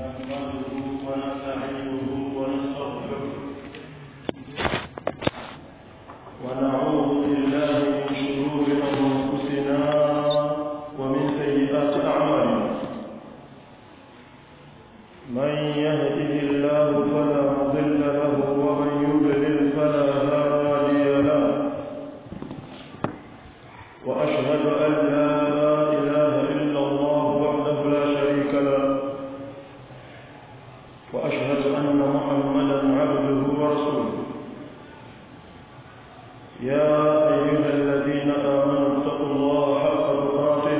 نحمده ونستعينه ونستغفره ونعوذ بالله من شرور انفسنا ومن سيئات اعمالنا من يهده الله فلا مضل له ومن يضلل فلا هادي له واشهد ان لا اله الا الله وحده لا شريك له واشهد ان محمدا عبده ورسوله يا ايها الذين امنوا اتقوا الله حق تقاته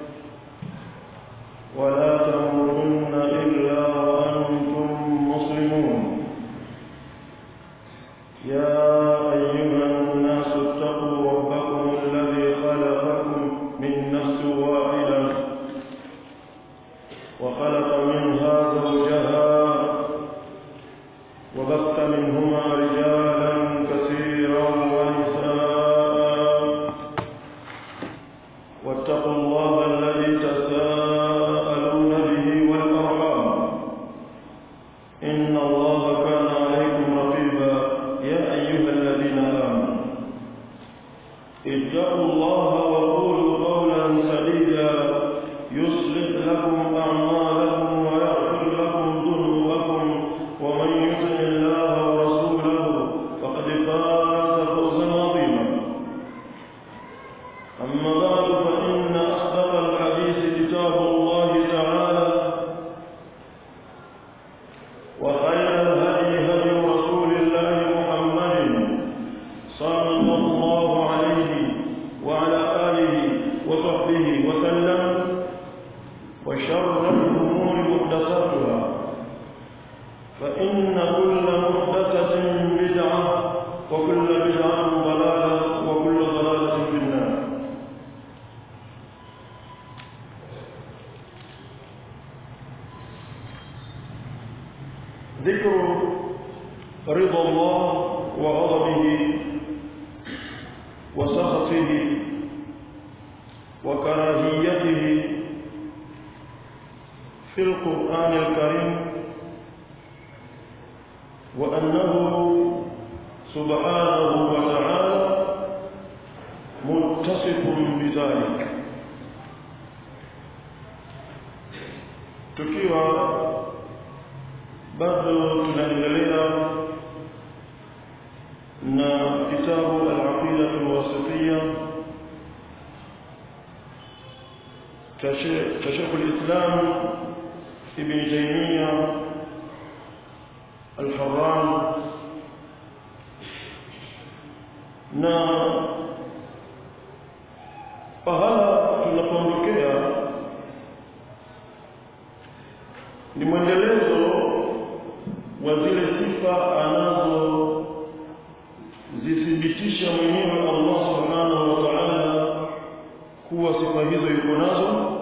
ولا تموتن الا وانتم مسلمون يا ايها الناس اتقوا ربكم الذي خلقكم من نفس واحده وخلق منها زوجها وبث منهما رجالا كثيرا ونساء واتقوا الله الذي تساءلون به والارحام ان الله كان عليكم رقيبا يا ايها الذين امنوا اتقوا الله وقولوا قولا سديدا يصلح لكم اعمالكم ويغفر لكم ذنوبكم ومن يطع الله ورسوله فقد فاز فوزا عظيما اما بعد فان اصدق الحديث كتاب الله تعالى وخير الهدي هدي رسول الله محمد صلى الله عليه وعلى آله وصحبه وسلم وشر الأمور محدثاتها فإن كل محدثة بدعة وكل بدعة ضلالة وكل ضلالة في النار ذكر رضا الله وغضبه وسخطه وكراهيته في القرآن الكريم وأنه سبحانه وتعالى متصف بذلك tukiwa bado tunaendelea na kitabu al-aqida al-wasitiyya cha Sheikh al-Islam Ibn Taymiyyah al-Harran na pahala tunapoondokea ni mwendelezo wa zile sifa anazo zithibitisha mwenyewe Allah subhanahu wa ta'ala kuwa sifa hizo yuko nazo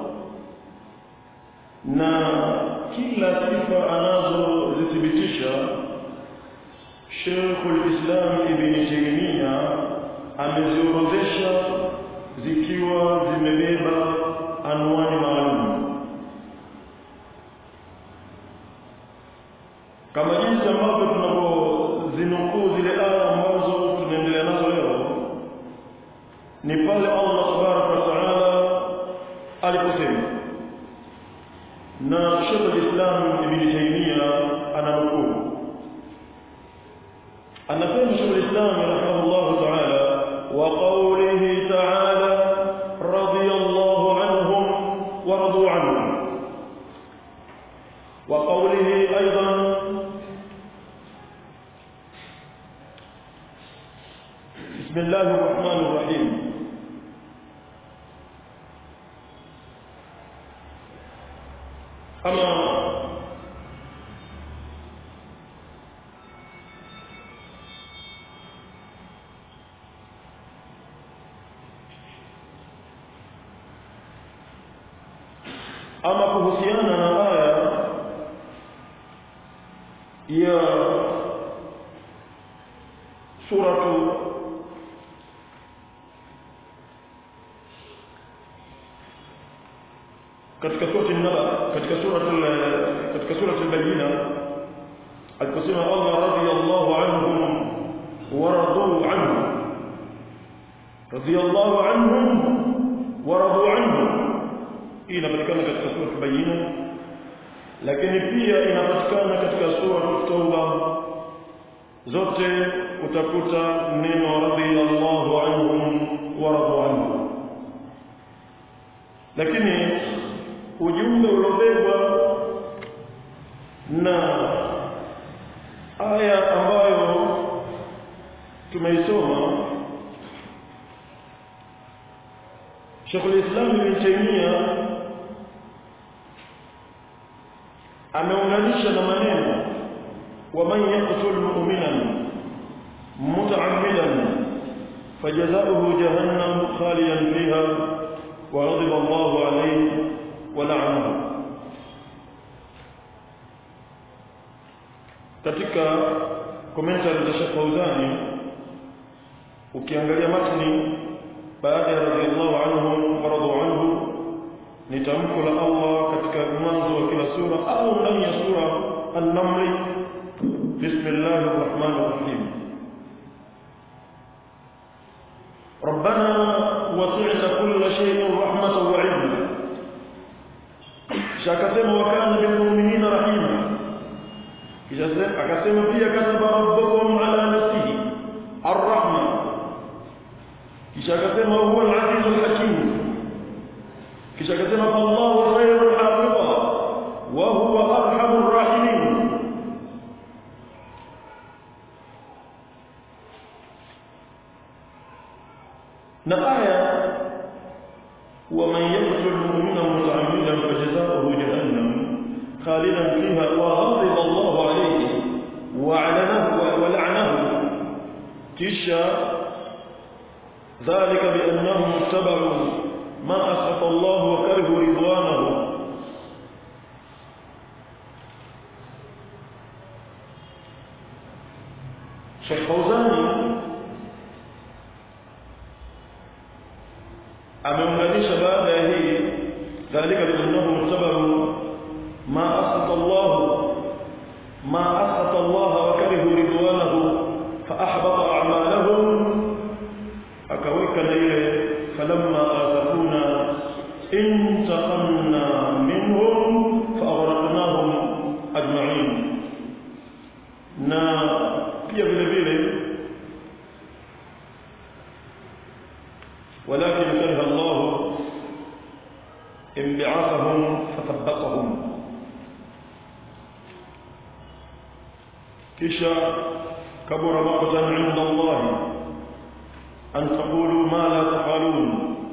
na kila sifa anazozithibitisha Sheikh al-Islam Ibn Taymiyyah ameziorodhesha zikiwa zimebeba anwani maalum kama jinsi ambavyo tunapozinukuu zile aya ambazo tunaendelea nazo leo ni pale Allah tabaraka wa taala aliposema na Sheikh al-Islam Ibn Taymiyyah ananukuu anasema Sheikh al-Islam rahimahullah taala wa qawlihi taala radiyallahu anhum wa radu anhum wa qawlihi aidan بسم الله الرحمن الرحيم أما ama kuhusiana na aya ya suratu katika surati naba katika sura katika sura aliposema Allah radiyallahu anhum waradu anhu radiyallahu anhum waradu anhu hii inapatikana katika sura Bayina lakini pia inapatikana katika sura Tauba zote utakuta neno radiyallahu anhum waradu anhu lakini ujumbe uliobebwa na aya ambayo tumeisoma Sheikh al-Islam Ibn Taymiyyah ameunganisha na maneno wa man yaqtul mu'minan muta'ammidan fajazaohu jahannam khalidan fiha wa ghadiba Allahu alayhi wa la'anahu katika commentary za Sheikh Fauzani ukiangalia matni baada ya radhiallahu anhum wa radu anhu ni tamko la Allah katika mwanzo wa kila sura au ndani ya sura An-Naml Bismillahir Rahmanir Rahim ربنا وسعت كل شيء رحمة وعلما شاكسema وكان بالمؤمنين رحيما akasema pia kataba rabbukum ala nafsihi arrahma kisha akasema huwa al-aziz al-hakim kisha akasema Allahu khairul hafiza wa huwa arhamur rahimin na aya wa man yaqtul mu'mina muta'ammidan fajaza'uhu jahannam khalidan fiha wa ghadiba Allahu alayhi wa 'alanahu wa la'anahu kisha ذلك بأنهم اتبعوا ما أسخط الله وكرهوا رضوانه Sheikh Fauzani ameunganisha baada ya hii dhalika biannahum tabaru ma asqata Allah ma asqata Allah wa karihu ridwanahu fa ahbata a'malahum akaweka na ile falamma asafuna intaqamna minhum fa aghraqnahum ajma'in na pia vile vile ولكن كره الله انبعاثهم فثبطهم كشا كبر مقتا عند الله أن تقولوا ما لا تفعلون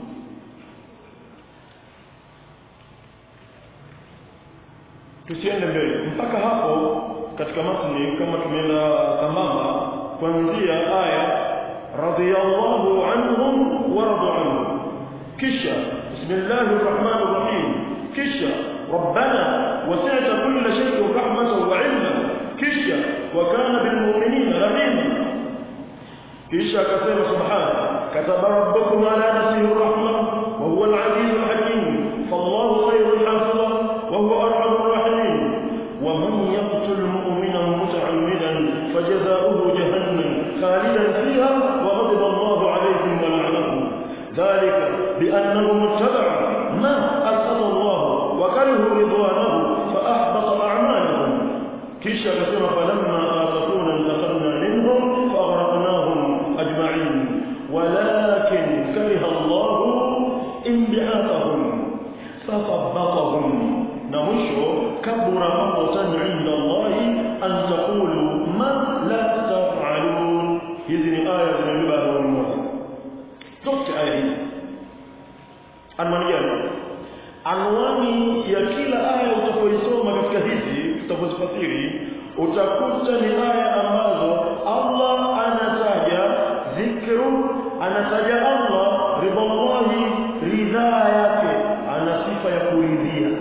tusiende mbele mpaka hapo katika matni kama tumeenda sambamba kuanzia aya radiyallahu anhum wa radu anhu kisha bismillahir rahmanir rahim kisha rabbana wasi'ta kulla shay'in rahmatan wa 'ilma kisha wa kana bil mu'minina rahima kisha akasema subhana kataba rabbukum ala nafsihi rahma wa huwa al-'aziz al-hakim fallahu khayrul hafiza wa huwa arhamur rahimin wa man yaqtul mu'mina muta'ammidan fajaza'uhu jahannam khalidan fiha wa ghadiba Allahu 'alayhim wa la'anahum dhalika bi'annahum ittaba'u ma asqata Allah wa karihu ridwanahu fa ahbata a'malahum kisha akasema falamma asafuna intaqamna minhum fa aghraqnahum ajma'in walakin kariha Allah inbi'athahum fathabbatahum na mwisho kabura maqtan 'inda Allah an taqulu ma la taf'alun hizi ni aya zimebeba roho moja zote aya hizi anwani gani anwani ya kila aya utakoisoma katika hizi tutapozifasiri utakuta ni aya ambazo Allah anataja dhikru anataja Allah ridallahi ridhaa yake ana sifa ya kuridhia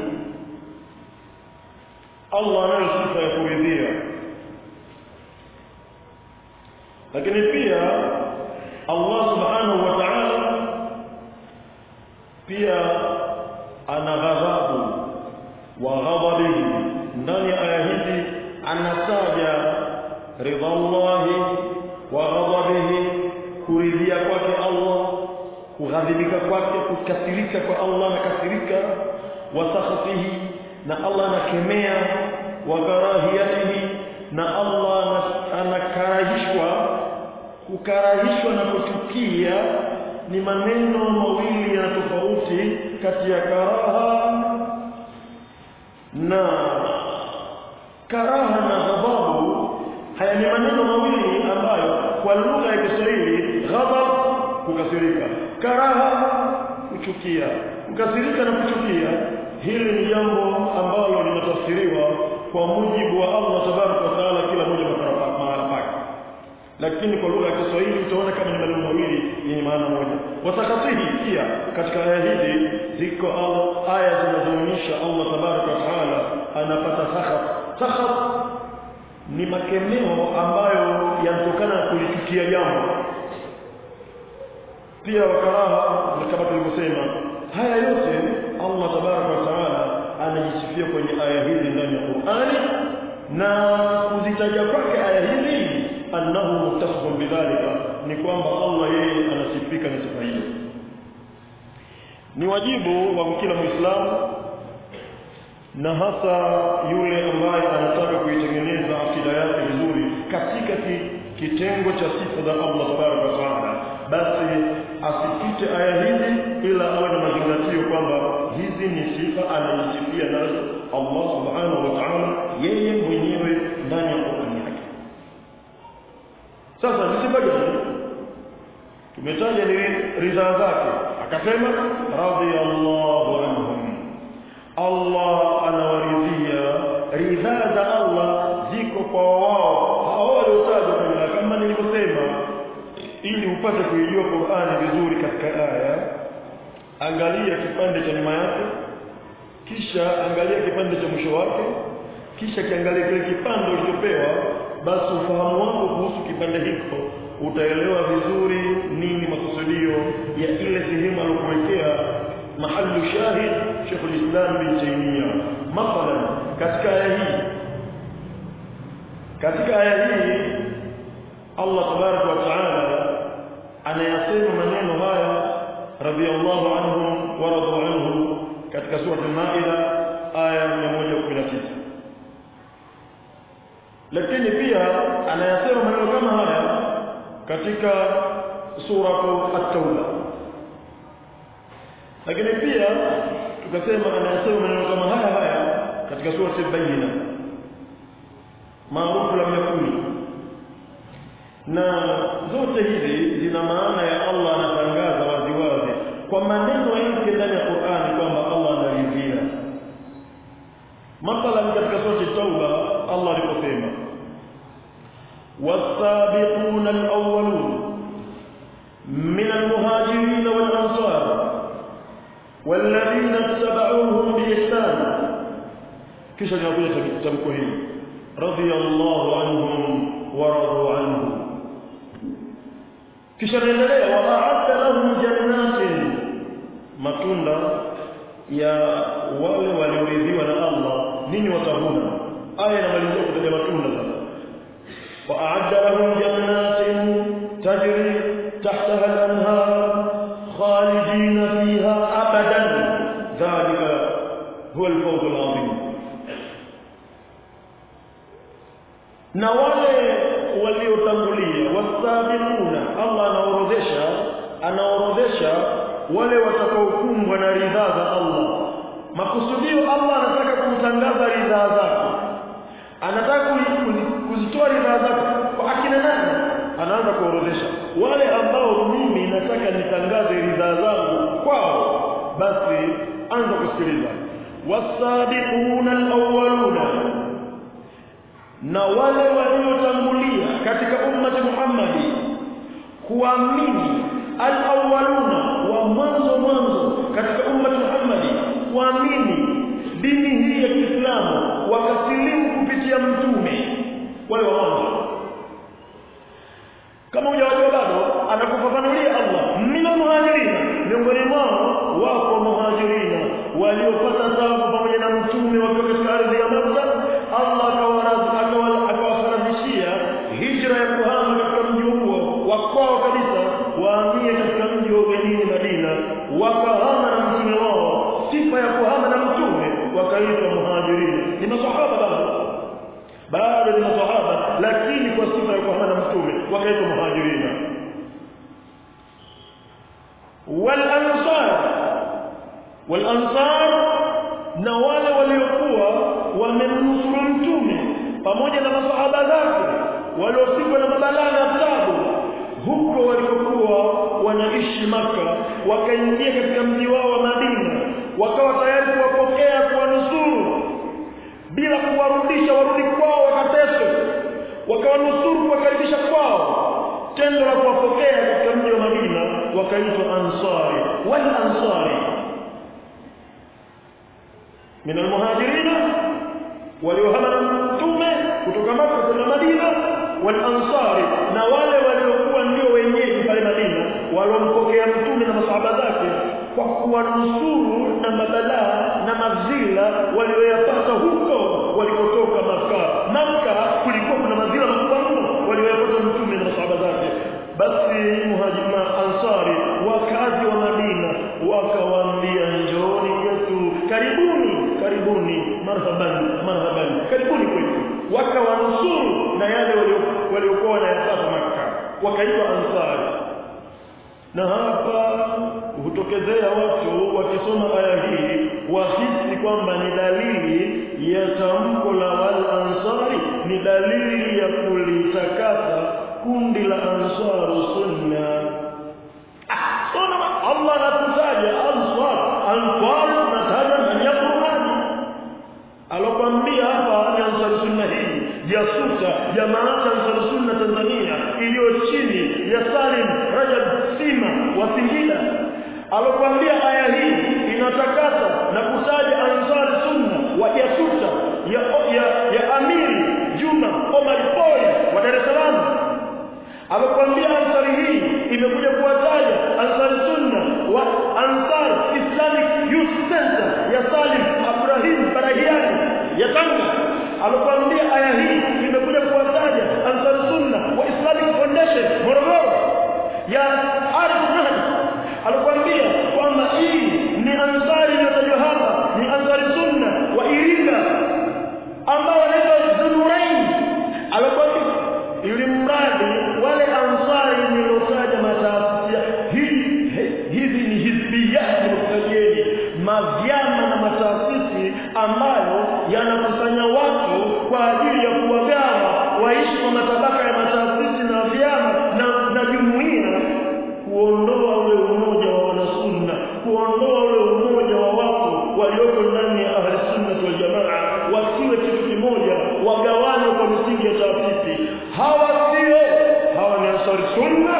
Allah anayo sifa ya kuridhia lakini pia Allah subhanahu wa ta'ala pia ana ghadhabu wa ghadabihi ndani ya aya hizi anataja ridha Allahi wa ghadabihi kuridhia kwake Allah kughadhibika kwake kukasirika kwa Allah anakasirika wa sakhatihi na Allah anakemea wa karahiyatihi na Allah anakarahishwa kukarahishwa na kuchukia ni maneno mawili ya tofauti kati ya karaha na karaha na ghadhabu haya ni maneno mawili ambayo kwa lugha ya Kiswahili ghadhab kukasirika karaha kuchukia kukasirika na kuchukia hili ni jambo ambalo linatafsiriwa kwa mujibu wa Allah tabaraka wa taala kila moja mahala pake lakini kwa lugha ya Kiswahili utaona kama ni maneno mawili yenye maana moja wasakatihi pia katika aya hizi ziko aya zinazoonyesha Allah tabaraka wa taala anapata sakhat sakhat ni makemeo ambayo yanatokana na kulichukia jambo pia wakaraha kama tulivyosema haya yote Allah tabaraka wa taala anajisifia kwenye aya hizi ndani ya Qur'ani na kuzitaja kwake aya hizi annahu muttasifun bidhalika ni kwamba Allah yeye anasifika na sifa hiyo ni wajibu wa kila muislamu na hasa yule ambaye anataka kuitengeneza akida yake vizuri katika ki, kitengo cha sifa za Allah tabaraka wa taala basi asipite aya hizi ila awe na mazingatio kwamba hizi ni sifa anajisifia nazo Allah subhanahu wa ta'ala yeye mwenyewe ndani ya Qur'an yake sasa ni sifa gani tumetaja ni ridhaa zake akasema radiyallahu anhum Allah anawaridhia ridhaa za Allah ziko kwa wao hao waliotajwa kama nilivyosema ili upate kuijua Qur'ani vizuri katika aya angalia kipande cha nyuma yake kisha angalia kipande cha mwisho wake kisha kiangalia kile kipande ulichopewa basi ufahamu wako kuhusu kipande hiko utaelewa vizuri nini makusudio ya ile sehemu aliyokuwekea mahallu shahid Sheikh al-Islam bin Taymiyyah mathalan katika aya hii katika aya hii Allah tabaraka wa taala anayasema maneno haya radiyallahu anhum wa radu anhu katika sura al-Maida aya 119 lakini pia anayasema maneno kama haya katika sura at-Tauba lakini pia tukasema anayasema maneno kama haya haya katika sura al-Bayyina maarufu lam yakuni na zote hizi zina maana ya Allah anatangaza waziwazi kwa maneno yake ndani ya Qur'ani kwamba Allah anaridhia mathalan katika sura Tauba Allah aliposema والسابقون الأولون من المهاجرين والأنصار والذين اتبعوهم بإحسان كيش يقول تمكوهين رضي الله عنهم ورضوا عنه kisha naendelea waa'adda lahum jannatin matunda ya wale walioridhiwa na Allah nini watavuna aya inamalizia kutaja matunda sasa waa'adda lahum jannatin tajri tahtaha al-anhar khalidina fiha abadan dhalika huwa al-fawz al-'azim na wale waliotangulia wasabiquna Allah anaorodhesha anaorodhesha wale watakaokumbwa na ridhaa za Allah makusudio Allah anataka kumtangaza ridhaa zake anataka kuzitoa ridhaa zake kwa akina nani anaanza kuorodhesha wale ambao mimi nataka nitangaze ridhaa zangu kwao basi anza kusikiliza wasabiquna alawwaluna na wale waliotangulia katika ummati Muhammadi kuamini al-awwaluna wa mwanzo mwanzo katika ummati Muhammadi kuamini dini hii ya Kiislamu wakasilimu kupitia mtume wale wa mwanzo kama hujawajua bado anakufafanulia Allah mina muhajirina miongoni mwao wako muhajirina waliopata taabu pamoja na mtume wakiwa katika ardhi ya Makka Allah akawaradhi ni maswahaba bado bado ni maswahaba lakini kwa sifa ya kuhamana mtume wakaitwa muhajirina wal ansar wal ansar na wale waliokuwa wamemnusuru mtume pamoja na masahaba zake waliosikwa na mabalaa na tabu huko walikokuwa wanaishi maka wakaingia katika mji wao wa Madina wakawa tayari kuwapokea kuwanusuru bila kuwarudisha warudi kwao wakateswe wakawanusuru kuwakaribisha kwao tendo la kuwapokea katika mji wa Madina wakaitwa ansari wal ansari min almuhajirina waliohama na mtume kutoka Maka kwenda Madina wal ansari na wale waliokuwa ndio wenyeji pale Madina waliompokea mtume na masahaba zake kwa kuwanusuru na mabalaa na mazila walioyapata huko walikotoka Maka Maka kulikuwa kuna mazila makubwa mno walioyapata mtume na masahaba zake basi muhajima ansari wakazi wa Madina wakawaambia njooni kwetu karibuni karibuni marhaban marhaban karibuni kwetu wakawanusuru na yale waliokuwa wanayapata Makka wakaitwa ansari na hapa hutokezea watu wakisoma aya hii wahisi kwamba ni dalili ya tamko la wal ansari ni dalili ya kulitakasa kundi la ansaru sunna ah, Allah anatutaja ansar ansar nataja ndani ya Qur'ani alokwambia hapa ni ansari sunna hii jasuta jamaa ansari sunna Tanzania iliyo chini ya Salim Rajab Sima wa Singida alokwambia aya hii inatakasa na kutaja ansari sunna wa jasuta ya, ya, ya Amiri Juma Omar Boy wa Dar es Salaam amekwambia ansari hii imekuja kuwataja ansari sunna wa ansar islamic youth center ya salim ibrahim barahiani ya tanga amekwambia aya hii imekuja kuwataja ansari sunna wa islamic foundation morogoro ya arif nahdi alikwambia kwamba hii ni ansari inayotajwa hapa ni ansari sunna wa iringa ambao wanaitwa zunurain alikwambia ili mradi wale ansari nilotaja mataasisi hizi hizi ni hizbiyati mtajeni mavyama na mataasisi ambayo yanakusanya watu kwa ajili ya kuwagawa waishi kwa matabaka ya mataasisi na vyama na, na jumuiya kuondoa ule umoja wa wanasunna kuondoa ule umoja wa watu walioko ndani ya ahli sunna wal jamaa wasiwe kitu kimoja wagawane kwa misingi ya taasisi hawa sio hawa ni ansari sunna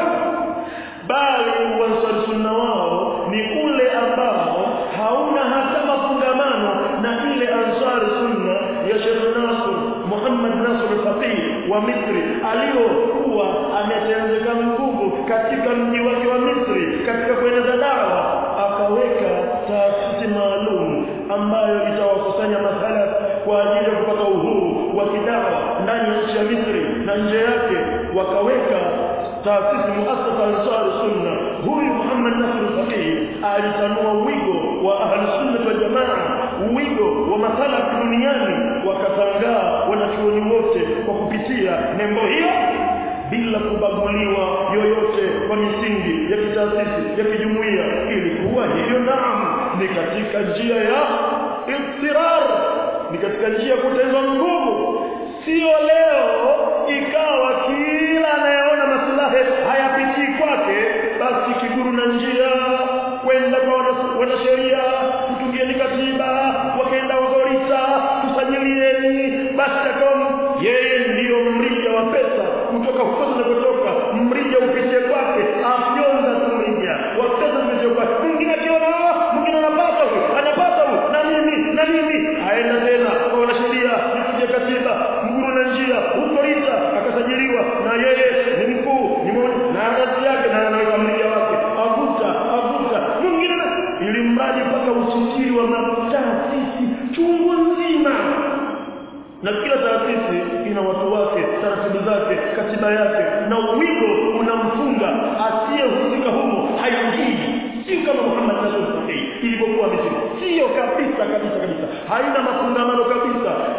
bali uansari sunna wao ni ule ambao hauna hata mafungamano na ile ansari sunna ya Sheikh Nasr Muhammad Nasr al-Faqih wa Misri aliyokuwa ametenzeka nguvu katika mji wake wa Misri katika kueneza dawa akaweka taasisi maalum ambayo itawakusanya masala kwa ajili ya kupata uhuru wa kidawa ndani ya nchi ya Misri na nje yake wakaweka taasisi muasasa ansar sunna huyu Muhammad Nasr al-Faqih alitanua wigo wa ahli sunna wal jamaa wigo wa masala duniani wakatangaa wanachuoni wote kwa kupitia nembo hiyo bila kubaguliwa yoyote kwa misingi ya kitaasisi ya kijumuiya ilikuwa hiyo naam ni katika njia ya iftirar ni katika njia ya kutenzwa nguvu sio leo ikawa kila anayeona maslahi hayapitii kwake basi kiguru na njia kwenda kwa wanasheria kutungieni katiba wakaenda wagorita kusajilieni basi akawa yeye ndiyo mrija wa pesa kutoka huko zinakotoka mrija upitie kwake afyonza tu mrija wa pesa zimetie kwake mwingine akiona mwingine anapata huyu anapata huyu na mimi na mimi aenda tena kwa wanasheria nikuja katiba mguru na njia huko Rita akasajiliwa na yeye ni mkuu ni mmoja na kazi yake na anaweka mrija wake avuta avuta mwingine ili mradi mpaka usajili wa mataasisi chungu nzima na kila taasisi ina watu wake taratibu zake katiba yake na wigo unamfunga asiyehusika humo haingii sio kama Muhammad Nasr Sahih ilivyokuwa Misri sio kabisa kabisa kabisa haina mafungamano kabisa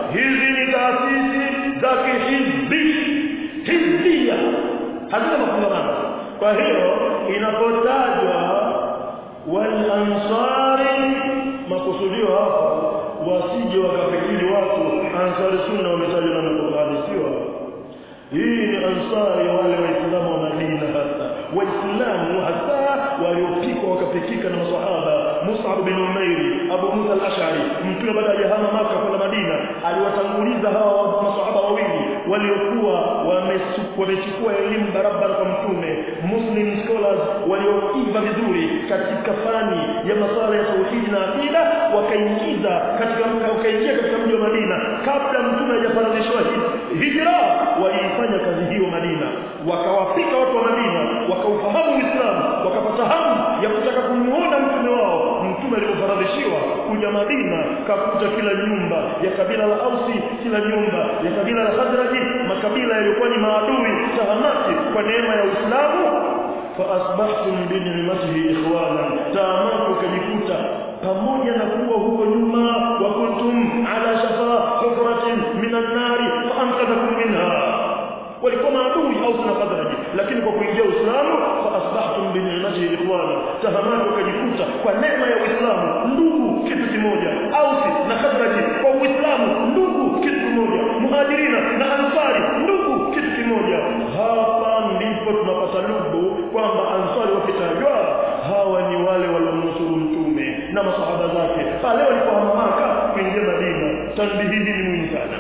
kihizbi hizbia hazina mafungamano kwa hiyo inapotajwa walansari makusudio hapa wasije wakafikiri watu ansari sunna wametajwa na Qur'ani sio hii ni ansari wale waislamu wa Madina hasa waislamu hasa waliopikwa wakapikika na maswahaba Mus'ab bin Umair Abu Musa al-Ash'ari mtume baada ya hama Maka kwenda Madina aliwatanguliza hawa maswahaba wawili waliokuwa wamechukua elimu barabara kwa mtume Muslim scholars walioiva vizuri katika fani ya masuala ya tauhidi na akida wakaingiza katika wakaingia katika mji wa Madina kabla mtume hajafaradhishwa hijra waliifanya kazi hiyo Madina wakawafika watu wa Madina wakaufahamu Uislamu wakapata hamu ya kutaka kumuona mtume wao mtume alipofaradhishiwa kuja Madina kakuta kila nyumba ya kabila la Ausi kila nyumba ya kabila la Khazraji makabila yaliokuwa ni maadui tahamati kwa neema ya Uislamu faasbahtum binicmatihi ikhwana taamatu kajikuta pamoja na kuwa huko nyuma wa kuntum ala shafa hufratin minan nari faamkadakum minha walikuwa maadui au na Khazraji lakini kwa kuingia Uislamu fa asbahtum bi ni'matihi ikhwana tahamatu wakajikuta kwa neema ya Uislamu ndugu kitu kimoja Ausi na Khazraji kwa Uislamu ndugu kitu kimoja Muhajirina na Ansari ndugu kitu kimoja hapa ndipo tunapata lubu kwamba Ansari wakitajwa hawa ni wale waliomnusuru mtume na masahaba zake pale walipohama Maka kuingia Madina tanbihi ni muhimu sana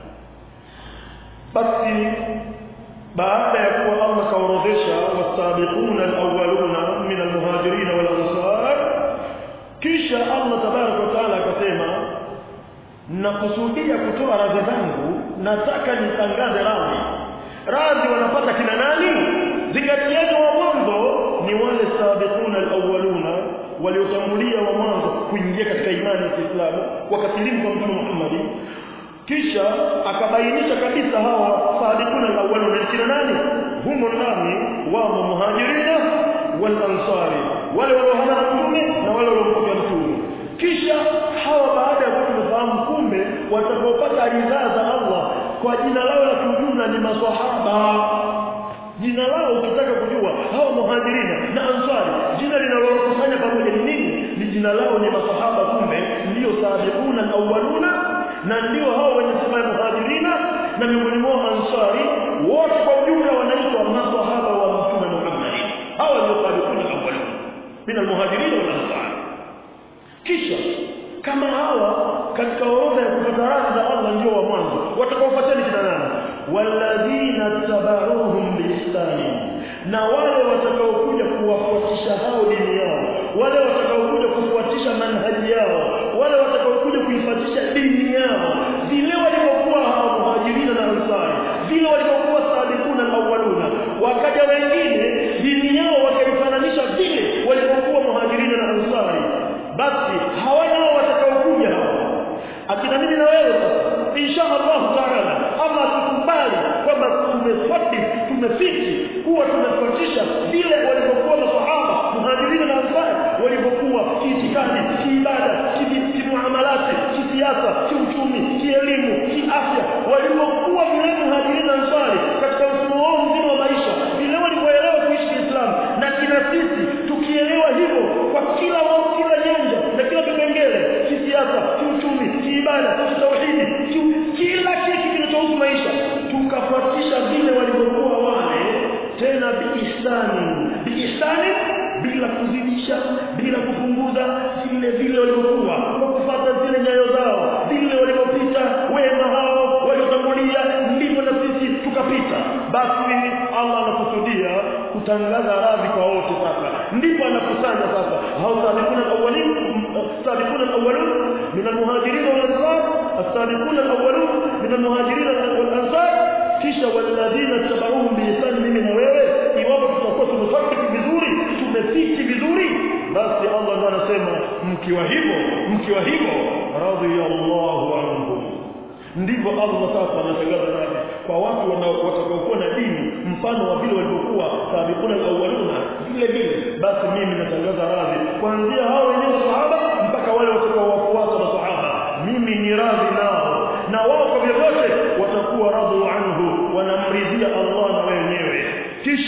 basi baada ya kuwa Allah kaorodhesha wasabiquna alawwaluna min almuhajirin wal ansar kisha Allah tabarak wa taala akasema nakusudia kutoa radhi zangu nataka nitangaze radhi radhi wanapata kina nani zingatieni wa mwanzo ni wale sabiquna alawwaluna waliotangulia wa mwanzo kuingia katika imani ya Kiislamu wakasilimu kwa Mtume Muhammad kisha akabainisha kabisa hawa sabiquna alawwaluna ni kina nani humo ndani wamo muhajirina wal ansari wale waliohama na mtume na wale waliompokea mtume kisha hawa baada ya kufahamu kumbe watakaopata ridhaa za Allah kwa jina lao la kiujumla ni maswahaba jina lao ukitaka kujua hawa muhajirina na ansari jina linalokusanya pamoja ni nini ni jina lao ni maswahaba kumbe ndio sabiquna alawwaluna na ndio hao wenye sifa ya muhajirina na miongoni mwao ansari wote kwa ujumla wanaitwa maswahaba wa mtume Muhammad hawa ndio sabiquna alawwalun min almuhajirin wal ansar kisha kama hawa katika orodha ya kupata radhi za Allah ndio wa mwanzo watakaofuatia kina nani walladhina tabauhum biihsani na wale watakaokuja kuwafuatisha hao dini yao wale watakaokuja kufuatisha manhaji yao wale watakaokuja kuifuatisha dini yao vile walivyokuwa hao muhajirina na ansari vile walivyokuwa sabiquna alawwaluna wakaja wengine dini yao wakaifananisha vile walivyokuwa muhajirina na ansari basi hawa nao watakaokuja hao akina mimi na wewe sasa insha Allah taala ama tukubali kwamba tumefuati tumefiti kuwa tumefuatisha vile walivyokuwa masahaba muhajirina na ansari walivyokuwa kiitikadi kiibada kimuamalati kisiasa kiuchumi kielimu kiafya walivyokuwa vile muhajirina na ansari katika mfumo wao mzima wa maisha vile walivyoelewa kuishi Kiislamu na kina sisi tukielewa hivyo kwa kila wao kila nyanja na kila kipengele kisiasa kiuchumi kiibada kitauhidi kila kitu kinachohusu maisha tukafuatisha vile walivyokuwa wale tena biihsani biihsani bila kuzidisha bila kupunguza vile vile walivyokuwa kwa kufuata zile nyayo zao vile walivyopita wema hao waliotangulia ndivyo na sisi tukapita basi Allah anakusudia kutangaza radhi kwa wote sasa ndipo anakusanya sasa hao sabiquna alawwalin sabiquna alawwalun min almuhajirin wal ansar as-sabiquna alawwalun min almuhajirin wal ansar kisha walladhina tabauhum biihsan mimi na wewe iwapo tutakuwa tumefuata vizuri tumefiti vizuri basi Allah ndo anasema mkiwa hivyo mkiwa hivyo radiyallahu anhum ndivyo Allah sasa anatangaza radhi kwa watu watakaokuwa na dini mfano wa vile walivyokuwa sabiquna alawwaluna vile vile basi mimi natangaza radhi kuanzia hao wenyewe sahaba mpaka wale watakaowafuata masahaba mimi ni radhi nao na wao kwa vyovyote watakuwa radhi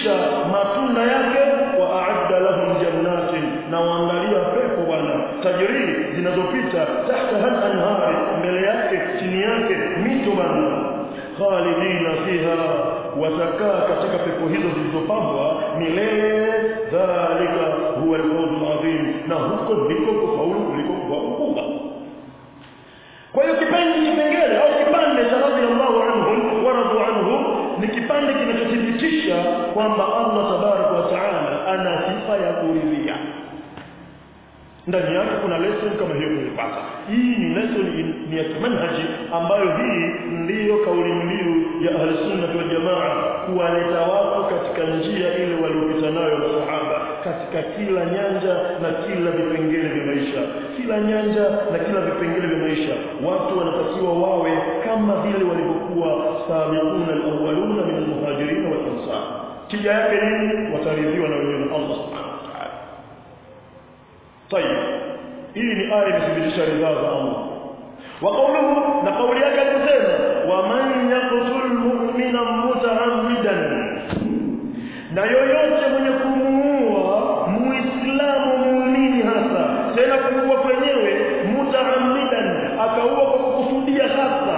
kisha matunda yake wa a'adda lahum jannatin na waandalia pepo bwana tajiri zinazopita tahta hal anhari mbele yake chini yake mito bwana khalidina fiha watakaa katika pepo hizo zilizopambwa milele dhalika huwa al-fawzul adhim na huko ndiko kufaulu kuliko kubwa kwa hiyo kipande kipengele au kipande cha radhiallahu anhum wa radu anhu ni kipande kinachothibitisha kwamba Allah tabaraka wa taala ana sifa ya kuridhia ndani yake kuna lesson kama hiyo tulipata hii ni lesson ni ya manhaji ambayo hii ndiyo kauli mbiu ya ahli sunna wal jamaa kuwaleta watu katika njia ile waliopita nayo masahaba katika kila nyanja na kila vipengele vya maisha kila nyanja na kila vipengele vya maisha watu wanatakiwa wawe kama vile walivyokuwa sabiquna alawwaluna min almuhajirin wal ansar kija yake nini wataridhiwa na wenyewe na Allah subhanahu wa ta'ala طيب hii ni aya imethibitisha ridhaa za Allah wa qawluhu na kauli yake alisema wa man yaqtul mu'mina muta'ammidan na yoyote mwenye kumuua muislamu muumini hasa tena kuua kwenyewe mutaammidan akaua kwa kukusudia hasa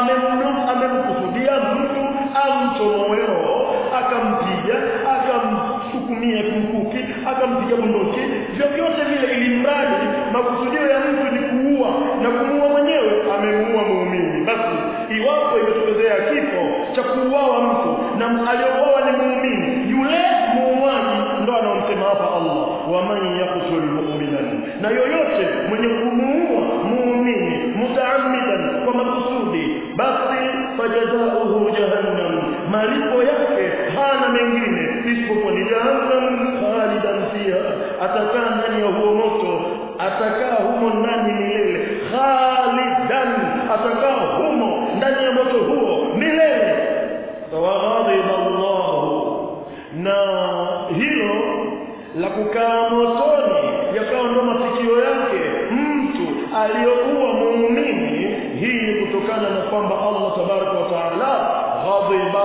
amemkusudia mtu amchomoe roho akampiga akamsukumia kumkuki akampiga bunduki vyovyote vile ili mradi makusudio ya mtu ni kuua na kumuua mwenyewe amemuua muumini basi iwapo imetokezea kifo cha kuuawa mtu na aliyouawa ni muumini yule muuaji ndo anaomsema hapa Allah wa man yaqtul mu'minan na yoyote mwenye kumuua muumini mutaammidan kwa makusudi basi fajazaohu jahannam malipo yake hana mengine isipokuwa ni jahannam khalidan fiha atakaa ndani ya huo moto atakaa humo ndani milele khalidan atakaa humo ndani ya moto huo milele waghadhiba Allah na hilo la kukaa motoni yakawa ndo mafikio yake mtu aliyokuwa muumini hii ni kutokana na kwamba Allah tabaraka wa taala ghadhiba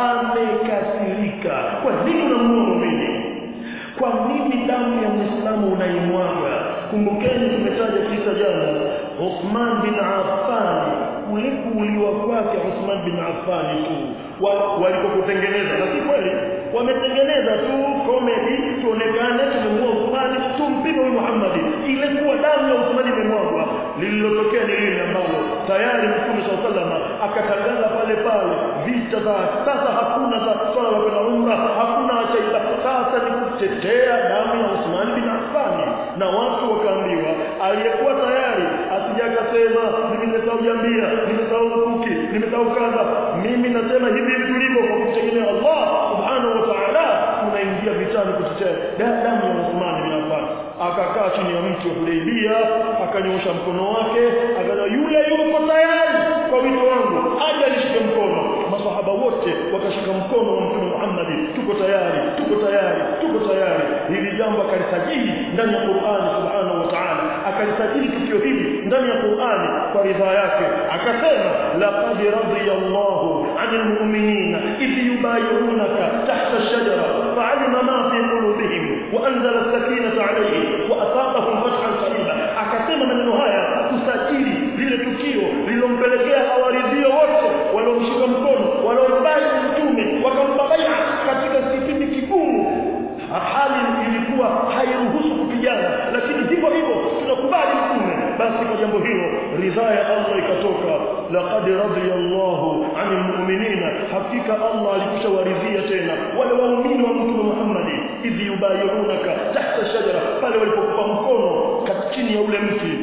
amekasirika kwa nini unamuua muumini kwa nini damu ya muislamu unaimwaga kumbukeni tumetaja kisa jana Uthman bin Affan kule kuuliwa kwake Uthman bin Affan tu walipokutengeneza na si kweli wametengeneza tu comedy tuonekane tumemuua Uthman tumpige huyu Muhammad ile kuwa damu ya Uthman imemwagwa lililotokea ni lile ambalo tayari Mtume SAW akatangaza pale pale vita za sasa hakuna za swala la kwenda umra hakuna achaida sasa ni kutetea damu ya Uthman bin Affan na watu wakaambiwa aliyekuwa tayari asija akasema mimi nimesahau jambia nimesahau mkuki nimesahau kadha mimi nasema hivi hivi tulivyo kwa kutegemea Allah subhanahu wa ta'ala tunaingia vitani kutetea damu ya Uthman bin Affan akakaa chini ya mti wa Hudaybia akanyosha mkono wake akaja yule yuko tayari kwa wito wangu aje alishike mkono masahaba wote wakashika mkono wa mtume Muhammad tuko tayari tuko tayari tuko tayari hili jambo akalisajili ndani ya Qur'ani subhanahu wa ta'ala akalisajili tukio hili ndani ya Qur'ani kwa ridhaa yake akasema laqad radiyallahu 'anil mu'minina idh yubayyi'unaka tahta ash-shajara fa'alima ma fi qulubihim wa anzala as-sakinata 'alayhim wa asabahum fathan qariba akasema maneno haya kusajili lile tukio lilompelekea awaridhio wote waliomshika mkono waliombai mtume wakampa bai'a katika kipindi kigumu hali ilikuwa hairuhusu kupigana lakini hivyo hivyo tunakubali mtume basi kwa jambo hilo ridhaa ya Allah ikatoka laqad radiyallahu 'anil mu'minina hakika Allah alikushawaridhia tena wale waumini wa mtume Muhammad idh yubayirunaka tahta shajara pale walipokupa mkono chini ya ule mti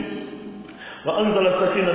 وانزل السكينه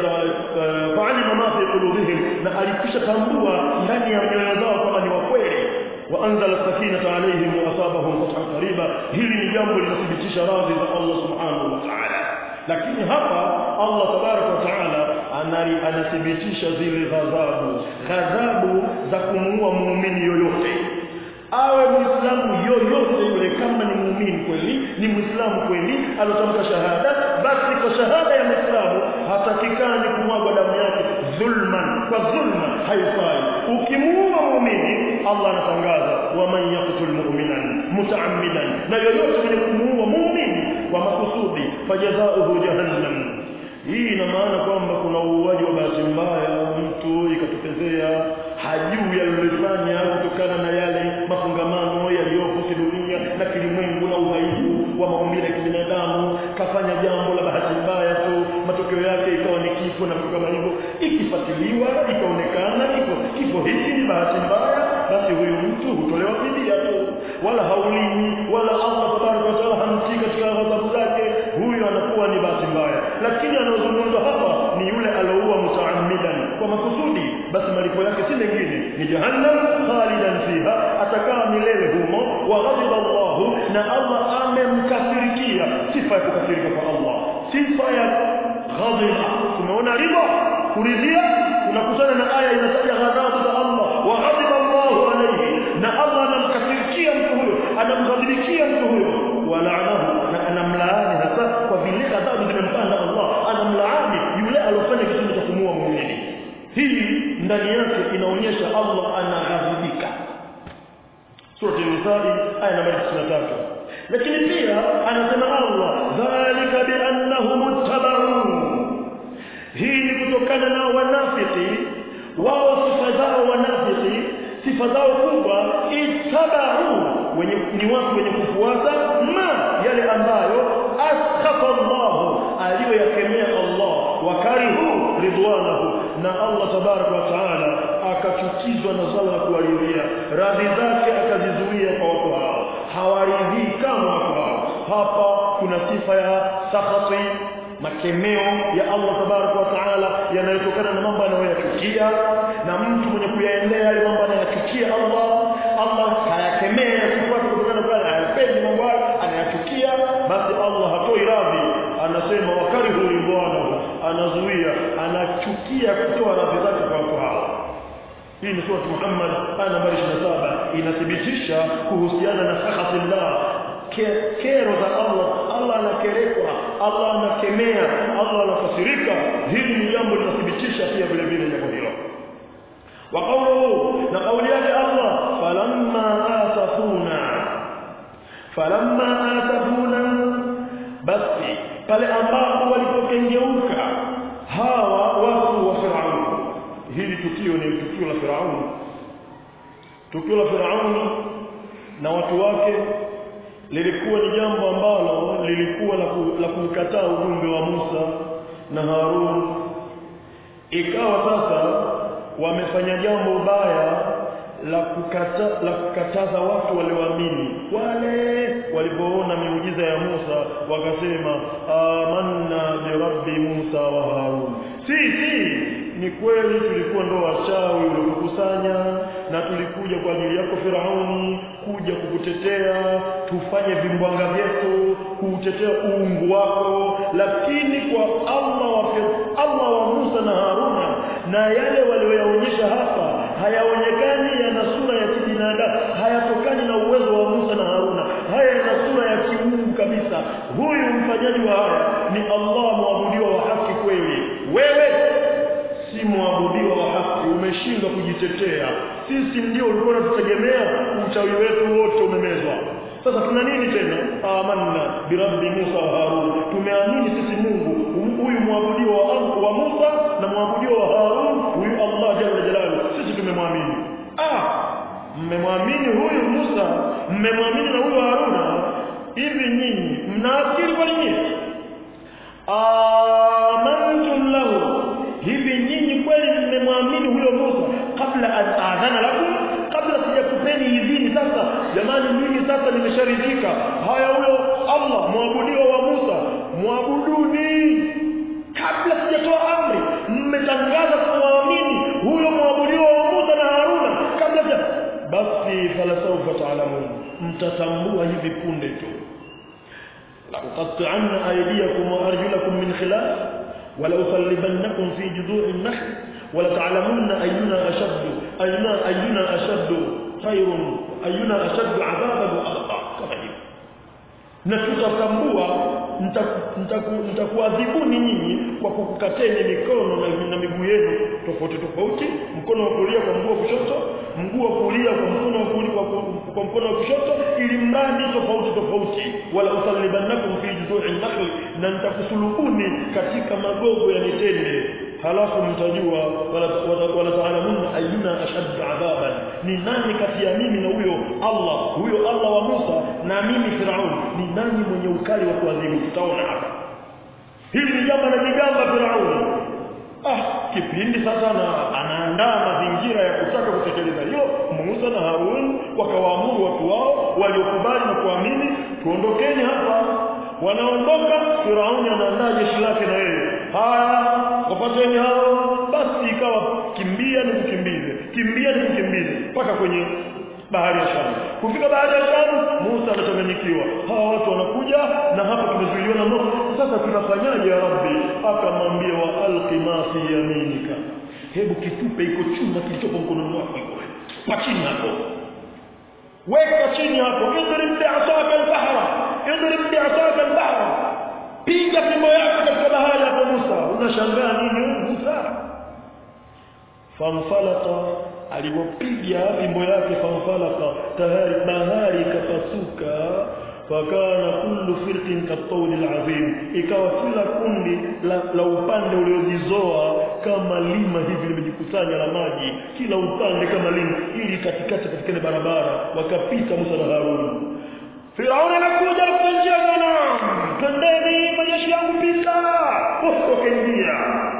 فعلم ما في قلوبهم na alikisha tambua ndani ya mioyo zao kama ni wakweli وانزل السكينه عليهم واصابهم فتحا قريبا hili ni jambo linathibitisha radhi za Allah subhanahu wa ta'ala lakini hapa Allah tabarak wa ta'ala anathibitisha zile ghadhabu ghadhabu za kumuua muumini yoyote awe muislamu yoyote yule kama ni muumini kweli ni muislamu kweli alotamka shahada basi kwa shahada ya muislamu hatakikani kumwaga damu yake dhulman kwa dhulma haifai ukimuua muumini muumini Allah anatangaza waman yaqtul mu'minan mutaammidan na yoyote mwenye kumuua muumini kwa makusudi fajazaohu jahannam hii ina maana kwamba kuna uuaji wa bahati mbaya mtu ikatokezea hajui alilofanya kutokana na yale mafungamano yaliyopo kidunia na kilimwengu na udhaifu wa maumbile ya kibinadamu kafanya jambo la bahati mbaya tu matokeo yake ikawa ni kifo na vitu kama hivyo ikifuatiliwa ikaonekana kifo kifo hiki ni bahati mbaya basi huyu mtu hutolewa fidia tu wala haulimi wala Allah tabaraka wa taala hamtii katika ghadhabu zake huyu anakuwa ni bahati mbaya lakini anaozungumzwa hapa ni yule aloua mutaammidan kwa makusudi basi malipo yake si mengine ni jahannam khalidan fiha atakaa milele humo wa ghadiba Allah na Allah amemkasirikia sifa ya kukasirika kwa Allah sifa ya ghadhiba tumeona riba kuridhia tunakutana na aya inataja ghadhabu za Allah wa ghadiba Allah alayhi na Allah anamkasirikia mtu huyo anamghadhibikia mtu huyo walaanahu na anamlaani hasa kwa vile adhabu zimempanda Allah anamlaani yule alofanya kitendo cha kumuua muumini hii ndani yake inaonyesha Allah anaghadhibika sura an-nisaa aya namba 93 lakini pia anasema Allah dhalika biannahum ittaba'u hii ni kutokana na wanafiki wao sifa zao wanafiki sifa zao kubwa ittaba'u wenye ni watu wenye kufuata ma yale ambayo askata Allah aliyoyakemea Allah wakarihu ridwanahu na Allah tabaraka wa taala akachukizwa na swala la kuwaridhia radhi zake akazizuia kwa watu hao hawaridhii kama watu hao hapa kuna sifa ya sakhati makemeo ya Allah tabaraka wa taala yanayotokana na mambo anayoyachukia na mtu mwenye kuyaendea yale mambo anayachukia Allah Allah hayakemea kufuata kutokana na pale hayapendi mambo hayo anayachukia basi Allah hatoi radhi anasema wakarihu ridwanahu anazuia anachukia kutoa radhi zake kwa watu hao hii ni sura Muhammad aya nambari 27 inathibitisha kuhusiana na sakhatillah kero za Allah Allah anakerekwa Allah anakemea Allah anakasirika hili ni jambo linathibitisha pia vile vile jambo hilo wa qawluhu na kauli yake Allah falamma asafuna falamma asafuna basi pale ambapo walipokengeuka hawa watu wa Firauni hili tukio ni tukio la Firauni tukio la Firauni na watu wake lilikuwa ni jambo ambalo lilikuwa la, ku, la kukataa ujumbe wa Musa na Harun ikawa sasa wamefanya jambo baya la kukata, la kukataza watu walioamini wale walipoona miujiza ya Musa wakasema amanna bi rabbi Musa wa Harun si si ni kweli tulikuwa ndo wachawi uliokusanya na tulikuja kwa ajili yako Firauni kuja kukutetea tufanye vimbwanga vyetu kuutetea uungu wako lakini kwa Allah wa Allah wa Musa na Haruna na yale walioyaonyesha hapa hayaonekani yana sura ya kibinadamu hayatokani na uwezo wa Musa na Haruna haya yana sura ya kiungu kabisa huyu mfanyaji wa haya ni Allah mwabudiwa wa haki kweli wewe si mwabudiwa wa haki umeshindwa kujitetea sisi ndio ulikuwa unatutegemea uchawi wetu wote umemezwa sasa tuna nini tena amanna birabbi Musa wa Harun tumeamini sisi Mungu huyu mwabudiwa wa, wa Musa na mwabudiwa wa Harun huyu Allah jalla jalalu sisi tumemwamini ah mmemwamini huyu Musa mmemwamini na huyu Haruna hivi nyinyi mnafikiri kwa nini amantum lahu hivi nyinyi kweli mmemwamini huyo Musa kabla an adhana lakum kabla sijakupeni idhini sasa jamani mimi sasa nimesharidhika haya huyo Allah mwabudiwa wa Musa mwabuduni kabla sijatoa amri mmetangaza kumwamini huyo mwabudiwa wa Musa na Haruna kabla ja basi falasawfa taalamun mtatambua hivi punde tu لأقطعن أيديكم وأرجلكم من خلاف ولأصلبنكم في جذوع النخل ولتعلمن أينا أشد أينا أينا أشد خير أينا أشد عذابا وأبقى كما hivyo na tutatambua nitakuadhibuni nyinyi kwa kukukateni mikono na, na miguu yenu tofauti tofauti mkono wa kulia kwa mguu wa kushoto mguu wa kulia kwa mkono wa kulia kwa, kwa mkono wa kushoto ili mradi tofauti tofauti wala usallibannakum fi juzu'i nakhl na nitakusulubuni katika magogo ya mitende halafu mtajua wala, wala, wala taalamun ayuna ashaddu adhaban ni nani kati ya mimi na huyo Allah huyo Allah wa Musa na mimi Firaun ni nani mwenye ukali wa kuadhibu tutaona hapa hili ni jambo la jigamba Firaun ah kipindi sasa na anaandaa mazingira ya kutaka kutekeleza hilo Musa na Harun wakawaamuru watu wao waliokubali na kuamini tuondokeni hapa wanaondoka Firauni anaandaa jeshi lake na yeye haya wapateni hao basi ikawa kimbia ni kukimbize kimbia ni kukimbize mpaka kwenye bahari ya Shamu kufika bahari ya Shamu Musa anachanganyikiwa hawa watu wanakuja na hapa tumezuiliwa na moto sasa tunafanyaje ya Rabbi akamwambia wa alqi ma fi yaminika hebu kitupe iko chuma kilichopo mkononi wako iko pa chini hapo weka chini hapo idrib bi'asaka al-bahra idrib bi'asaka al-bahra piga fimbo yako katika bahari hapo Musa unashangaa nini Musa famfalata alipopiga fimbo yake famfalaka tayari bahari ikapasuka fakana kullu firqin katawli alazim ikawa kila kundi la, la upande uliojizoa kama lima hivi limejikusanya la maji kila upande kama lima ili katikati patikane barabara wakapita Musa na Harun Firauni anakuja kwa njia bwana twendeni majeshi yangu pita wakaingia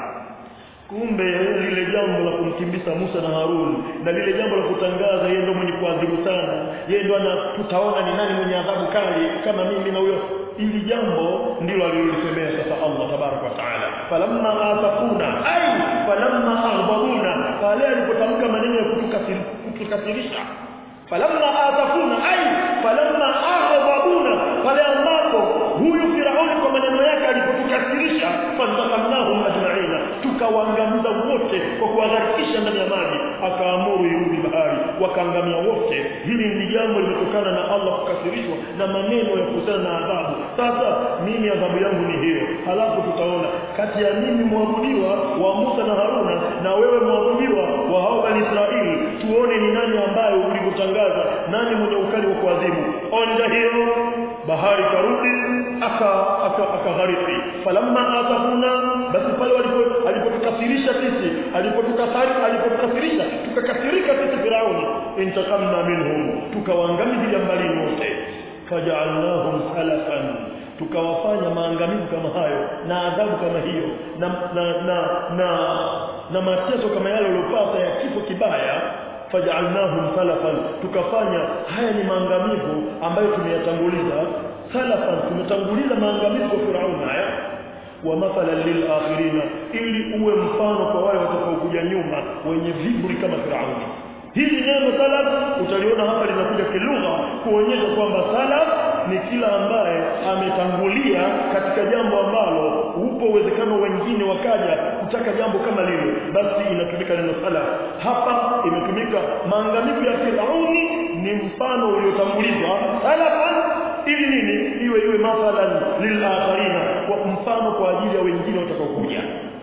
kumbe lile jambo la kumkimbiza Musa na Harun na lile jambo la kutangaza yeye ndo mwenye kuadhibu sana yeye ndo tutaona ni nani mwenye adhabu kali kama mimi na huyo ili jambo ndilo alilolisemea sasa Allah tabarak wa taala falamma atafuna ay falamma aghdabuna pale alipotamka maneno ya kutukasirisha falamma atafuna ay falamma aghdabuna pale ambapo huyu Firauni kwa maneno yake alipotukasirisha fantaqamnahum ajma'ina tukawaangamiza wote kwa kuwaharikisha ndani ya maji akaamuru irudi bahari wakaangamia wote hili ni jambo limetokana na Allah kukasirishwa na maneno ya kuhusiana na adhabu sasa mimi adhabu yangu ni hiyo halafu tutaona kati ya mimi mwabudiwa wa Musa na Haruna na wewe mwabudiwa wa hao bani Israeli tuone ni nani ambaye ulivyotangaza nani mwenye ukali wa kuadhibu onda hiyo bahari karudi aka akaghariki falamma atafuna basi pale walipo alipotukasirisha sisi alipotukasari alipotukasirisha tukakasirika sisi Firauni intakamna minhum tukawaangamiza jambalini wote faja'alnahum salafan tukawafanya maangamizi kama hayo na adhabu kama hiyo na na na na, na mateso kama yale waliopata ya kifo kibaya faj'alnahum salafan tukafanya haya ni maangamivu ambayo tumeyatanguliza salafan tumetanguliza maangamivu kwa Firauni haya wa mathalan lil akhirina ili uwe mfano kwa wale watakaokuja nyuma wenye viburi kama Firauni hili neno salaf utaliona hapa linakuja kilugha kuonyesha kwamba salaf ni kila ambaye ametangulia katika jambo ambalo upo uwezekano wengine wakaja kutaka jambo kama lile basi inatumika neno salaf hapa imetumika maangamivu ya Firauni ni mfano uliotangulizwa salafan ili nini iwe iwe mathalan lil akharina kwa mfano kwa ajili ya wengine watakaokuja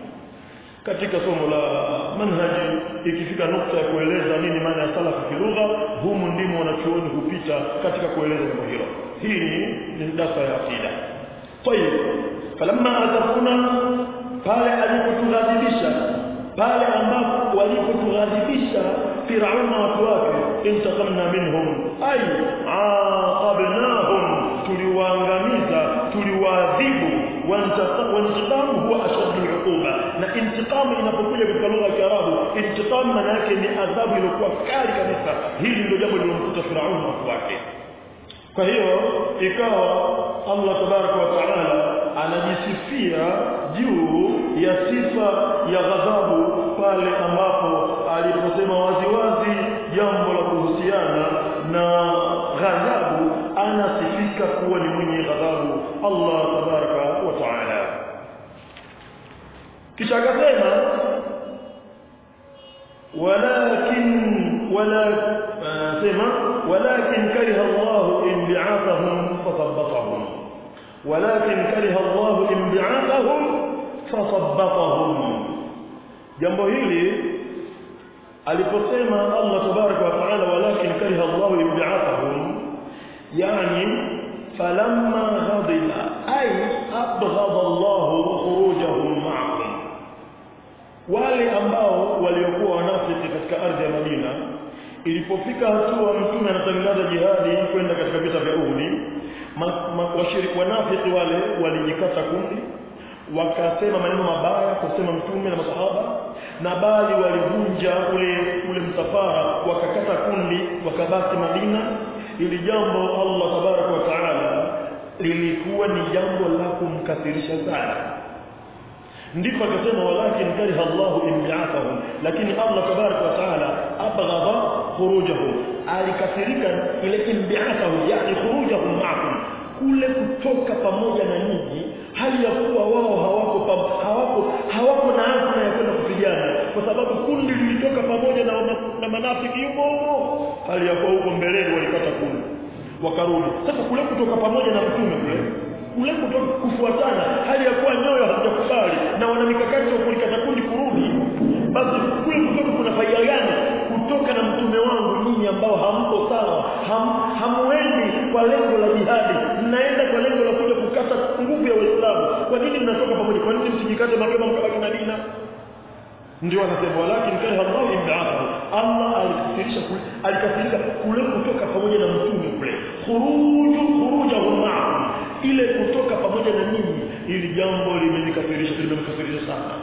katika somo la manhaji ikifika nukta ya kueleza nini maana ya salafu kilugha humu ndimo wanachuoni hupita katika kueleza jambo hilo hii ni darasa ya akida tayib falamma atafuna pale alipotughadhibisha pale ambapo walipotughadhibisha Firauna watu wake intaqamna minhum ay aqabnahum tuliwaangamiza tuliwaadhibu wantiqamu huwa ashaddu al-uquba na intiqamu inapokuja katika lugha ya Kiarabu intiqam maana yake ni adhabu iliyokuwa kali kabisa hili ndio jambo lililomkuta Firauni na watu wake kwa hiyo ikawa Allah tabaraka wa taala anajisifia juu ya sifa ya ghadhabu pale ambapo aliposema waziwazi jambo la kuhusiana na ghadhabu anasifika kuwa ni mwenye ghadhabu Allah tabaraka wa taala kisha akasema walakin wala sema walakin kariha Allah inbi'athahum fathabbatahum walakin kariha Allah inbi'athahum fasabbatahum jambo hili aliposema Allah tabaraka wa taala walakin kariha Allah inbi'athahum yani falamma ghadiba ay abghada Allah khurujahum ma'ahum wale ambao waliokuwa wanafiki katika ardhi ya Madina ilipofika hatua mtume anatangaza jihadi kwenda katika vita vya Uhud washiriki wanafiki wale walijikata kundi wakasema maneno mabaya kusema mtume na masahaba na bali walivunja ule ule msafara wakakata kundi wakabaki Madina ili jambo Allah tabaraka wa taala lilikuwa ni jambo la kumkathirisha sana ndipo akasema walakin kariha Allahu imbi'athahum lakini Allah tabaraka wa taala abghadha khurujahum alikasirika ile imbi'athahum yani khurujahum ma'akum kule kutoka pamoja na nyinyi hali ya kuwa wao hawako hawako hawako na azma ya kwenda kupigana kwa sababu kundi lilitoka pamoja na, na manafiki yuko hali ya kuwa huko mbeleni walikata kundi wakarudi sasa kule kutoka pamoja na mtume kule kule kutoka kufuatana hali ya kuwa nyoyo hazijakubali na wana mikakati ya kulikata kundi kurudi basi kule kutoka kuna faida gani kutoka na mtume wangu nyinyi ambao hampo sawa ham, hamuendi kwa lengo la jihadi mnaenda kwa lengo la kuja kukata nguvu ya Uislamu kwa nini mnatoka pamoja kwa nini msijikate mapema mkabaki Madina ndio anasema walakin kana Allah imdaahu Allah alikasirisha kule alikasirisha kule kutoka pamoja na mtume kule khuruju khurujahum ma'ahum ile kutoka pamoja na nyinyi ili jambo limenikasirisha limemkasirisha sana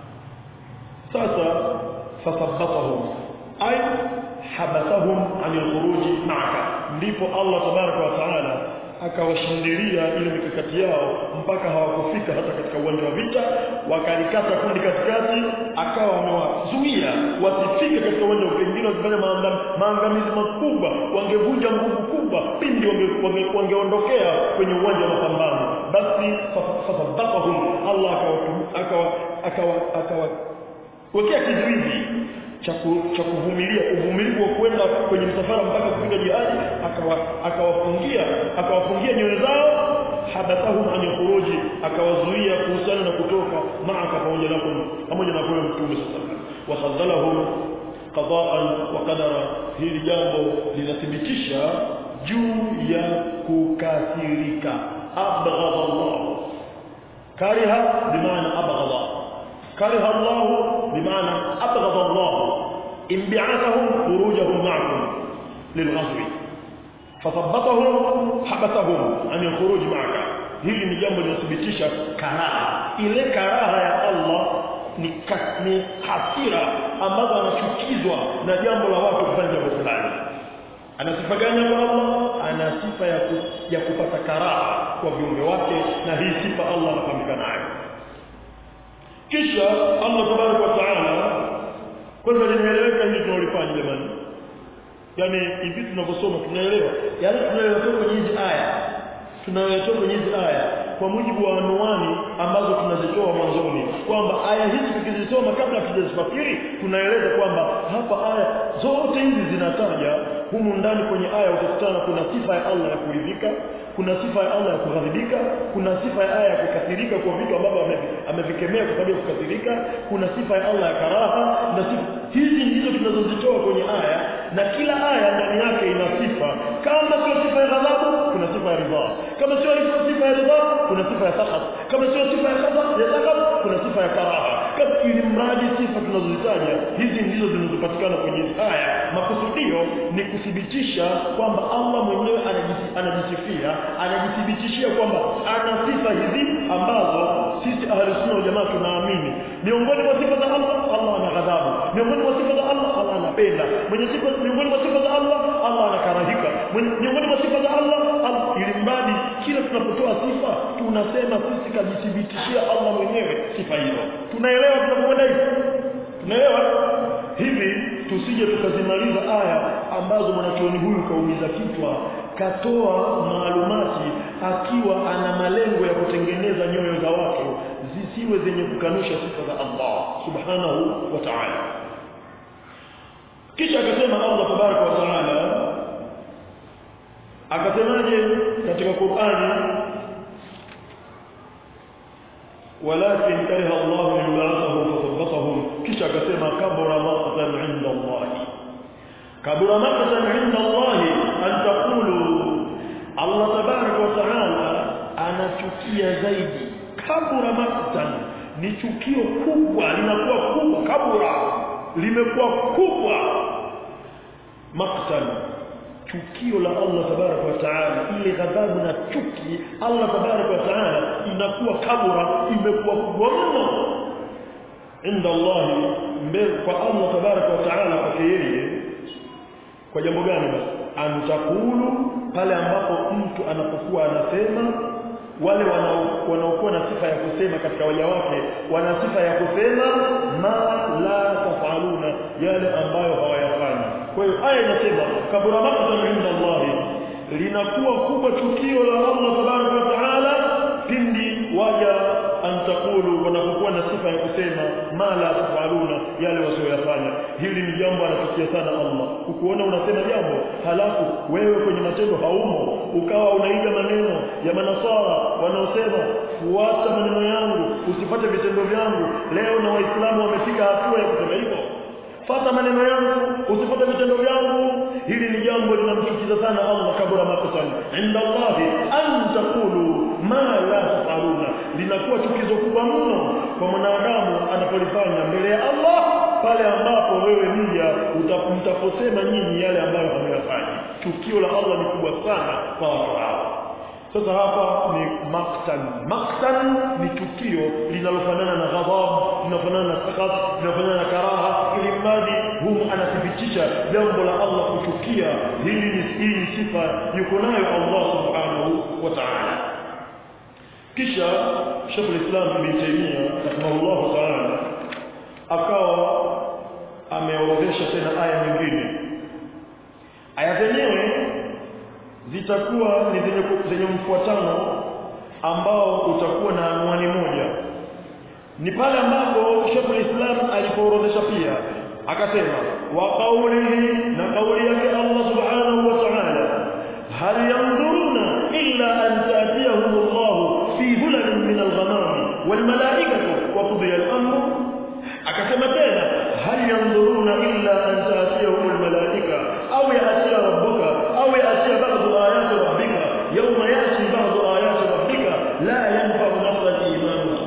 sasa fasabbatahum ay habasahum anil khuruji ma'aka ndipo Allah tabaraka wa taala akawashindilia ile mikakati yao mpaka hawakufika hata katika uwanja wa vita wakalikata kundi katikati akawa amewazuia wasifike katika uwanja pengine wakifanya maangamizi makubwa wangevunja nguvu kubwa pindi wangeondokea wange, wange kwenye uwanja wa mapambano basi fasabbatahum Allah akawa akawa akawa wekea kizuizi cha kuvumilia uvumilivu wa kwenda kwenye msafara mpaka kufika jihadi akawafungia akawafungia nyoyo zao habathahum an khuruji akawazuia kuhusiana na kutoka maaka pamoja na pamoja na kwa mtume sallallahu wa khadhalahum qada'an wa qadara hili jambo linathibitisha juu ya kukasirika abghadha Allah kariha bimaana abghadha كره الله بمعنى أبغض الله انبعاثهم خروجهم معكم للغزو فثبتهم حبسهم عن الخروج معك hili ni jambo linathibitisha karaha ile karaha ya Allah ni, ni hasira ambazo anachukizwa na jambo la watu kufanya jambo fulani ana sifa gani kwa Allah ana sifa ya, ku, ya kupata karaha kwa viumbe wake na hii sifa Allah anafahamika nayo kisha Allah tabaraka wa taala kwanza linaeleweka hili tunalifanya jamani yani hivi tunavyosoma tunaelewa yale tunaelewa kwenye hizi aya tunaelewa kwenye hizi aya kwa mujibu wa anwani ambazo tunazitoa mwanzoni kwamba aya hizi tukizisoma kabla hatujazifakiri tunaeleza kwamba hapa aya zote hizi zinataja humu ndani kwenye aya utakutana kuna sifa ya Allah ya kuridhika kuna sifa ya Allah ya kughadhibika kuna sifa ya aya ya kukasirika kwa vitu ambavyo amevikemea kwa sababu ya kukasirika kuna sifa ya Allah ya karaha na sifa hizi ndizo tunazozitoa kwenye aya na kila aya ndani yake ina sifa kama sio sifa ya ghadhabu kuna sifa ya ridha kama sio sifa ya ridha kuna sifa ya sakhat kama sio sifa ya ghadhabu ya sakhat kuna sifa ya karaha kama ili mradi sifa tunazozitaja hizi ndizo zinazopatikana kwenye aya makusudio ni kuthibitisha kwamba Allah mwenyewe anajisifia anajithibitishia kwamba ana sifa hizi ambazo sisi ahli sunna wal jamaa tunaamini miongoni mwa sifa za Allah Allah ana ghadhabu miongoni mwa sifa za Allah Allah anapenda mwenye sifa miongoni mwa sifa za Allah Allah anakarahika miongoni mwa sifa za Allah ili mradi kila tunapotoa sifa tunasema sisi kajithibitishia Allah mwenyewe sifa hizo tunaelewa tunapokwenda hivi tunaelewa hivi tusije tukazimaliza aya ambazo mwanachuoni huyu kaumiza kichwa katoa maalumati akiwa ana malengo ya kutengeneza nyoyo za watu zisiwe zenye kukanusha sifa za Allah subhanahu wa ta'ala kisha akasema Allah tabaraka wa ta'ala akasemaje katika Qur'ani walakin kariha Allah yub'athahum fathabbatahum kisha akasema kabura maqtan 'inda Allah kabura maqtan 'inda Allah an taqulu Allah tabaraka wa ta'ala anachukia zaidi kabura maqtan ni chukio kubwa linakuwa kubwa kabura limekuwa kubwa maqtan chukio la Allah tabaraka wa taala ile ghadhabu na chuki Allah tabaraka wa taala inakuwa kabura imekuwa kubwa mno inda Allah mbele kwa Allah tabaraka wa taala kwa yeye kwa jambo gani basi antakulu pale ambapo mtu anapokuwa anasema wale wanaokuwa na sifa ya kusema katika waja wake wana sifa ya kusema ma la tafaluna yale ambayo hawayafanyi kwa hiyo aya inasema kabura maqtan inda Allah linakuwa kubwa tukio la Allah tabaraka wa taala pindi waja antakulu wanapokuwa na sifa ya kusema ma la tafaluna yale wasioyafanya hili ni jambo anachukia sana Allah ukuona unasema jambo halafu wewe kwenye matendo haumo ukawa unaiga maneno ya manasara wanaosema fuata maneno yangu usipate vitendo vyangu leo na waislamu wamefika hatua ya kusema hivyo fata maneno yangu usipate vitendo vyangu hili ni jambo linamchukiza sana Allah kabura makosan inda Allah an taqulu ma la tafaluna linakuwa chukizo kubwa mno kwa mwanadamu anapolifanya mbele ya Allah pale ambapo wewe mja mtaposema nyinyi yale ambayo hamuyafanyi chukio la Allah ni kubwa sana kwa watu hao sasa hapa ni maktan maktan ni tukio linalofanana na ghadhab linalofanana na sakat linalofanana na karaha ili mradi humu anathibitisha jambo la Allah kuchukia hili ni hii ni sifa yuko nayo Allah subhanahu wa ta'ala kisha Sheikh al-Islam Ibn Taymiyyah rahimahullah ta'ala akawa ameorodhesha tena aya nyingine aya zenyewe zitakuwa ni zenye, zenye mfuatano ambao utakuwa na anwani moja ni pale ambapo Sheikh al-Islam alipoorodhesha pia akasema wa qawlihi na kauli yake Allah subhanahu wa ta'ala hal yanzuruna illa an ta'tiyahum Allah fi dhulalin min al-ghamam wal malaikatu wa qudiya al-amr akasema tena hal yanzuruna illa an ta'tiyahum al-malaika aw ya'tiya rabbuka aw ya'tiya ba'du ayati rabbika yawma ya'ti ba'du ayati rabbika la yanfa'u nafsan imanuha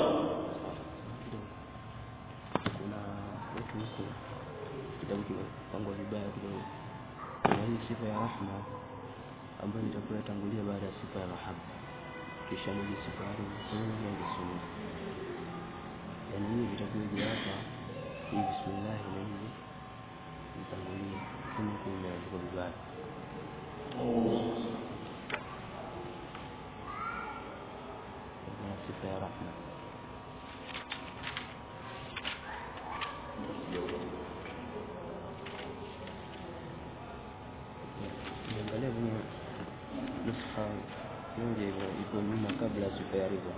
kuna watu huko kitabu kimepangwa vibaya kidogo kuna hii sifa ya rahma ambayo itakuwa yatangulia baada ya sifa ya mahaba kisha nije sifa ya rehema na sunna yaani hii vitakuja hapa hii bismillah na hii itangulia kama huko imeandikwa vibaya na sifa ya rahma Niangalia kwenye nusha moja hivyo iko nyuma kabla ya sifa ya ridha.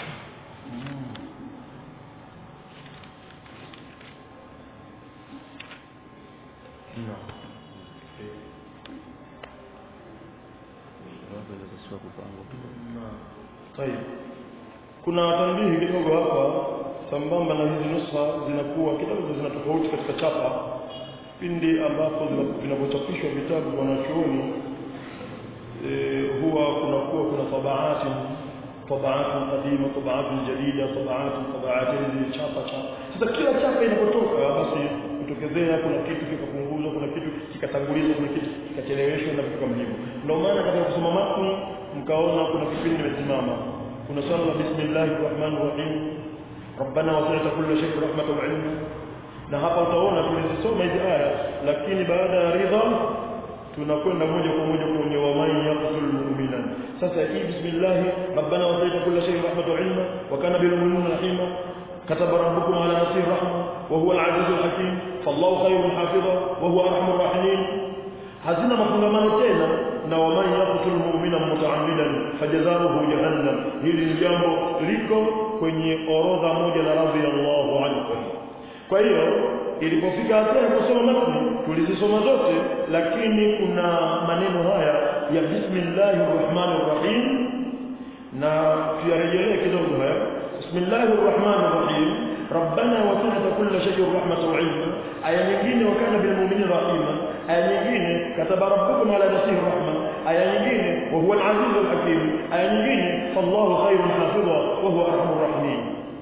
Wapo inapaswa kupangwa kidogo. Tayeb. Kuna tanbihi kidogo hapa sambamba na hizi nusha zinakuwa kidogo zina tofauti katika chapa pindi ambapo zina- vinapochapishwa vitabu kwa wanachuoni e, huwa kunakuwa kuna tabaati tabaati qadima tabaati jadida tabaati tabaati hizi chapa chapa sasa kila chapa inapotoka basi kutokezea kuna kitu kikapunguzwa kuna kitu kikatangulizwa kuna kitu kikacheleweshwa na vitu kama hivyo ndio maana katika kusoma matni mkaona kuna kipindi nimesimama kuna swala la bismillahir rahmanir rahim rabbana wasi'ta kulla shay'in rahmatan wa 'ilma na hapa utaona tulizisoma hizi aya lakini baada ya ridha tunakwenda moja kwa moja kwenye waman yaqtul mu'mina sasa hii bismillah rabbana wasayta kulla shay'in rahmatan wa ilma wa kana bil mu'minina rahima كتب ربكم على نفسه الرحمة وهو العزيز الحكيم فالله خير حافظا وهو أرحم الراحمين hazina mafungamano tena na waman yaqtul mu'mina mutaammidan fajazaohu jahannam hili ni jambo liko kwenye orodha moja na radhiyallahu anhu kwa hiyo ilipofika hatua ya kusoma matni tulizisoma zote lakini kuna maneno haya ya bismillahir rahmanir rahim na tuyarejelee kidogo haya bismillahir rahmanir rahim rabbana wasi'ta kulla shay'in rahmatan wa 'ilma aya nyingine wa kana bil mu'minina rahima aya nyingine kataba rabbukum ala nafsihi rahma aya nyingine wa huwa al-'aziz al-hakim aya nyingine fallahu khairun hafidha wa huwa arhamur rahimin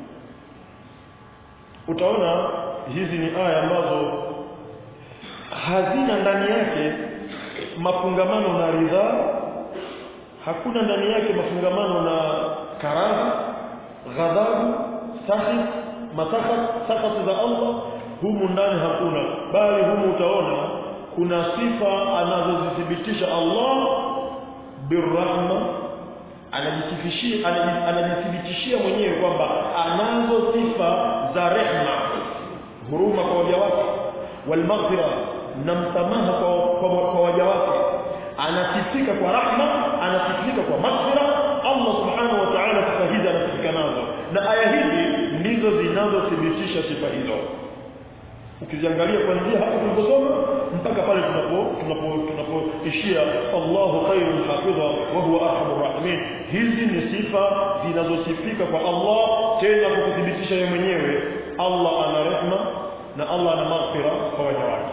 utaona hizi ni aya ambazo hazina ndani yake mafungamano na ridhaa hakuna ndani yake mafungamano na karaha ghadhabu sakhit matakhat sakhat za Allah humu ndani hakuna bali humu utaona kuna sifa anazozithibitisha Allah birrahma anajisifishia anajithibitishia mwenyewe kwamba anazo sifa za rehma huruma kwa waja wake walmaghfira na msamaha kwa, kwa, kwa waja wake anasifika kwa rahma anasifika kwa maghfira Allah subhanahu wa ta'ala sifa hizi anasifika nazo na aya hizi ndizo zinazothibitisha sifa hizo ukiziangalia kuanzia hapo tuliposoma mpaka pale tunapo tunapo tunapoishia Allahu khairun hafidha wa huwa arhamur rahimin hizi ni sifa zinazosifika kwa Allah tena kwa kuthibitisha yeye mwenyewe Allah ana rehma na Allah ana maghfira kwa waja wake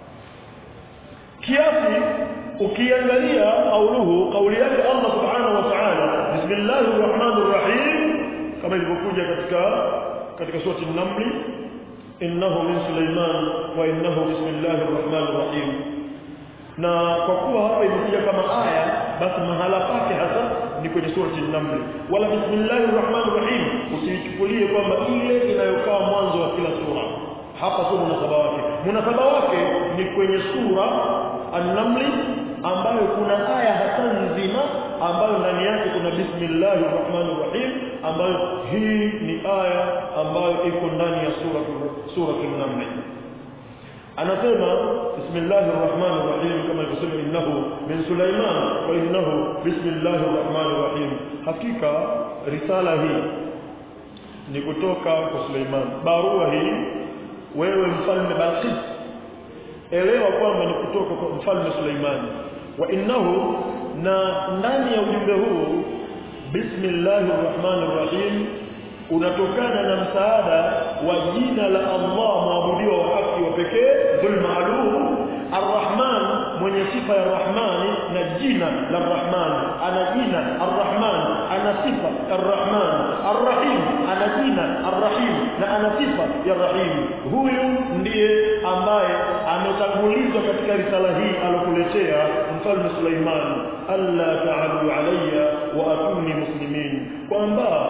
kiasi ukiangalia kauluhu kauli yake Allah subhanahu wa ta'ala bismillahir rahmanir rahim kama ilivyokuja katika katika sura an-naml innahu min sulaiman wa innahu bismillahir rahmanir rahim na kwa kuwa hapa imekuja kama aya basi mahala pake hasa ni kwenye surati an-naml wala bismillahir rahmanir rahim usichukulie kwamba ile inayokaa mwanzo wa kila sura hapa sio munasaba wake munasaba wake ni kwenye sura an-naml ambayo kuna aya hasa nzima ambayo ndani yake kuna bismillahir rahmanir rahim ambayo hii ni aya ambayo iko ndani ya sura sura an-naml anasema bismillahir rahmanir rahim kama ilivyosema innahu min sulaiman wa innahu bismillahir rahmanir rahim hakika risala hii ni kutoka kwa Suleiman barua hii wewe mfalme Balqis elewa kwamba ni kutoka kwa mfalme Suleimani wa innahu na ndani ya ujumbe huu bismillahir rahmanir rahim unatokana na msaada wa jina la Allah maabudiwa wa haki wa pekee dhul maalum arrahman mwenye sifa ya rahmani na jina la rahman ana jina arrahman ana sifa arrahman arrahim ana jina arrahim na ana sifa ya rahim huyu ndiye ambaye ametangulizwa katika risala hii alokuletea mfalme Suleiman alla ta'alu alayya wa atuni muslimin kwamba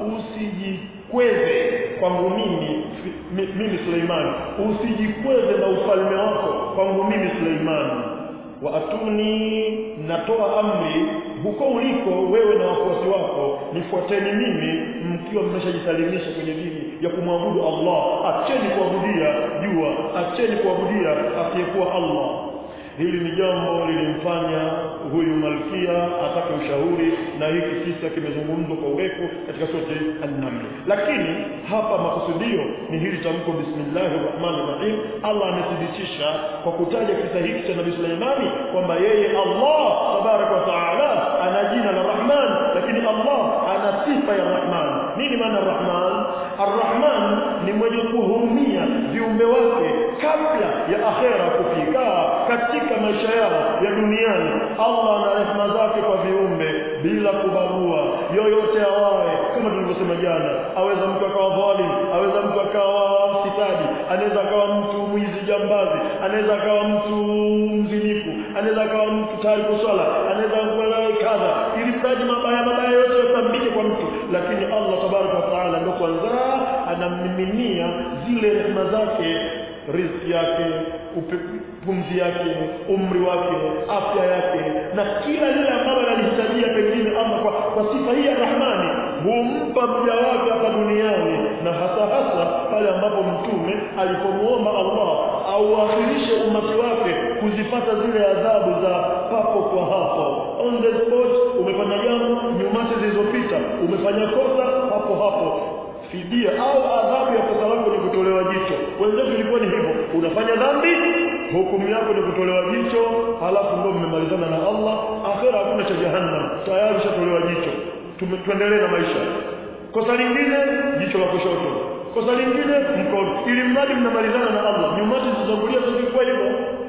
usijikweze kwangu mimi mimi Suleiman usijikweze na ufalme wako kwangu mimi Suleiman wa atuni natoa amri huko uliko wewe na wafuasi wako nifuateni mimi mkiwa mmeshajisalimisha kwenye dini ya kumwabudu Allah acheni kuabudia jua acheni kuabudia asiyekuwa Allah hili ni jambo lilimfanya huyu malkia atake ushauri na hiki kisa kimezungumzwa kwa urefu katika sote an-naml lakini hapa makusudio ni hili tamko bismillahir rahmanir rahim Allah amethibitisha kwa kutaja kisa hiki cha Nabii Suleimani kwamba yeye Allah tabarak wa taala ana jina la Rahman lakini Allah ana sifa ya Rahman nini maana Rahman Ar-Rahman ni mwenye kuhurumia viumbe wake kabla ya akhera kufika katika maisha yao ya duniani Allah ana rehema zake kwa viumbe bila kubarua yoyote awaye kama tulivyosema jana aweza mtu akawa dhalim aweza mtu akawa sitadi anaweza akawa mtu mwizi jambazi anaweza akawa mtu mzinifu anaweza akawa mtu tayari swala anaweza kuwa kadha ili mradi mabaya mabaya yote yasambike kwa mtu lakini Allah tabaraka wa taala ndio kwanza anamiminia zile rehema zake riziki yake pumzi yake umri wake afya yake na kila lile ambalo analihitajia pengine ama kwa, kwa sifa hii ya Rahmani humpa mja wake hapa duniani na hasa hasa pale ambapo mtume alipomuomba Allah auakhirishe umati wake kuzipata zile adhabu za papo kwa hapo on the spot umefanya jambo nyumati zilizopita umefanya kosa hapo hapo fidia au adhabu ya kosa lako ni kutolewa jicho wenzetu ilikuwa ni hivyo unafanya dhambi hukumu yako ni kutolewa jicho halafu ndio mmemalizana na Allah akhera hakuna cha jahannam tayari ushatolewa jicho tuendelee na maisha kosa lingine jicho la kushoto kosa lingine mkono ili mradi mnamalizana na Allah nyumati zilizotangulia zilikuwa hivyo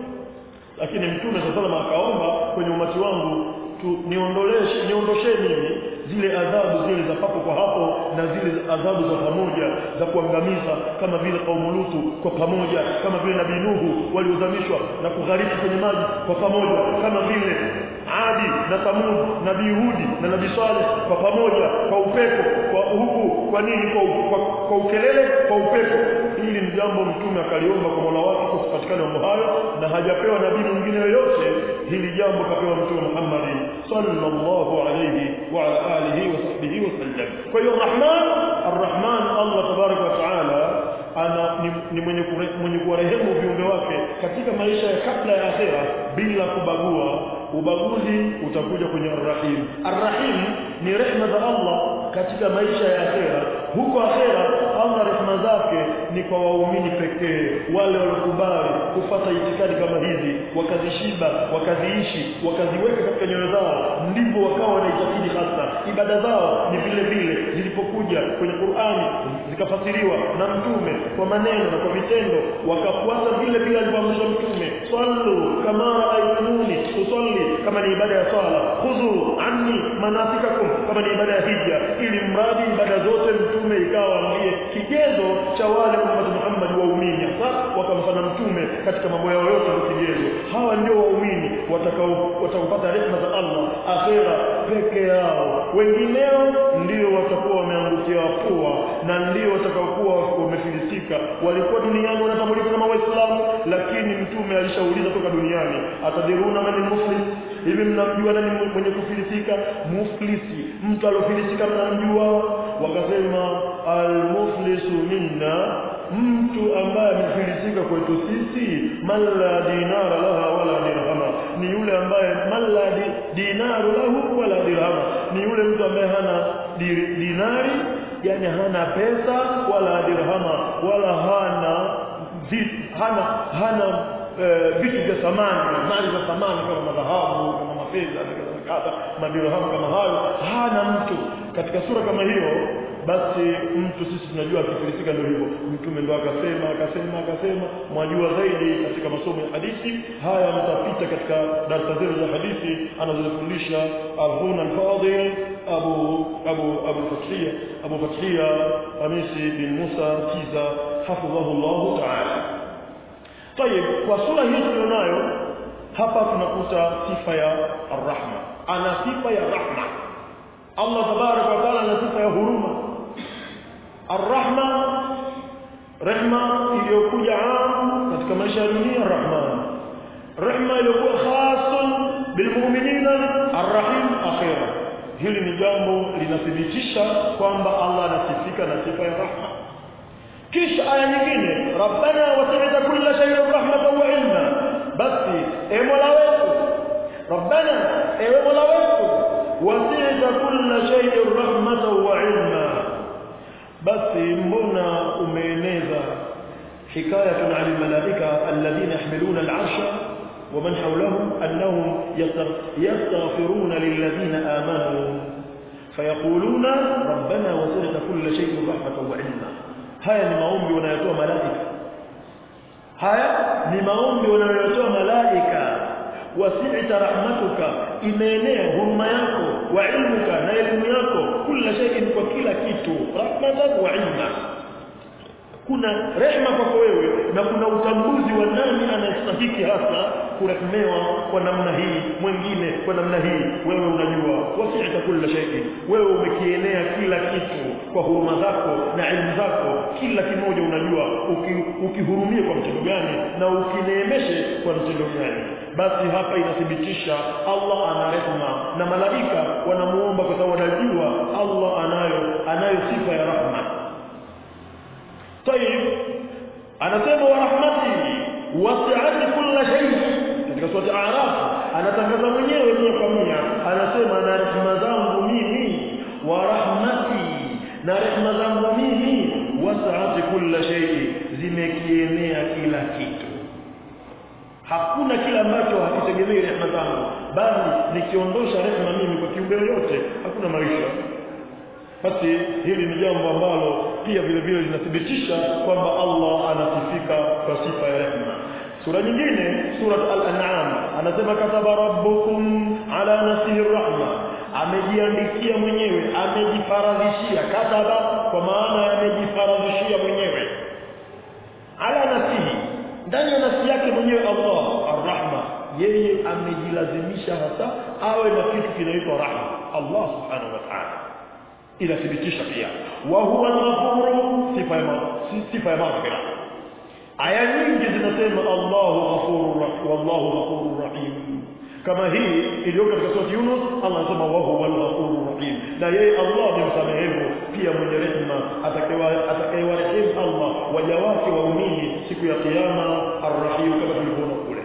lakini mtume sasa akaomba kwenye umati wangu tu niondoleshe niondoshe mimi zile adhabu zile za papo kwa hapo na zile adhabu za pamoja za kuangamiza kama vile kaumu Lutu kwa pamoja kama vile nabii Nuhu waliozamishwa na kughariki kwenye maji kwa pamoja kama vile Adi na Thamud nabii Hudi na nabii Saleh kwa pamoja kwa upepo kwa huku kwa nini kwa, kwa, kwa ukelele kwa upepo hili ni jambo mtume akaliomba kwa Mola wake kusipatikana mambo hayo na hajapewa nabii mwingine yoyote hili jambo kapewa mtume Muhammad sallallahu alayhi wa ala alihi wa sahbihi wa sallam kwa hiyo Rahman Ar-Rahman Allah tabarak wa taala ana ni, ni mwenye kure, mwenye kuwarehemu viumbe wake katika maisha ya kabla ya akhera bila kubagua ubaguzi utakuja kwenye Ar-Rahim Ar-Rahim ni rehma za Allah katika maisha ya akhera huko akhera Allah rehma zake ni kwa waumini pekee wale waliokubali kufata itikadi kama hizi wakazishiba wakaziishi wakaziweka katika nyoyo zao ndipo wakawa wanaitakidi hasa ibada zao ni vile vile zilipokuja kwenye Qur'ani zikafasiriwa na mtume kwa maneno na kwa vitendo wakafuata vile vile alivyoamrisha mtume sallu kama aitumuni usalli kama ni ibada ya swala khudhu anni manasikakum kama ni ibada ya hija ili mradi ibada zote mtume ikawa ndiye kigezo cha wale umma Muhammad waumini sasa wakamfanya mtume katika mambo yao yote kwa kigezo hawa ndio waumini watakao watakaopata rehema za Allah akhera peke yao wengineo ndio watakuwa wameangukia pua na ndio watakaokuwa wamefilisika walikuwa duniani wanatambulika kama waislamu lakini mtume alishauliza toka duniani atadiruna man muflis hivi mnamjua nani mwenye kufilisika muflisi mtu aliofilisika mnamjua wakasema almuflisu minna mtu ambaye amefilisika kwetu sisi man la dinara laha wala dirhama ni yule ambaye man la di, dinaru lahu wala dirhama ni yule mtu ambaye hana di, dinari yani hana pesa wala dirhama wala hana zi, hana hana vitu vya thamani mali za thamani kama madhahabu kama mafedha kadha madirhamu kama hayo hana mtu katika sura kama hiyo basi mtu sisi tunajua akifilisika ndio hivyo mtume ndo akasema akasema akasema mwajua zaidi katika masomo ya hadithi haya mtapita katika darasa zetu za hadithi anazofundisha Abuna al-Fadil Abu Abu Abu Fathia Abu Fathia Hamisi bin Musa Kiza hafidhahu Allah ta'ala طيب kwa sura hii tulionayo hapa tunakuta sifa ya arrahma ana sifa ya rahma Allah tabaraka wa taala ana sifa ya huruma arrahma rehma iliyokuja am katika maisha ya dunia rahman rehma iliyokuwa khasun bilmu'minina arrahim akhira hili ni jambo linathibitisha kwamba Allah anasifika na sifa ya rahma kisha aya nyingine rabbana wasi'ta kulla shay'in rahmatan wa ilma basi e mola wetu rabbana ewe mola wetu wasi'ta kulla shay'in rahmatan wa ilma basi mbona umeeneza hikayatun 'ala al-malaika alladhina yahmiluna al-'arsha ومن حولهم أنهم يستغفرون للذين آمنوا فيقولون ربنا وسعت كل شيء رحمة وعلما haya ni maombi wanayotoa malaika haya ni maombi wanayotoa malaika wasi'ta rahmatuka imeenea huruma yako wa ilmuka na elimu yako kila shay'in kwa kila kitu rahmatan wa ilma kuna rehma kwako wewe na kuna utambuzi wa nani anastahiki hasa kurehmewa kwa namna hii mwingine kwa namna hii wewe unajua wasi'ta kulla shay'in wewe umekienea kila kitu kwa huruma zako na elimu zako kila kimoja unajua ukihurumie kwa mtindo gani na ukineemeshe kwa mtindo gani basi hapa inathibitisha Allah ana rehma na malaika wanamuomba kwa sababu wanajua Allah anayo anayo sifa ya rahma طيب anasema wa rahmati wasi'at kulla shay katika sura al-a'raf anatangaza mwenyewe mia kwa mia anasema na rehema zangu mimi wa rahmati na rehema zangu mimi wasi'at kulla shay zimekienea kila kitu hakuna kila ambacho hakitegemei rehema zangu bali nikiondosha rehema mimi kwa kiumbe yote hakuna maisha basi hili ni jambo ambalo pia vile vile linathibitisha kwamba Allah anasifika kwa sifa ya rehema sura nyingine surat al-an'am anasema kataba rabbukum ala nafsihi rahma amejiandikia mwenyewe amejifaradhishia kataba kwa maana amejifaradhishia mwenyewe ala nafsihi ndani ya nafsi yake mwenyewe Allah arrahma yeye amejilazimisha hasa awe na kitu kinaitwa rahma Allah subhanahu wa ta'ala inathibitisha pia wa huwa al-ghafuru sifa ya sifa ya maghfira aya nyingi zinasema Allahu ghafurur rahim wallahu ghafurur rahim kama hii iliyo katika sura Yunus Allah anasema wa huwa al-ghafurur rahim na yeye Allah ni msamehevu pia mwenye rehema atakayewarehemu Allah waja wake waumini siku ya kiyama ar-rahim kama tulivyoona kule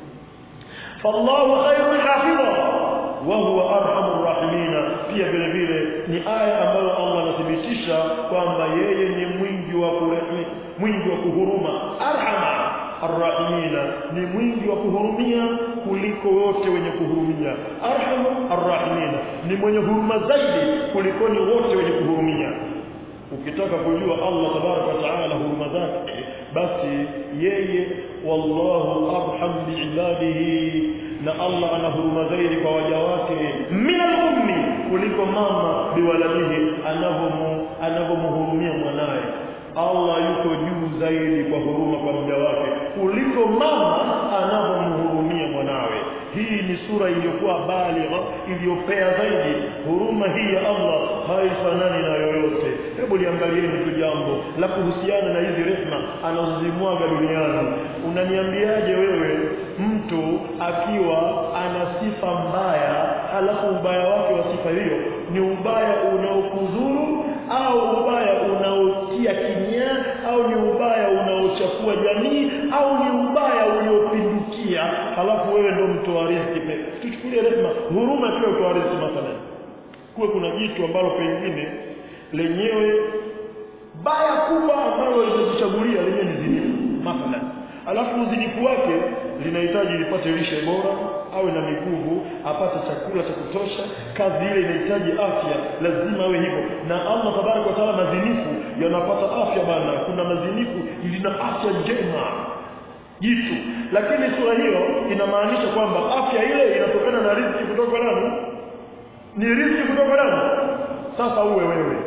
fallahu khairul hafidha wa huwa arhamur rahimin pia vile vile ni aya ambayo Allah anathibitisha kwamba yeye ni mwingi wa kurehemu mwingi wa kuhuruma arhama arrahimina ni mwingi wa kuhurumia kuliko wote wenye kuhurumia arhamu arrahimina ni mwenye huruma zaidi kuliko ni wote wenye kuhurumia ukitaka kujua Allah tabaraka wa taala huruma zake basi yeye wallahu arham biibadihi na Allah ana huruma zaidi kwa waja wake min al-ummi kuliko mama biwaladihi anavomu anavomhurumia mwanaye Allah yuko juu zaidi kwa huruma kwa mja wake kuliko mama anavyomhurumia mwanawe. Hii ni sura iliyokuwa baligha, iliyopea zaidi. Huruma hii ya Allah haifanani na yoyote. Hebu liangalieni tu jambo la kuhusiana na hizi rehma anazozimwaga duniani. Unaniambiaje wewe mtu akiwa ana sifa mbaya, halafu ubaya wake wa sifa hiyo ni ubaya unaokudhuru au ubaya unaotia kinyaa au ni ubaya unaochafua jamii au ni ubaya uliopindukia halafu wewe ndo mtoa riziki tuchukulie rehema huruma pia utoa riziki mathalan kuwe kuna jitu ambalo pengine lenyewe baya kubwa ambalo limejichagulia lenyewe ni zinifu mathalan alafu uzinifu wake linahitaji lipate lishe bora awe na miguvu apate chakula cha kutosha kazi ile inahitaji afya lazima awe hivyo na Allah tabaraka wa taala mazinifu yanapata afya bana kuna mazinifu lina afya njema jitu lakini sura hiyo inamaanisha kwamba afya ile inatokana na riziki kutoka kwa nani ni riziki kutoka kwa nani sasa uwe wewe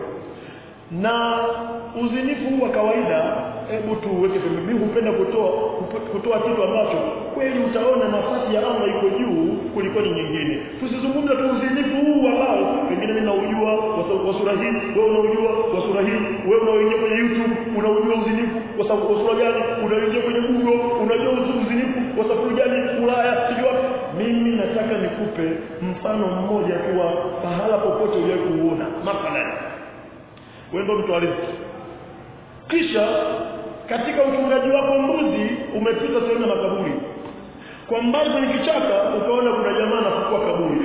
na uzinifu wa kawaida hebu tuweke pembeni mimi hupenda kutoa kutoa kitu ambacho kweli utaona nafasi ya Allah iko juu kuliko ni nyingine tusizungumze tu uzinifu huu ambao pengine mimi naujua kwa sura hii wewe unaujua kwa sura hii wewe unaoingia kwenye YouTube unaujua uzinifu kwa sababu kwa sura gani unaingia kwenye Google unajua uzinifu kwa sababu gani Ulaya sijua mimi nataka nikupe mfano mmoja tu wa pahala popote uliwahi kuuona mathalan wewe ndo mtu aliziki kisha katika uchungaji wako mbuzi umepita sehemu ya makaburi kwa mbali kwenye kichaka ukaona kuna jamaa anafukua kaburi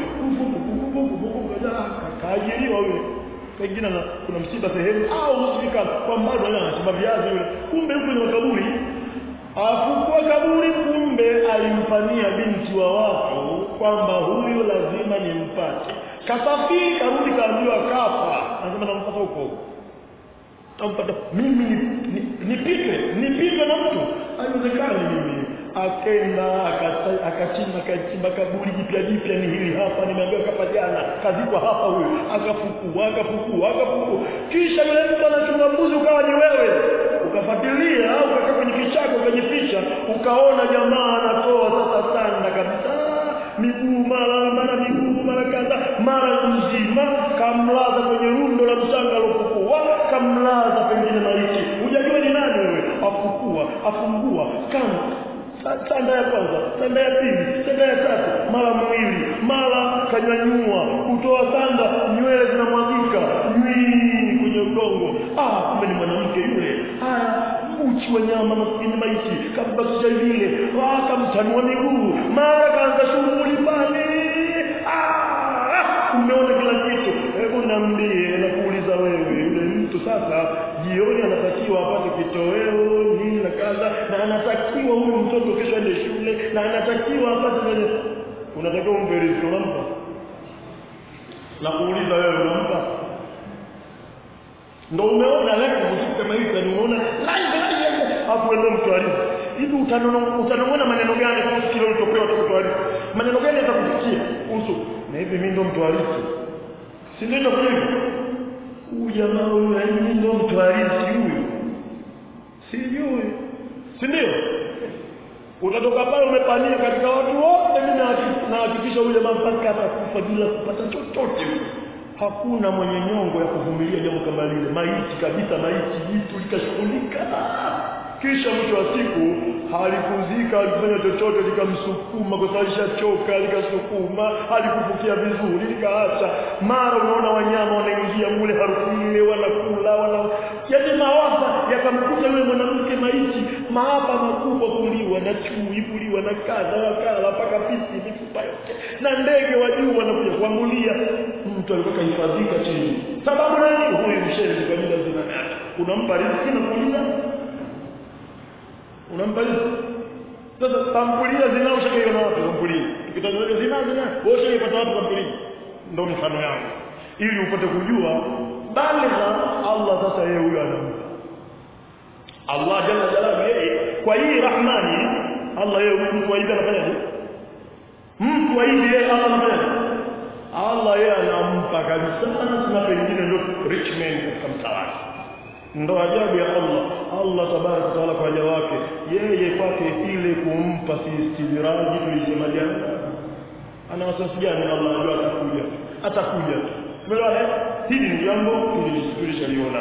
kaajiriwa yule pengine na kuna msiba sehemu au hospitali kwa mbali wale anachimba viazi yule kumbe yuko kwenye makaburi afukua kaburi kumbe alimfanyia binti wa watu kwamba huyu lazima nimpate kasafiri karudi kaambiwa kafa anasema nampata huko tampata mimi nipike nipike na mtu haiwezekani mimi akenda akachimba akachimba kaburi jipya jipya ni hili hapa nimeambiwa kapa jana kazikwa hapa huyu akafukua akafukua akafukua kisha yule mtu anachunga mbuzi ukawa ni wewe ukafuatilia au ukakaa kwenye kichaka ukajificha ukaona jamaa anatoa sasa sanda kabisa miguu mara mara miguu mara kadha mara mzima kamlaza kwenye rundo la mchanga alofukua kamlaza pengine maiti hujajua ni nani wewe afukua afungua kama sanda ya kwanza sanda ya pili sanda ya tatu mara mwili mara kanyanyua kutoa sanda nywele zinamwagika nywii kwenye udongo ah kumbe ni mwanamke yule haya uchi wa nyama maskini maiti kabakisha vile akamtanua miguu mara kaanza shughuli pale ah umeona kila kitu hebu niambie nakuuliza wewe yule mtu sasa jioni anatakiwa apate kitoweo nini na kaza na anatakiwa huyu mtoto kesho aende shule na anatakiwa apate nini unatakiwa umpe riziki unampa na kuuliza wewe unampa ndo umeona leo muziki kama hivi ni unaona live live hapo ndio mtwalizi hivi utanona utanona maneno gani kuhusu kile ulichopewa tu mtwalizi maneno gani yatakufikia kuhusu na hivi mimi ndo mtwalizi si ndio kwa hivyo huyu jamaa huyu yaani mimi ndo mtwalizi huyu sijui si ndio utatoka pale umepania katika watu wote mimi nahakikisha huyu jamaa mpaka atakufa bila kupata chochote hakuna mwenye nyongo ya kuvumilia jambo kama lile maiti kabisa maiti jitu likashughulika kisha mwisho wa siku halikuzika alikufanya chochote likamsukuma kwa sababu lishachoka likasukuma halikufukia vizuri likaacha mara unaona wanyama wanaingia mule harufu ile wanakula wana yaani mawafa yakamkuta yule mwanamke maiti maafa makubwa kuliwa na chui kuliwa na kadha wakala mpaka pisi mifupa yote na ndege wa juu wanakuja kuangulia mtu alikuwa kahifadhika chini sababu nani huyu mshenzi kwa muda mzima unampa riziki na kuuliza unampa riziki sasa tambulia zinao shakaiona wapi tambulia tukitazama zina zina wewe shakaipata wapi tambulia ndio mfano yangu ili upate kujua baligha Allah sasa yeye huyo anampa Allah jalla jalaluhu yeye kwa hii rahmani Allah yeye mtu wa hivi anafanyaje mtu wa hivi yeye Allah anafanyaje Allah yeye anampa kabisa na pengine ndio rich man katika mtawala ndo ajabu ya Allah Allah tabaraka taala kwa waja wake yeye kwake ile kumpa si istidiraji tulisema jana ana wasiwasi gani Allah anajua atakuja atakuja umeelewa hili ni jambo tulishaliona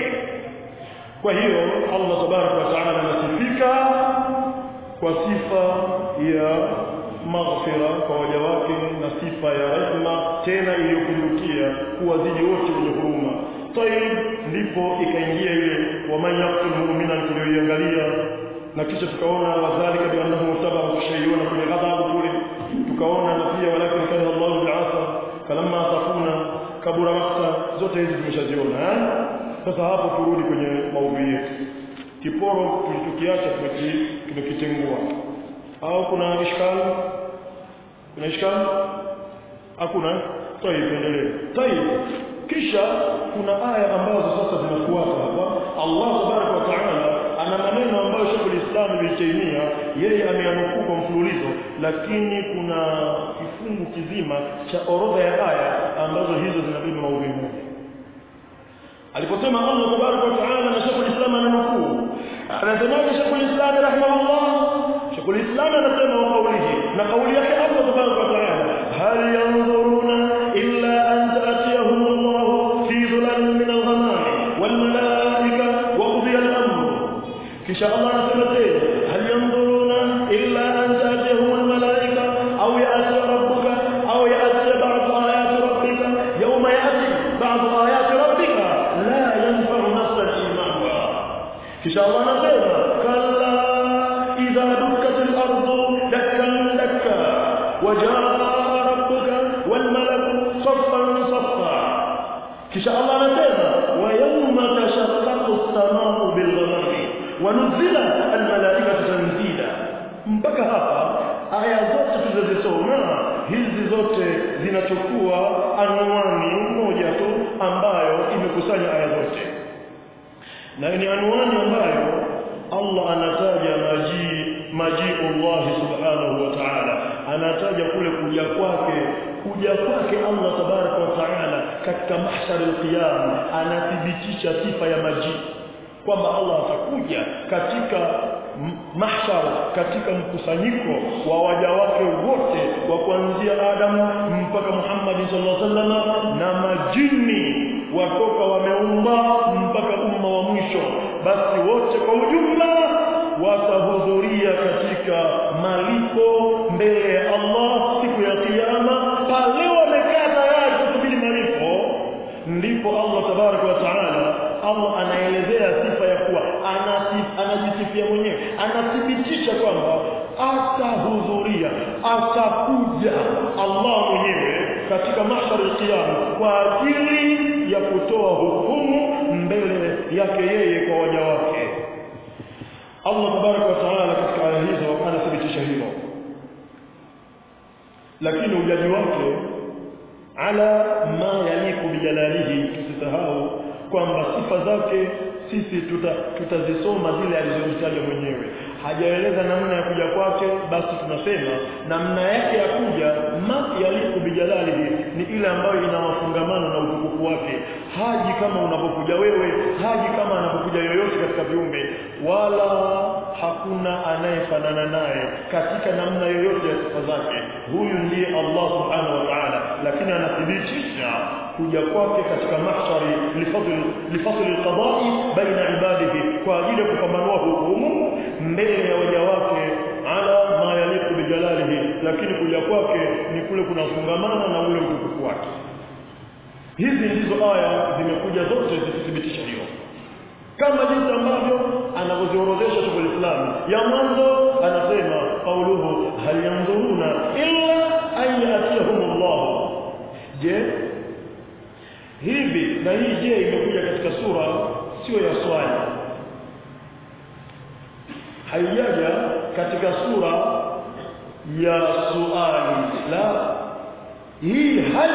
kwa hiyo Allah tabaraka wa taala anasifika kwa sifa ya maghfira kwa waja wake na sifa ya rehma tena iliyopindukia kuwazidi wote wenye huruma tayib ndipo ikaingia ile waman yaqtul mu'mina tuliyoiangalia na kisha tukaona wadhalika biannahu mutabahu shay'un kwenye ghadhabu kule tukaona na pia walakin kana Allah bi'asa falamma tafuna kabura makta zote hizi tumeshaziona eh sasa hapo turudi kwenye maudhui yetu kiporo tulichokiacha tumekitengua au kuna ishkali kuna ishkali hakuna tayib endelee tayib kisha kuna aya ambazo sasa zinafuata hapa Allah tabaraka wa taala ana maneno ambayo Sheikh al-Islam Ibn Taymiyyah yeye ameanukuu kwa mfululizo lakini kuna kifungu kizima cha orodha ya aya ambazo hizo zinabeba maudhui moja aliposema Allah tabaraka wa taala na Sheikh al-Islam ananukuu anasemaje Sheikh al-Islam rahimahullah Sheikh al-Islam anasema wa qawlihi na kauli yake Allah tabaraka wa taala hal yanzuruna illa an ta'tiyahum Allah fi dhulalin min al-ghamam wal malaika wa qudiya al-amr kisha Allah anasema tena hal yanzuruna illa an ta'tiyahum al-malaika aw ya'ti rabbuka aw ya'ti ba'd ayati rabbika yawma ya'ti ba'd ayati rabbika la yanfa'u nafsan imanuha kisha Allah anasema kalla idha dukkat al-ardu dakkan dakka وجاء ربك والملك صفا صفا kisha Allah anasema wa yawma tashaqqaqu as-samaa'u bil ghamami wa nuzila al-malaa'ikatu tanzila mpaka hapa aya zote tulizozisoma hizi zote zinachukua anwani moja tu ambayo imekusanya aya zote na ni anwani ambayo Allah anataja maji majiu Allah subhanahu wa ta'ala anataja kule kuja kwake kuja kwake Allah tabaraka wa taala katika mahshar al-qiyam anathibitisha sifa ya maji kwamba Allah atakuja katika mahshar katika mkusanyiko wa waja wake wote wa kuanzia Adam mpaka Muhammad sallallahu alaihi wasallam na majini watoka wameumba mpaka umma wa mwisho basi wote kwa ujumla watahudhuria katika malipo mbele ya Allah siku ya kiyama pale wamekaa tayari kusubiri malipo ndipo Allah tabaraka wa taala Allah anaelezea sifa ya kuwa anajisifia mwenyewe anathibitisha kwamba atahudhuria atakuja Allah mwenyewe katika mahshar al-qiyam kwa ajili ya kutoa hukumu mbele yake yeye kwa waja wake Allah tabaraka wa taala katika aya hizo anathibitisha hilo lakini ujaji wake ala ma yaliku bijalalihi tusisahau kwamba sifa zake sisi tuta, tutazisoma zile alizozitaja mwenyewe hajaeleza namna ya kuja kwake basi tunasema namna yake ya kuja ma yaliku bijalalihi ni ile ambayo ina mafungamano na utukufu wake haji kama unapokuja wewe haji kama anapokuja yoyote katika viumbe wala hakuna anayefanana naye katika namna yoyote ya sifa zake huyu ndiye Allah subhanahu wa ta'ala lakini anathibitisha kuja kwake katika mahshari lifadli lifadli alqada'i baina ibadihi kwa ajili ya kupambanua hukumu mbele ya waja wake ala ma yaliku bijalalihi lakini kuja kwake ni kule kunafungamana na ule utukufu wake hizi ndizo aya zimekuja zote zikithibitisha hilo kama jinsi ambavyo anavyoziorodhesha Sheikh Islam ya mwanzo anasema qauluhu hal yanzuruna illa an yatihumullah je hivi na hii je imekuja katika sura sio ya swali haijaja katika sura ya suali la hii hal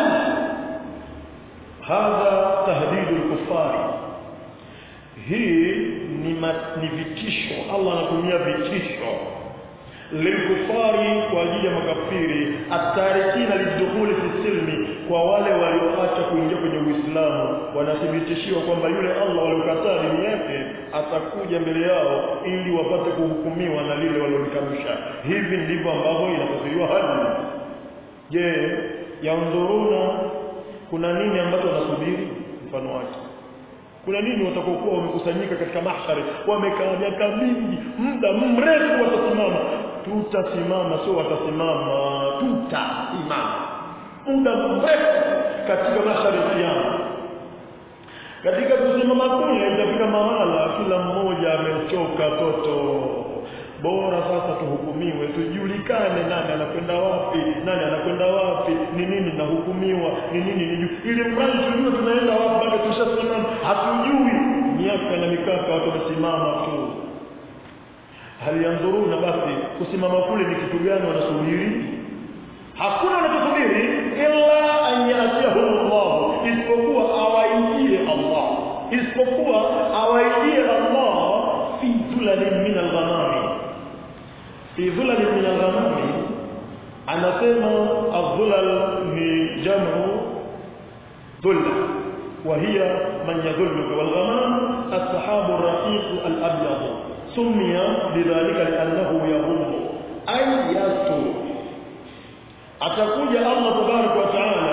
hadha tahdidu al-kuffari hii ni, ma, ni vitisho Allah anatumia vitisho lilkufari kwa ajili ya makafiri atarikina lidukhuli fi silmi kwa wale walioacha kuingia kwenye Uislamu wanathibitishiwa kwamba yule Allah waliokataa dini yake atakuja mbele yao ili wapate kuhukumiwa na lile walilolikanusha hivi ndivyo ambavyo inafasiriwa hali je yanzuruna kuna nini ambacho wanasubiri mfano wake kuna nini watakokuwa wamekusanyika katika mahshari wamekaa miaka mingi muda mrefu watasimama tutasimama sio watasimama tutasimama muda mrefu katika mahshari ya kiyama katika kusimama kule itafika mahala kila mmoja amechoka toto bora sasa tuhukumiwe tujulikane nani anakwenda wapi nani anakwenda wapi ni nini nahukumiwa ni nini ni ili mradi tujue tunaenda wapi bado tushasimama hatujui miaka na mikaka watu wamesimama tu hali yanzuruna basi kusimama kule ni kitu gani wanasubiri hakuna wanachosubiri illa an yatiyahum Allah isipokuwa awaijie Allah isipokuwa awaijie Allah fi dhulalin min al-ghamami fi dhulalin min al-ghamami anasema adh-dhulal ni jamu dhulla وهي من يذلك والغمام السحاب الرقيق الأبيض سمي بذلك لأنه يغم أي يستر atakuja Allah tabarak wa taala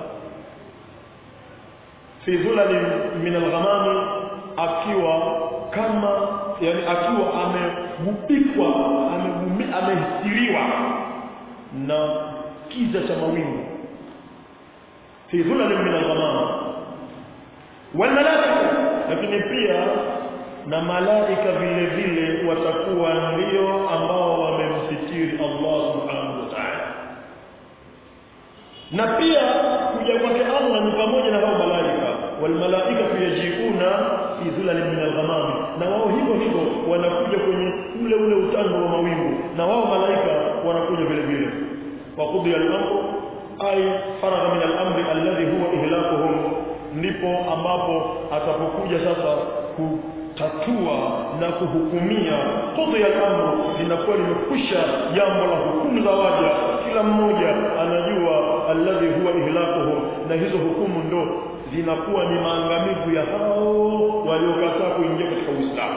fi dhulal min al-ghamam akiwa kama yani akiwa amegubikwa amehistiriwa na kiza cha mawingu fi dhulal min al-ghamam wal malaika lakini pia na malaika vile vile watakuwa ndio ambao wamemsitiri Allah subhanahu wa ta'ala na pia kuja kwake Allah ni pamoja na hao malaika wal malaika yajiuna fi dhulalin min al-ghamam na wao hivyo hivyo wanakuja kwenye ule ule utando wa mawingu na wao malaika wanakuja vile vile wa qudi al-amru ay faragha min al-amri alladhi huwa ihlakuhum ndipo ambapo atapokuja sasa kutatua na kuhukumia qudi al-amru linakuwa limekwisha jambo la hukumu za waja kila mmoja anajua alladhi huwa ihlakuhum na hizo hukumu ndo zinakuwa ni maangamivu ya hao waliokataa kuingia katika Uislamu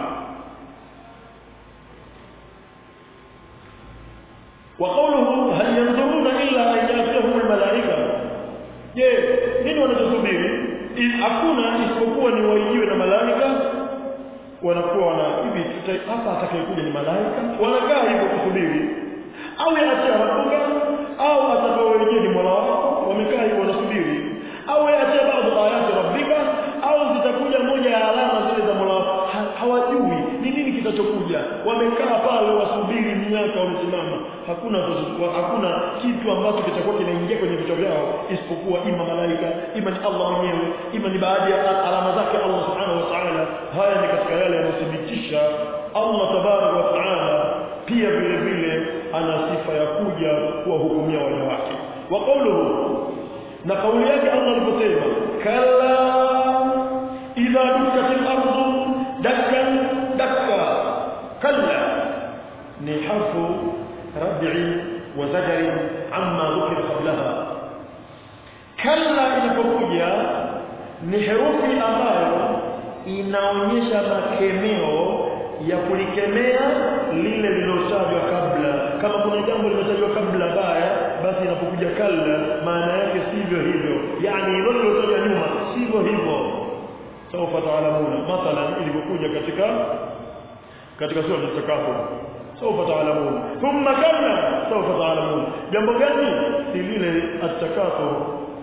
wa qawluhu hal yanzuruna illa an yatihum almalaika je nini wanachosubiri hakuna isipokuwa ni waijiwe na malaika wanakuwa wana hivi hapa atakayekuja ni malaika wanakaa hivyo kusubiri au yaatia rabbuka au atakaowenyewe ni mola wako wamekaa hivyo wanasubiri au yaatia baadhi ayati rabbika au zitakuja moja ya alama zile za mola wako ha, hawajui ni nini kitachokuja wamekaa pale wasubiri miaka wamesimama hakuna hakuna kitu ambacho kitakuwa kinaingia kwenye vichwa vyao isipokuwa ima malaika ima ni Allah mwenyewe ima ni baadhi ya alama zake Allah subhanahu wa ta'ala haya ni katika yale yanayothibitisha Allah tabarak wa ta'ala pia vile vile ana sifa ya kuja kuwahukumia waja wake wa qawluhu na kauli yake Allah aliposema kala idha dukkatil ardu dakkan dakka kalla ni harfu rad'i wa zajri amma dhukira qablaha kalla inapokuja ni herufi ambayo inaonyesha makemeo ya kulikemea lile lilotajwa kabla kama kuna jambo limetajwa kabla baya basi inapokuja kalla maana yake sivyo hivyo yani hilo lilotajwa nyuma sivyo hivyo sawfa taalamuna mathalan ilivyokuja katika katika sura al-takafur sawfa taalamuna thumma kalla sawfa taalamuna jambo gani si lile at-takafur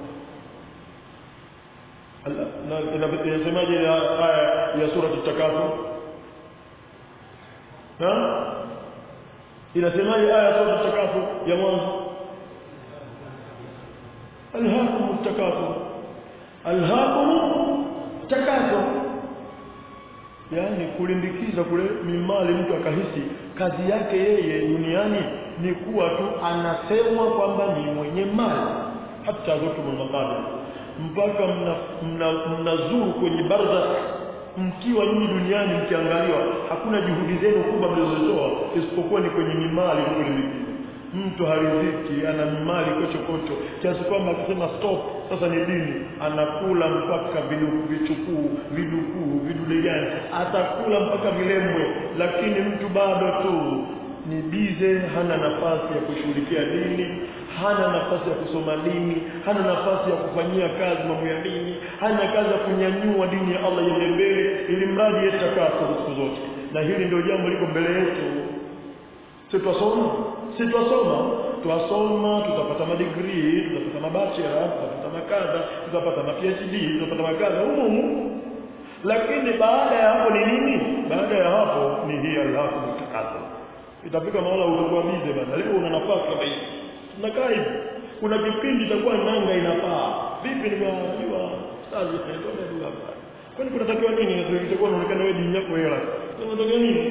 inasemaje aya ya sura at-takafur ha inasemaje aya ya sura at-takafur ya mwanzo alhaakum at-takafur alhaakum takaso yani kulimbikiza kule mimali mtu akahisi kazi yake yeye duniani ni kuwa tu anasemwa kwamba ni mwenye mali hata zote mnaqabili mpaka mnazuru mna, mna kwenye barzakh mkiwa nyinyi duniani mkiangaliwa hakuna juhudi zenu kubwa mlizotoa isipokuwa ni kwenye mimali kulimbikiza mtu hariziki ana mali kocho kocho kiasi kwamba akisema stop sasa ni dini anakula mpaka vichukuu vidukuu vidude gani atakula mpaka vilembwe lakini mtu bado tu ni bize hana nafasi ya kushughulikia dini hana nafasi ya kusoma dini hana nafasi ya kufanyia kazi mambo ya dini hana kazi ya kunyanyua dini ya Allah iende mbele ili mradi yetakaso siku zote na hili ndio jambo liko mbele yetu sitwasoma sitwasoma twasoma tutapata madigrii tutapata mabachela tutapata makadha tutapata ma PhD tutapata makadha humu humu lakini baada ya hapo ni nini baada ya hapo ni hii alhaku mtakaso itafika mahala utakuwa bize bana leo una nafasi kama hii tunakaa hivi kuna kipindi itakuwa nanga inapaa vipi nimejua stazi tunaenda dua hapa kwani kunatakiwa nini itakuwa inaonekana wewe dini yako hela unataka nini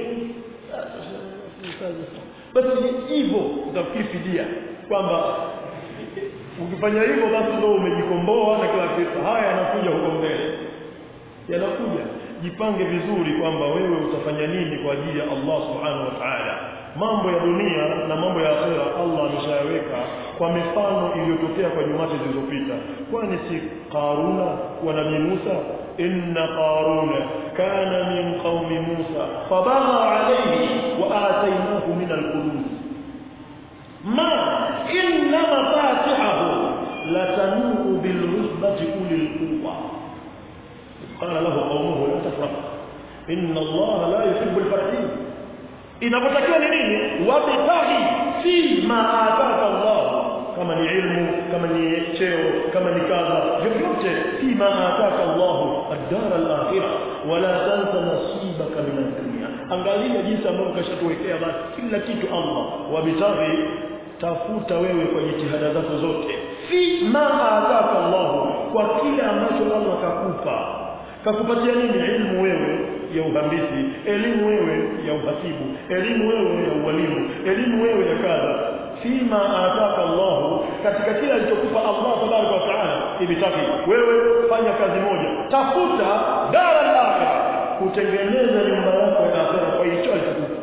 basi hivyo utafikiri fidia kwamba ukifanya hivyo basi ndio umejikomboa na kila kitu haya yanakuja huko mbele yanakuja jipange vizuri kwamba wewe utafanya nini kwa ajili ya Allah subhanahu wa ta'ala mambo ya dunia na mambo ya akhera Allah ameshayaweka kwa mifano iliyotokea kwa nyumati zilizopita kwani si Qaruna wa Nabii Musa inna Qaruna kana min qaumi Musa fabagha alayhi wa atainahu min al-kunuz ma inna mafatihahu latanu bil usbati ulil quwwa قال له قومه لا تفرح إن الله لا يحب الفرحين inapotakiwa ni nini wabtaghi fi ma ataka Allah kama ni ilmu kama ni cheo kama ni kadha vyovyote fi ma ataka Allah ad-dar al-akhirah wala tansa nasibaka min ad-dunya angalia jinsi ambavyo kashatuwekea basi kila kitu Allah wabtaghi tafuta wewe kwa jitihada zako zote fi ma ataka Allah kwa kile ambacho Allah kakupa kakupatia nini elimu wewe ya uhandisi elimu wewe ya uhasibu elimu wewe ya ualimu elimu wewe ya kadha fima ataka Allah katika kila alichokupa Allah tabaraka wa taala ibitaki wewe fanya kazi moja tafuta dara al-akhirah kutengeneza nyumba yako ya akhirah kwa hicho alichokupa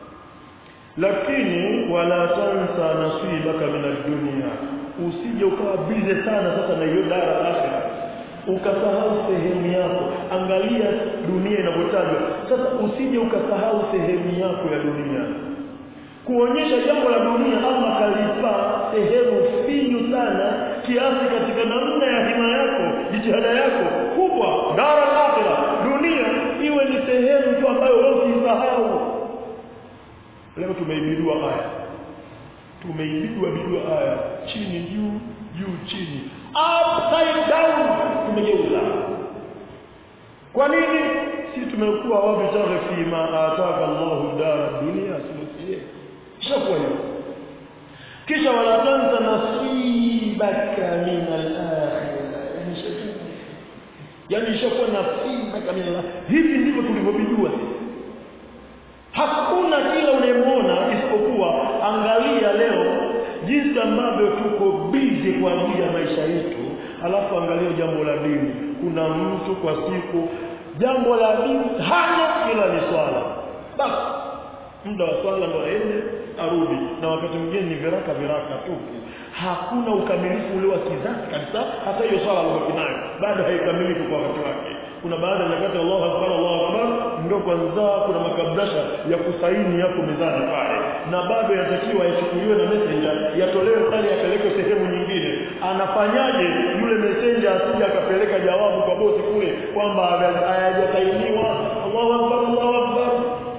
lakini wala tansa nasibaka min ad-dunya usije ukawa bize sana sasa na hiyo dara al-akhirah ukasahau sehemu yako angalia dunia inavyotajwa sasa usije ukasahau sehemu yako ya dunia kuonyesha jambo la dunia Allah kalipa sehemu finyu sana kiasi katika namna ya hima yako jitihada yako kubwa dara akhira dunia iwe ni sehemu tu ambayo wewe usisahau leo tumeibidua aya tumeibidua bidua aya chini juu juu chini upside down tumegeuza kwa nini si tumekuwa wabitaghi fi ma ataka Allahu dara dunia sio shakuwa hiyo kisha wala tanza nasibaka min al-akhirah yani shakuwa nasibaka min al hivi ndivyo tulivyobijua hakuna kila unayemwona isipokuwa angalia leo jinsi ambavyo tuko busy kwa ajili ya maisha yetu alafu angalia jambo la dini kuna mtu kwa siku jambo la dini hana ila ni swala basi muda wa swala ndo aende arudi na wakati mwingine ni viraka viraka tu hakuna ukamilifu ule wa kizazi kabisa hata hiyo swala alobaki nayo bado haikamiliki kwa wakati wake kuna baada ya nyakati Allahu akbar Allahu akbar ndio kwanza kuna makabrasha ya kusaini yako mezani pale na bado yatakiwa yachukuliwe na messenger yatolewe pale yapelekwe sehemu nyingine anafanyaje yule messenger asije akapeleka jawabu kwa bosi kule kwamba hayajasainiwa Allahu akbar Allahu akbar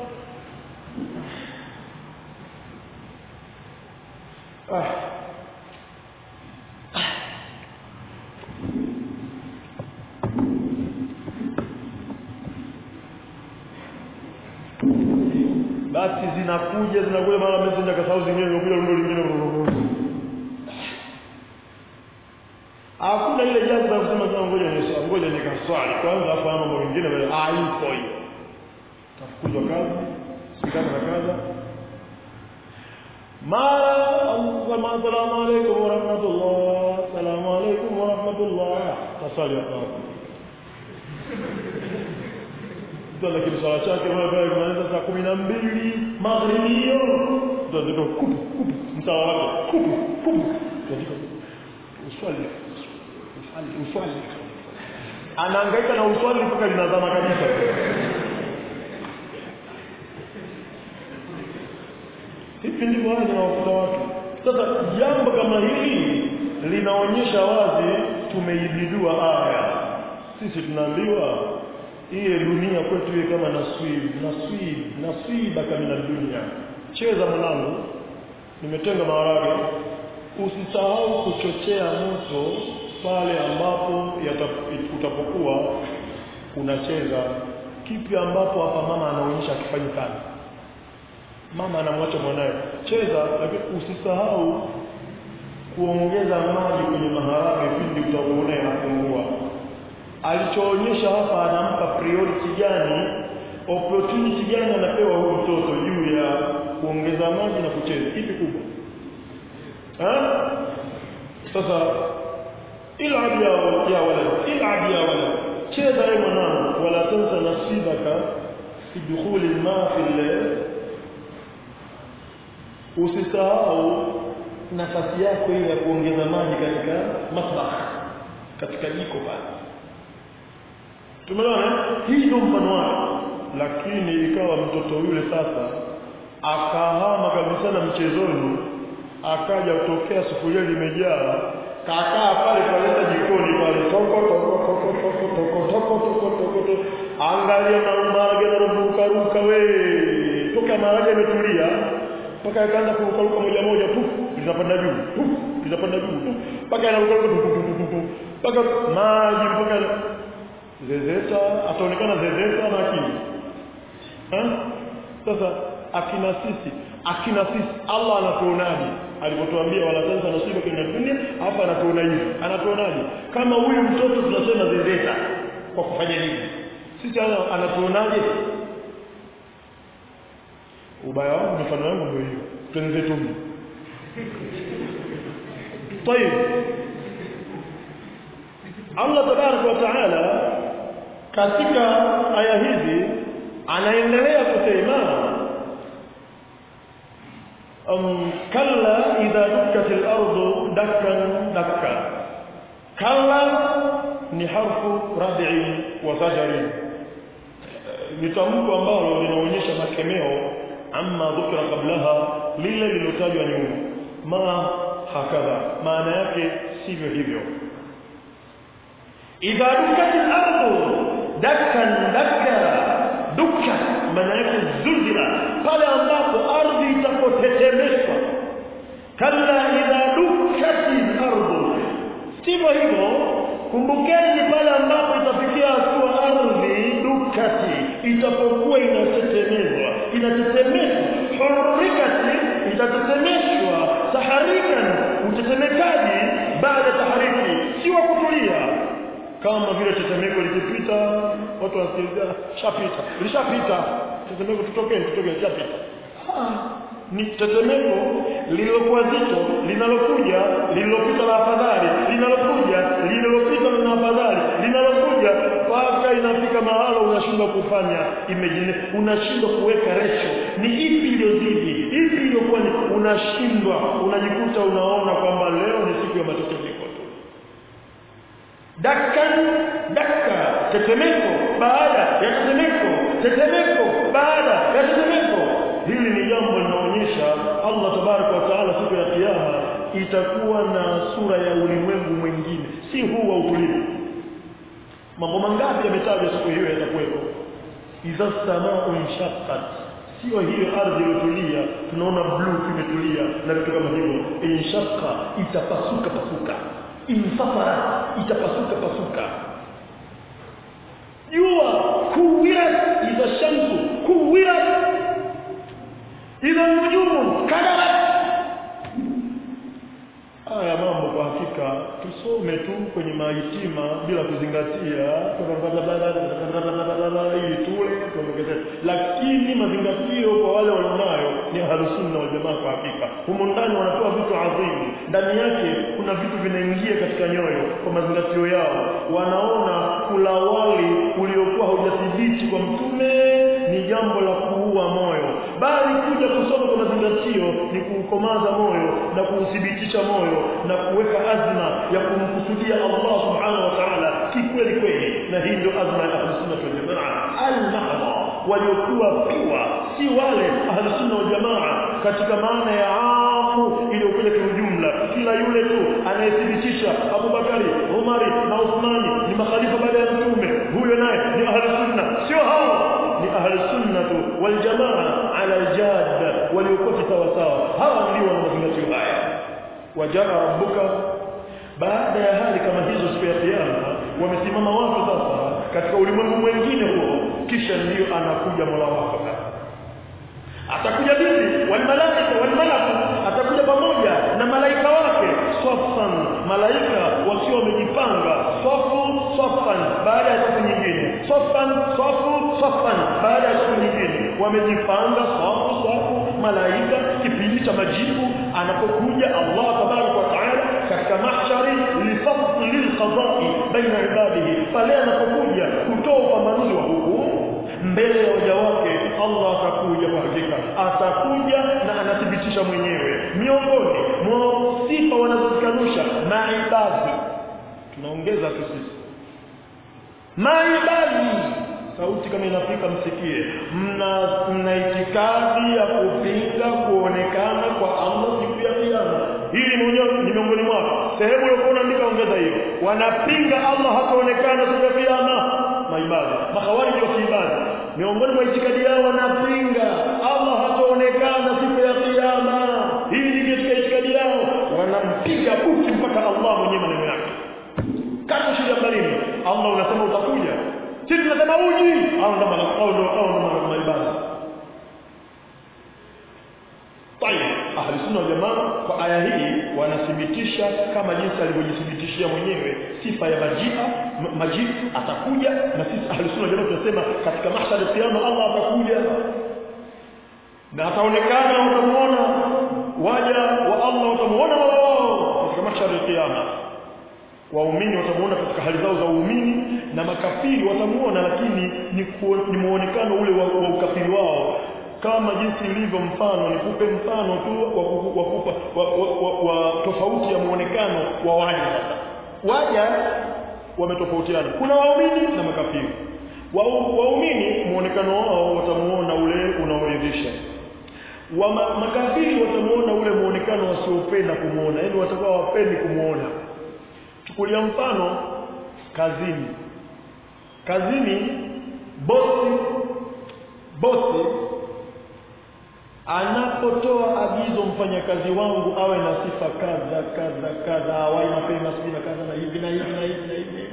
ah basi zinakuja zinakuja mara messenger kasahau zingine zinakuja rundo lingine hakuna ile jambo la kusema kama ngoja ni ngoja nikaswali kwanza afahamu mambo mengine bali hayupo hiyo tafukuzwa kazi sikana na kaza mara Allah salamu alaykum wa rahmatullah salamu alaykum wa rahmatullah tasali hapo ndio lakini swala chake wewe kuanza saa kumi na mbili magharibi hiyo ndio ndio kupu kupu msawa wake kupu kupu ndio uswali uswali uswali anahangaika na uswali mpaka linazama kabisa hivi ndivyo haya zinawakuta watu sasa jambo kama hili linaonyesha wazi tumeibidua aya sisi tunaambiwa iye dunia kwetu iwe kama naswib naswib naswibaka mina dunia cheza mwanangu nimetenga maharage usisahau kuchochea moto pale ambapo utapokuwa unacheza kipi ambapo hapa mama anaonyesha akifanyi kazi mama anamwacha mwanaye cheza lakini usisahau kuongeza maji kwenye maharage pindi utakuona yanapungua alichoonyesha hapa anampa priority gani opportunity gani anapewa huyu mtoto juu ya kuongeza maji na kucheza ipi kubwa ha? sasa ilab ya ya walad ilab ya walad cheza wewe mwanangu wala tansa nasibaka fi dukhuli ma fi usisahau nafasi yako ile ya kuongeza maji katika masbah katika jiko pale tumeona hii ndio mfano wake lakini ikawa mtoto yule sasa akahama kabisa na mchezoni akaja kutokea sufuria limejaa kakaa pale paleta jikoni pale toko toko toko toko toko toko toko toko toko angalia na maharage yanaruka ruka we toka maharage yametulia mpaka yakaanza kurukaruka moja moja tu linapanda juu tu linapanda juu tu mpaka yanarukaruka tu tu tu mpaka maji mpaka zezeta ataonekana zezeta na akili sasa akina sisi akina sisi Allah anatuonaje alipotuambia wala tansa nasiba kwenye dunia hapa anatuona hivi anatuonaje kama huyu mtoto tunasema zezeta kwa kufanya nini sisi anatuonaje ubaya wangu mifano yangu ndio hiyo tuenze tu طيب Allah tabaraka wa taala katika aya hizi anaendelea kusema um, kalla idha dukkat al-ardu dakkan dakka kalla ni harfu rad'i wa zajri ni tamko ambalo linaonyesha makemeo amma dhukira qablaha lile lilotajwa nyuma ma hakadha maana yake sivyo hivyo idha dukkat al-ardu dakkan dakka dukka maana yake zulzila pale ambapo ardhi itapotetemeshwa kalla idha dukkat al-ardu sivyo hivyo kumbukeni pale ambapo itafikia hatua ardhi dukati itapokuwa inatetemezwa inatetemeshwa hurrikati itatetemeshwa taharikan utetemekaji baada tahariki si wa kutulia kama vile tetemeko likipita watu wanasikiliza shapita lishapita tetemeko tutokee tutokee shapita ni tetemeko lililokuwa zito linalokuja lililopita la afadhali linalokuja lililopita na afadhali linalokuja mpaka inafika mahala unashindwa kufanya imagine unashindwa kuweka ratio ni ipi iliyozidi ipi iliyokuwa ni unashindwa unajikuta unaona kwamba leo ni siku ya matetemeko tu dakkan dakka tetemeko baada ya tetemeko tetemeko baada ya tetemeko hili ni jambo linaonyesha Allah tabaraka wa taala siku ya kiyama itakuwa na sura ya ulimwengu mwingine si huu wa utulivu mambo mangapi yametajwa siku hiyo yatakuwepo idha samau inshaqqat sio hiyo ardhi iliyotulia tunaona blue imetulia na vitu kama hivyo inshaqqa itapasuka pasuka insafara itapasuka pasuka jua kuwirat idha shamsu kuwirat idha nujumu kadarat haya mambo kwa hakika tusome tu kwenye mahitima bila kuzingatia ili tule tuondokeze lakini mazingatio kwa wale walionayo ni ahlusunna wal jamaa kwa hakika humo ndani wanatoa vitu adhimu ndani yake kuna vitu vinaingia katika nyoyo kwa mazingatio yao wanaona kula wali uliokuwa haujathibiti kwa mtume ni jambo la kuua moyo bali kuja kusoma kwa mazingatio ni kuukomaza moyo na kuuthibitisha moyo na kuweka azma ya kumkusudia Allah subhanahu wa ta'ala kikweli kweli na hii ndio azma ya ahlusunna wal jamaa al-mahdha waliokuwa piwa si wale ahlusunna wal jamaa katika maana ya amu iliyokuja kiujumla kila yule tu anayethibitisha Abubakari Umari na Uthmani ni makhalifa baada ya mtume huyo naye ni ahlusunna sio hao ni ahlusunnatu wal jamaa ala al-jadda waliokuwa sawa sawa hawa ndio wana mazingatio haya wajaa rabbuka baada ya hali kama hizo siku ya kiyama wamesimama watu sasa katika ulimwengu mwingine huo kisha ndio anakuja Mola wako atakuja vipi wal malaika wal malaku atakuja pamoja na malaika wake swafan malaika wakiwa wamejipanga swafu swafan baada ya siku nyingine swafan swafu swafan baada ya siku nyingine wamejipanga swafu swafu malaika kipindi cha majibu anapokuja Allah tabaraka wa taala katika mahshari lifasli lilqada'i baina ibadihi pale anapokuja kutoa upambanuzi wa hukumu mbele ya waja wake Allah atakuja kwa hakika atakuja na anathibitisha mwenyewe miongoni mwa sifa wanazozikanusha maibadi tunaongeza tu sisi maibadi sauti kama inafika msikie mna mna itikadi ya kupinga kuonekana kwa Allah siku ya kiyama hili ni miongoni mwao sehemu ya kuandika ongeza hiyo wanapinga Allah hataonekana siku ya kiyama maibada makhawarij wa kiibada miongoni mwa itikadi yao wanapinga Allah hataonekana siku ya kiyama hii ni katika itikadi yao wanampiga buti mpaka Allah mwenyewe maneno yake kata shida balini Allah unasema utakuja sisi tunasema uji au ndo au ndo au ndo maibada طيب ahli sunna wal jamaa kwa aya hii wanathibitisha kama jinsi alivyojithibitishia mwenyewe sifa ya majia majid atakuja na sisi ahli sunna wal jamaa tunasema katika mahshar al-qiyama Allah atakuja na ataonekana utamuona waja wa Allah utamuona wao katika mahshar al-qiyama waumini watamuona katika hali zao za uumini na makafiri watamuona lakini ni, ni muonekano ule wa, wa ukafiri wao kama jinsi ilivyo mfano nikupe mfano tu wa, wa, kupa, wa, wa, wa, wa tofauti ya muonekano wa waja sasa waja wametofautiana kuna waumini na makafiri waumini muonekano wao watamuona ule unaoridhisha wa makafiri watamuona ule muonekano wasiopenda kumuona yaani watakuwa wapendi kumuona chukulia mfano kazini kazini bosi bosi anapotoa agizo mfanyakazi wangu awe na sifa kadha kadha kadha awai mapema sijui na kadha na hivi na hivi na hivi na hivi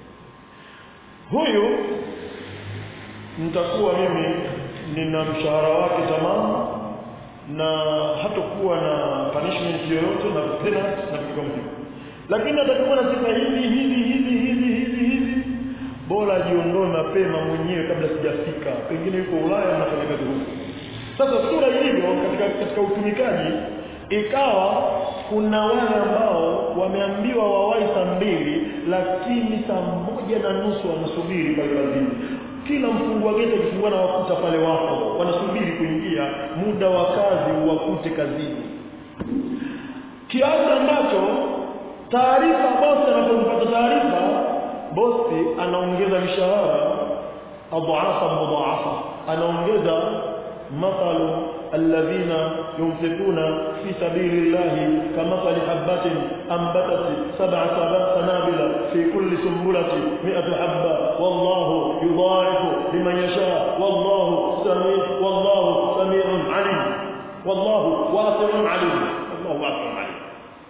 huyu nitakuwa mimi nina mshahara wake tamam na hatakuwa na punishment yoyote na penalty na vitu kama hivyo lakini atakuwa na sifa hivi hivi hivi hivi hivi hivi bora ajiondoe mapema mwenyewe kabla sijafika pengine yuko Ulaya anafanya kazi huko sasa sura ilivyo katika katika utumikaji ikawa kuna wale ambao wameambiwa wawai saa mbili lakini saa moja na nusu wanasubiri pale kazini kila mfungwa geti akifungua na wakuta pale wako wanasubiri kuingia muda wa kazi uwakute kazini kiasi ambacho taarifa bosi anapopata taarifa bosi anaongeza mishahara adhaafa mudhaafa anaongeza mathalu الذين ينفقون في سبيل الله كمثل حبة أنبتت سبع سنابل في كل سنبلة مئة حبة والله يضاعف لمن يشاء والله سميع والله سميع عليم والله واسع عليم الله واسع عليم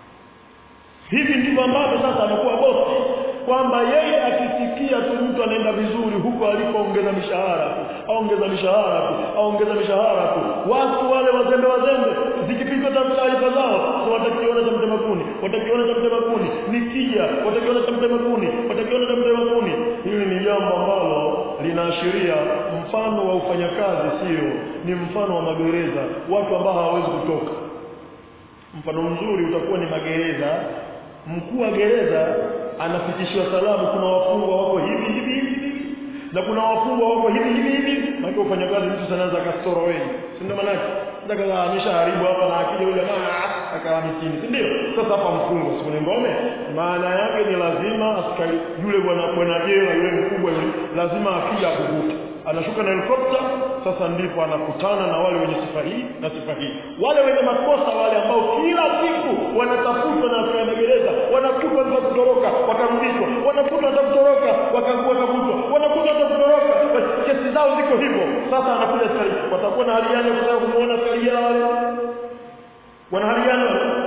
hivi ndivyo ambavyo sasa anakuwa bosi kwamba yeye akisikia tu mtu anaenda vizuri huko alipoongeza mishahara tu aongeza mishahara tu aongeza mishahara tu watu wale wazembe wazembe zikipigwa taarifa zao so watakiona cha mtema kuni watakiona cha mtema kuni nikija watakiona cha mtema kuni watakiona cha mtema kuni hili ni jambo ambalo linaashiria mfano wa ufanyakazi sio ni mfano wa magereza watu ambao hawawezi kutoka mfano mzuri utakuwa ni magereza mkuu wa gereza anafikishiwa salamu kuna wafungwa wako hivi hivi hivi na kuna wafungwa wako hivi hivi hivi maana ufanyakazi mtu sana za kasoro wengi si ndio maana ndaka ameshaharibu hapa na akija yule mama akawa mitini si ndio sasa hapa mfungwa si kuna ngome maana yake ni lazima askari yule bwana bwana jela yule mkubwa yule lazima akija kuvuta anashuka na helikopta sasa ndipo anakutana na wale wenye sifa hii na sifa hii wale wenye makosa wale ambao kila siku wanatafutwa na askari magereza wanakutwa za kutoroka wakarudishwa wanakutwa za kutoroka wakavutwa wanakutwa za kutoroka kesi zao ziko hivyo sasa anakuja askari watakuwa na hali gani kutaka kumuona askari wale wana hali gani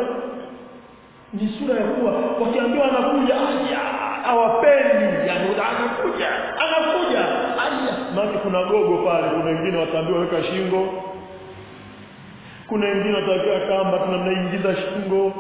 ni sura ya kuwa wakiambiwa anakuja aya hawapendi yani anakuja anakuja aya maana kuna gogo pale kuna wengine wataambiwa weka shingo kuna wengine watakiwa kamba tunamnaingiza shingo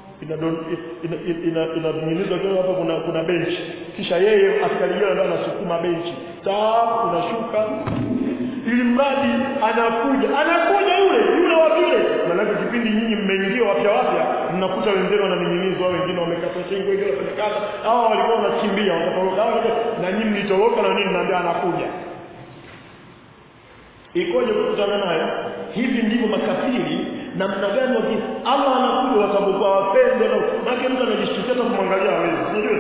inadunginizwa ina, ina, hapa kuna kuna benchi kisha yeye askari yeye ndo anasukuma benchi taa unashuka ili mradi anakuja anakuja yule yule wa vile maanake kipindi nyinyi mmeingia wapya wapya mnakuta wenzenu wananing'inizwa wengine wamekata shingo wengine wamekata hawa walikuwa wanakimbia wakatoroka hawa na nyinyi mlitoroka na nini naambia anakuja ikoje kukutana naye hivi ndivyo makafiri namna gani waki Allah anakuja watapokuwa wapende na maana mtu anajishtukia hata kumwangalia hawezi unajua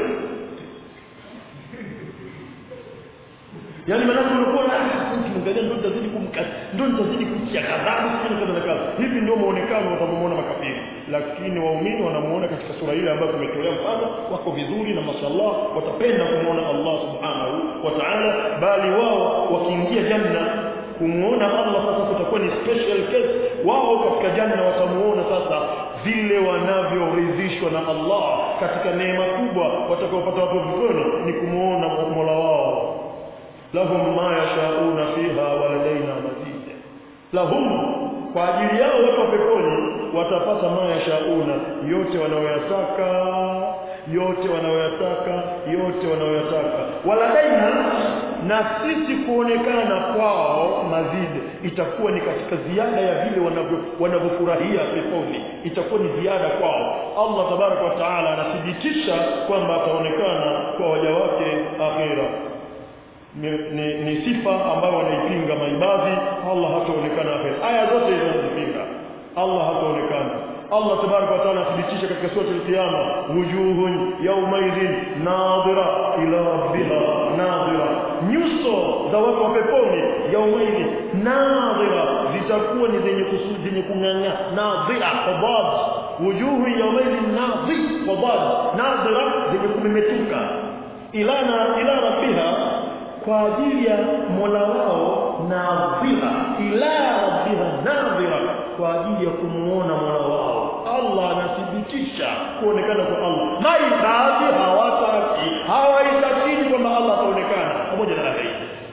Yaani maana unakuwa na kimwangalia ndio nitazidi kumkata ndio nitazidi kumtia kadhabu sio kadha na kadha. Hivi ndio muonekano watamuona makafiri. Lakini waumini wanamuona katika sura ile ambayo tumetolea mfano wako vizuri na mashallah watapenda kumuona Allah subhanahu wa ta'ala bali wao wakiingia janna kumuona Allah sasa kutakuwa ni special case wao katika janna watamuona sasa vile wanavyoridhishwa na Allah katika neema kubwa watakaopata watu peponi ni kumuona Mola wao lahum ma yashauna fiha waladaina mazid lahum kwa ajili yao watu wa peponi watapata ma yashauna yote wanayoyataka yote wanayoyataka yote wanayoyataka waladaina na sisi kuonekana kwao mazidi itakuwa ni katika ziada ya vile wanavyo wanavyofurahia peponi itakuwa ni ziada kwao Allah tabaraka wa taala anathibitisha kwamba ataonekana kwa waja wake akhira ni, ni, ni sifa ambayo wanaipinga maibadhi Allah hataonekana akhira aya zote hizo zinazipinga Allah hataonekana Allah tabaraka wa taala athibitisha katika sura al-Qiyama wujuhun yawmaidhin nadhira ila rabbiha nadhira nyuso za watu wa peponi yawmaidhin nadhira zitakuwa ni zenye kusudi zenye kung'ang'a nadhira fadad wujuhun yawmaidhin nadhir fadad nadhira zenye kumemetuka ila na ila rabbiha kwa ajili ya Mola wao nadhira ila rabbiha nadhira kwa ajili ya kumuona Mola wao Allah anathibitisha kuonekana kwa Allah maibadhi hawataki hawaitakini kwamba Allah ataonekana pamoja na haya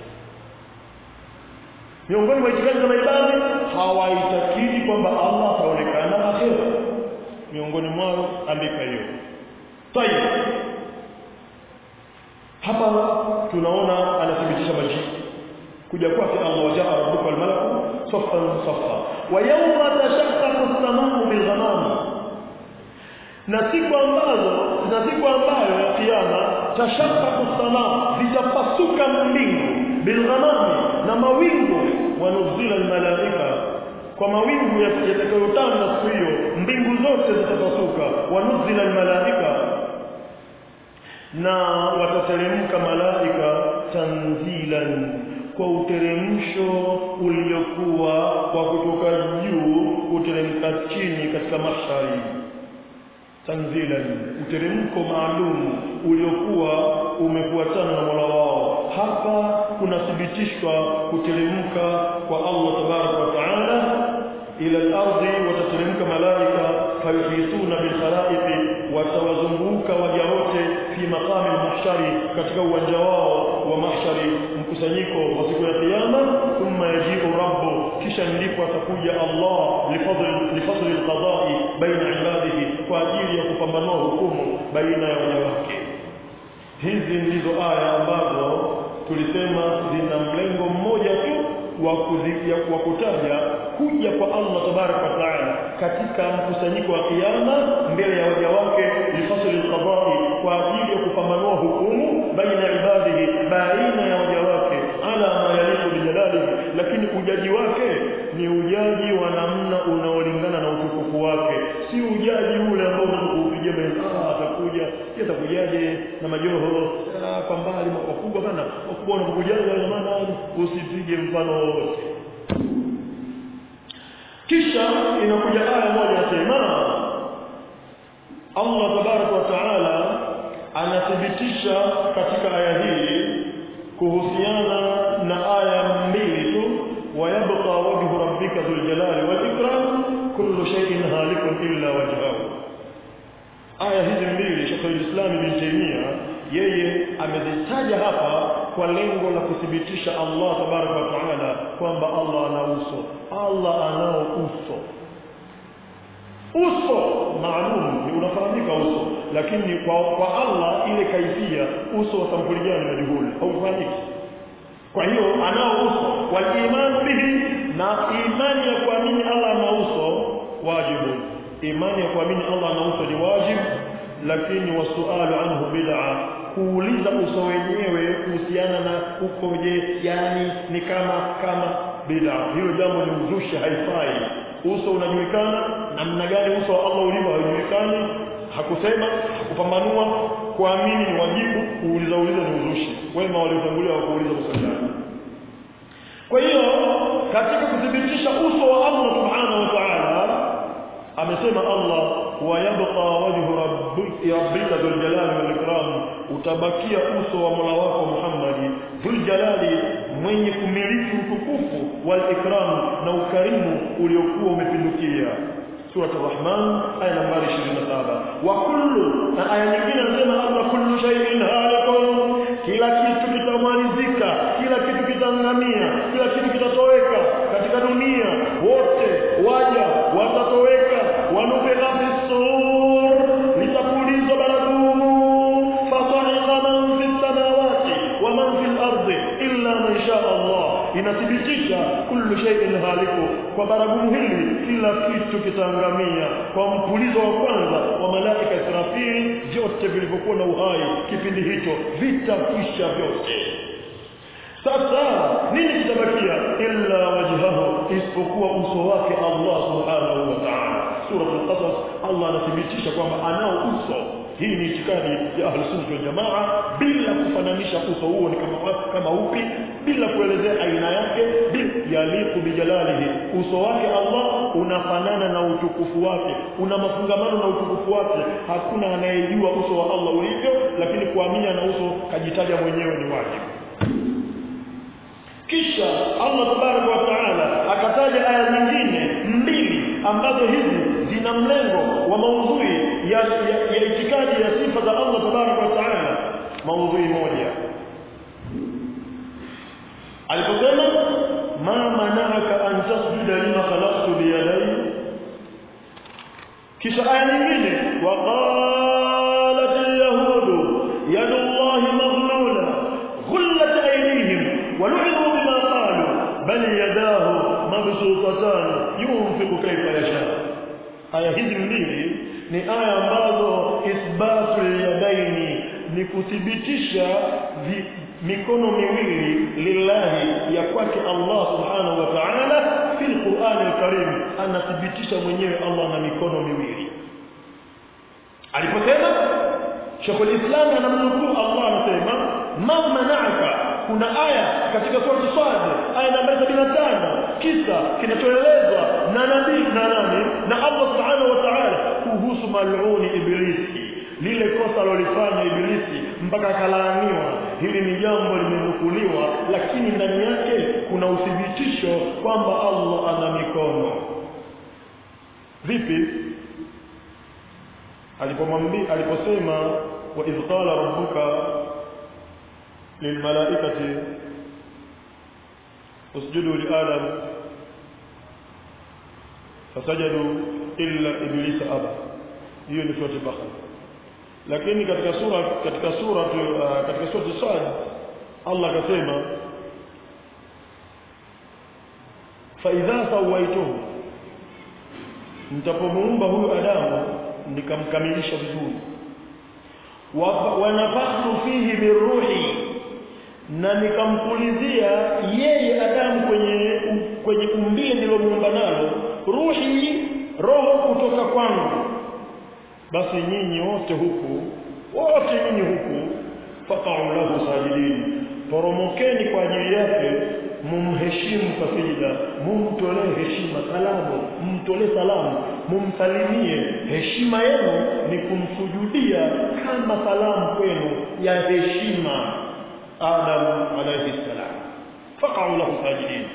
miongoni mwa itikadi za maibadhi hawaitakini kwamba Allah ataonekana akhera miongoni mwao andika hiyo tayeb hapa tunaona anathibitisha majibu kuja kwake Allah wajaa rabbuka wal malaku saffan saffa wa yawma tashaqqaqu as-samau bil ghamam na siku ambazo na siku ambayo ya kiyama tashaqqaqu as-samaa zitapasuka mbingu bilghamami na mawingu wanuzila almalaika kwa mawingu yatakayotanda siku hiyo mbingu zote zitapasuka wanuzila almalaika na watateremka malaika tanzilan kwa uteremsho uliokuwa wa kutoka juu kuteremka chini katika mahshari tanzilan uteremko maalum uliokuwa umefuatana na Mola wao hapa kunathibitishwa kuteremka kwa Allah tabaraka wa taala ila al-ardi watateremka malaika fayuhituna bil khalaiqi watawazunguka waja wote fi maqami al-mahshari katika uwanja wao wa mahshari mkusanyiko wa siku ya kiyama thumma yajibu rabbu kisha ndipo atakuja Allah lifadli lifadli al-qada'i baina ibadihi kwa ajili ya kupambanua hukumu baina ya waja wake hizi ndizo aya ambazo tulisema zina mlengo mmoja tu wa kutaja kuja kwa Allah tabaraka wa taala katika mkusanyiko wa kiyama mbele ya waja wake lifasli alqada'i kwa ajili ya kupambanua hukumu baina ibadihi baina ya waja wake ala ma yaliku bijalalihi lakini ujaji wake ni ujaji wa namna unaolingana na utukufu wake si ujaji ule ambao unakupigia mbele ah atakuja atakujaje na majoho ah, kwa mbali makubwa bana wakubwa wanapokujaje maana usipige mfano wowote kisha inakuja aya moja nasema Allah tabaraka wa taala anathibitisha katika aya hii kuhusiana na aya mbili tu wayabqa wajhu rabbika dhul jalali wal ikram kullu shay'in halikun illa wajhahu aya hizi mbili Sheikh al-Islam Ibn Taymiyyah yeye amezitaja hapa kwa lengo la kuthibitisha Allah tabaraka wa taala kwamba Allah ana uso Allah anao uso uso maalum ni unafahamika uso lakini kwa, kwa Allah ile kaifia uso wa sampuli gani majhuli haufahamiki kwa hiyo anao uso wal iman bihi na imani ya kuamini Allah ana uso wajibu imani ya kuamini Allah ana uso ni wajibu lakini wasualu anhu bid'a kuuliza uso wenyewe kuhusiana na ukoje yani ni kama kama bid'a hilo jambo ni uzushi haifai uso unajulikana namna gani uso wa Allah ulivyo haujulikani hakusema hakupambanua kuamini ni wajibu kuuliza uliza ni uzushi wema waliotangulia wa kuuliza usalama kwa hiyo katika kuthibitisha uso wa Allah subhanahu wa ta'ala amesema Allah wa yabqa wajhu rabbika dhul jalali wal ikram utabakia uso wa Mola wako Muhammad dhul jalali mwenye kumiliki utukufu wal ikram na ukarimu uliokuwa umepindukia sura ar-rahman aya nambari 27 wa kullu na aya nyingine anasema Allah kullu shay'in halikun kila kitu kitamalizika kila kitu kitangamia kila kitu kitatoweka katika dunia wote waja watatoweka wanufika fisur litapulizwa baragumu fasaika man fi samawati wa man fi al-ardi illa man sha Allah inathibitisha kullu shay'in haliku kwa baragumu hili kila kitu kitaangamia kwa mpulizo wa kwanza wa malaika Israfil vyote vilivyokuwa na uhai kipindi hicho vitakwisha vyote sasa nini kitabakia illa wajhahu isipokuwa uso wake Allah subhanahu wa ta'ala sura al-qasas Allah anathibitisha kwamba anao uso hii ni itikadi ya ahlus sunna wal jamaa bila kufananisha uso huo ni kama kama upi bila kuelezea aina yake bila yaliku bijalalihi uso wake Allah unafanana na utukufu wake una mafungamano na utukufu wake hakuna anayejua uso wa Allah ulivyo lakini kuamini na uso kajitaja mwenyewe ni wajibu kisha Allah tabaraka wa taala akataja aya nyingine mbili ambazo hizi zina mlengo wa maudhui ya, ya, ya itikadi ya sifa za Allah tabaraka wa taala maudhui moja aliposema ma mana'aka an tasjuda lima khalaqtu biyadayya kisha aya nyingine wa qalat al-yahud yadu Allah maghlula ghullat aydihim wa lu'inu bima qalu bal yadahu mabsutatan yunfiqu kayfa yasha aya hizi mbili ni aya ambazo isbatu yadaini ni kuthibitisha vi, mikono miwili lillahi ya kwake Allah subhanahu wa ta'ala fil Qur'an al-Karim anathibitisha mwenyewe Allah na mikono miwili aliposema Sheikh al-Islam anamnukuu Allah anasema ma mana'aka kuna aya katika sura Sad aya namba 75 kisa kinachoelezwa na nabii na nani na Allah subhanahu wa ta'ala kuhusu mal'uni ibilisi lile kosa alilofanya ibilisi mpaka akalaaniwa hili ni jambo limenukuliwa lakini ndani yake kuna uthibitisho kwamba Allah ana mikono vipi alipomwambia aliposema wa idh qala rabbuka lilmalaikati usjudu li adam fasajadu illa iblisa aba hiyo ni sura al-baqara lakini katika sura katika sura uh, katika sura Sad Allah akasema fa idha sawaituhu nitapomuumba huyu Adamu nikamkamilisha vizuri wa nafakhtu fihi biruhi na nikampulizia yeye Adamu kwenye kwenye umbile nilomuumba nalo ruhi roho kutoka kwangu basi nyinyi wote huku wote nyinyi huku faqa'u lahu sajidin poromokeni kwa ajili yake mumheshimu kwa sijida mumtolee heshima salamu mumtolee salamu mumsalimie heshima yenu ni kumsujudia kama salamu kwenu ya heshima Adam alayhi salam faqa'u lahu sajidin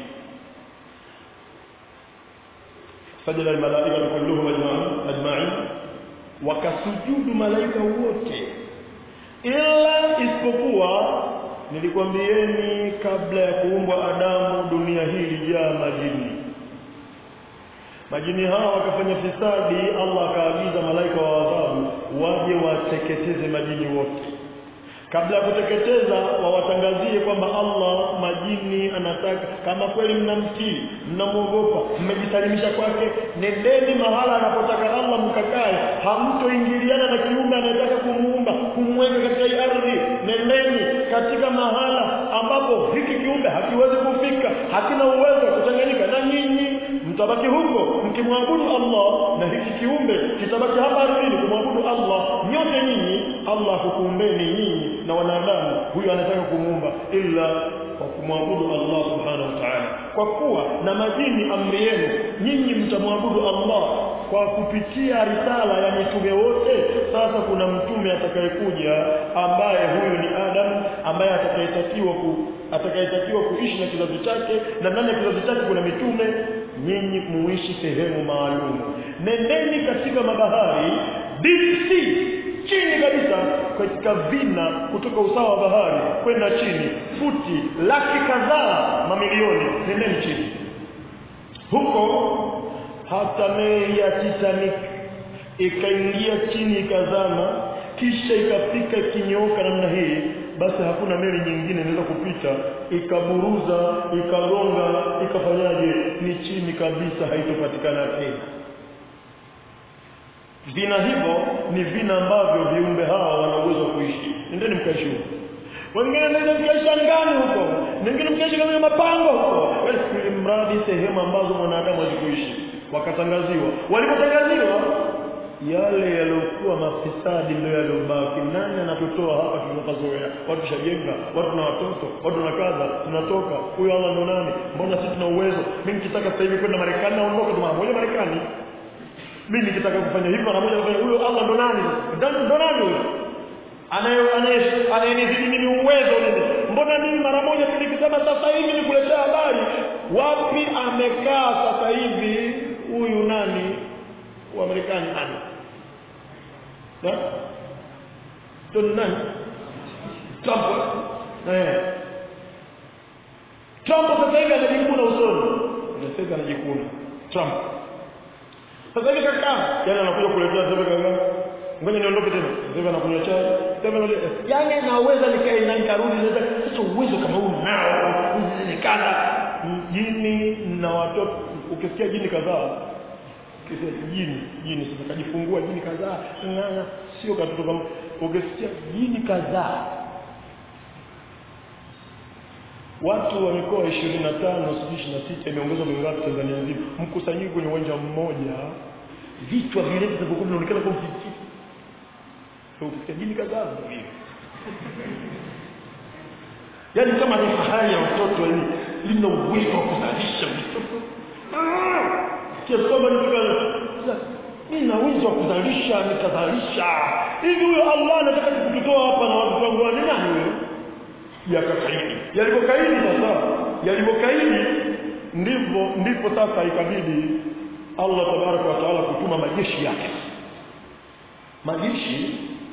sajada almalaika kulluhum ajma'in wakasujudu malaika wote ila isipokuwa nilikwambieni kabla ya kuumbwa Adamu dunia hii ilijaa majini majini hawa wakafanya fisadi Allah akaagiza malaika wa adhabu waje wateketeze majini wote kabla ya kuteketeza wawatangazie kwamba Allah majini anataka kama kweli mnamtii mnamwogopa mmejisalimisha kwake nendeni mahala anapotaka Allah mkakae hamtoingiliana na kiumbe anayetaka kumuumba kumweka katika hii ardhi nendeni katika mahala ambapo hiki kiumbe hakiwezi kufika hakina uwezo wa kuchanganyika na nyinyi mtabaki huko mkimwabudu Allah na hiki kiumbe kitabaki hapa ardhini kumwabudu Allah nyote nyinyi Allah hukuumbeni nyinyi na wanadamu huyu anataka kumuumba ila kwa kumwabudu Allah subhanahu wa ta'ala kwa kuwa na majini amri yenu nyinyi mtamwabudu Allah kwa kupitia risala ya mitume wote sasa kuna mtume atakayekuja ambaye huyu ni Adam ambaye atakayetakiwa ku atakayetakiwa kuishi na kizazi chake na ndani ya kizazi chake kuna mitume nyinyi muishi sehemu maalum nendeni katika mabahari deep sea chini kabisa katika vina kutoka usawa wa bahari kwenda chini futi laki kadhaa mamilioni nendeni chini huko hata meli ya Titanic ikaingia chini ikazama kisha ikafika ikinyooka namna hii basi hakuna meli nyingine inaweza kupita ikaburuza ikagonga ikafanyaje ni chini kabisa haitopatikana tena vina hivyo ni vina ambavyo viumbe hawa wana uwezo wa kuishi nendeni mkaishi huko wengine ndio mkaishi angani huko wengine mkaishi kama mapango huko ili mradi sehemu ambazo mwanadamu hazikuishi wakatangaziwa walipotangaziwa yale yaliokuwa mafisadi ndio yaliobaki nani anatutoa hapa tunapazoea watu shajenga watu na watoto watu na kadha tunatoka huyo Allah ndo nani mbona sisi tuna uwezo mimi nikitaka sasa hivi kwenda Marekani naondoka tu mara moja Marekani mimi nikitaka kufanya hivi mara moja nafanya huyo Allah ndo nani ndo nani huyo anaye anayenizidi mimi uwezo nini mbona mimi mara moja tu nikisema sasa hivi nikuletea habari wapi amekaa sasa hivi huyu nani wa Marekani nani na Don nani Trump eh Trump sasa hivi anajikuna usoni sasa hivi anajikuna Trump sasa hivi kaka yani anakuja kuletea sasa kaka ngoja niondoke tena sasa anakunywa chai sasa yani naweza nikae na nikarudi sasa sasa uwezo kama huu nao nikana jini na watoto ukisikia jini kadhaa ukisikia jini jini sasa kajifungua jini kadhaa sio katoto kama ukisikia jini kadhaa watu wa mikoa ishirini na tano sijui ishirini na sita imeongezwa mingapi Tanzania nzima, mkusanyiko kwenye uwanja mmoja, vichwa vile vinavyokuwa vinaonekana kwa mfifiti ukisikia jini kadhaa hivi yaani kama ni fahari ya watoto yani lina uwezo wa kuzalisha vitoto kiasi kwamba mimi na uwezo wa kuzalisha nikazalisha hivi huyo Allah anataka kututoa hapa na watu wangu wa nani huyo yakakaidi yalipokaidi sasa yalipokaidi ndivyo ndipo sasa ikabidi Allah tabaraka wa taala kutuma majeshi yake majeshi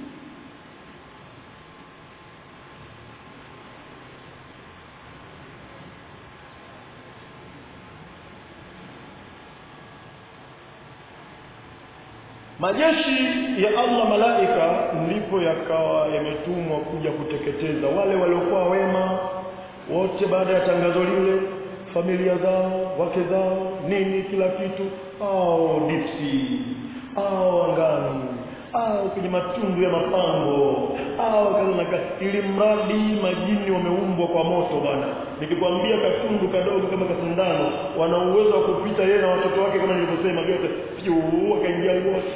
majeshi ya Allah malaika ndipo yakawa yametumwa kuja kuteketeza wale waliokuwa wema wote baada ya tangazo lile familia zao wake zao nini kila kitu au dipsi au angani au kwenye matundu ya mapango au kadhalika ili mradi majini wameumbwa kwa moto bwana nikikwambia katundu kadogo kama kasindano wana uwezo wa kupita yeye na watoto wake kama nilivyosema vyote piu wakaingia wote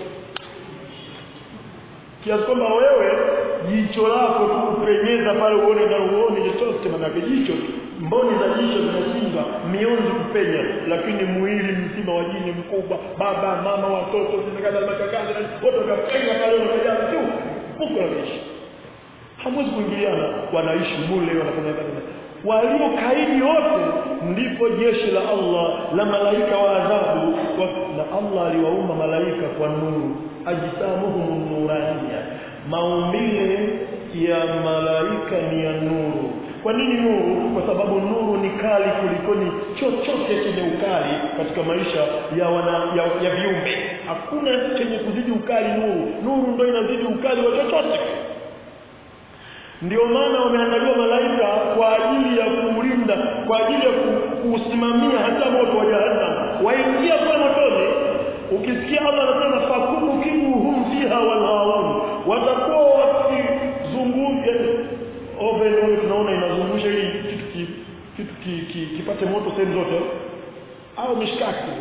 kiasi kwamba wewe jicho lako tu kupenyeza pale uone na uone chochote manake jicho tu mboni za jicho zinashindwa mionzi kupenya lakini mwili mzima wa jini mkubwa baba mama watoto zimekata makakazi wote wakapenya pale wanajaa tu huko wanaishi hamwezi kuingiliana wanaishi mule wanafanya kazi waliokaidi wote ndipo jeshi la Allah la malaika wa adhabu na Allah aliwaumba malaika kwa nuru ajsamuhum nuraniya maumbile ya malaika ni ya nuru kwa nini nuru kwa sababu nuru ni kali kulikoni chochote chenye ukali katika maisha ya wana ya, ya viumbe hakuna chenye kuzidi ukali nuru nuru ndio inazidi ukali wa chochote ndio maana wameandaliwa malaika kwa ajili ya kuulinda kwa ajili ya kuusimamia hata moto wa jahannam waingia kwa motoni ukisikia Allah anasema fakubu kibuhum fiha walhaun watakuwa wakizunguka oven wale tunaona inazungusha ili kitu ki, kitu ki, ki, kipate moto sehemu zote au mishkaki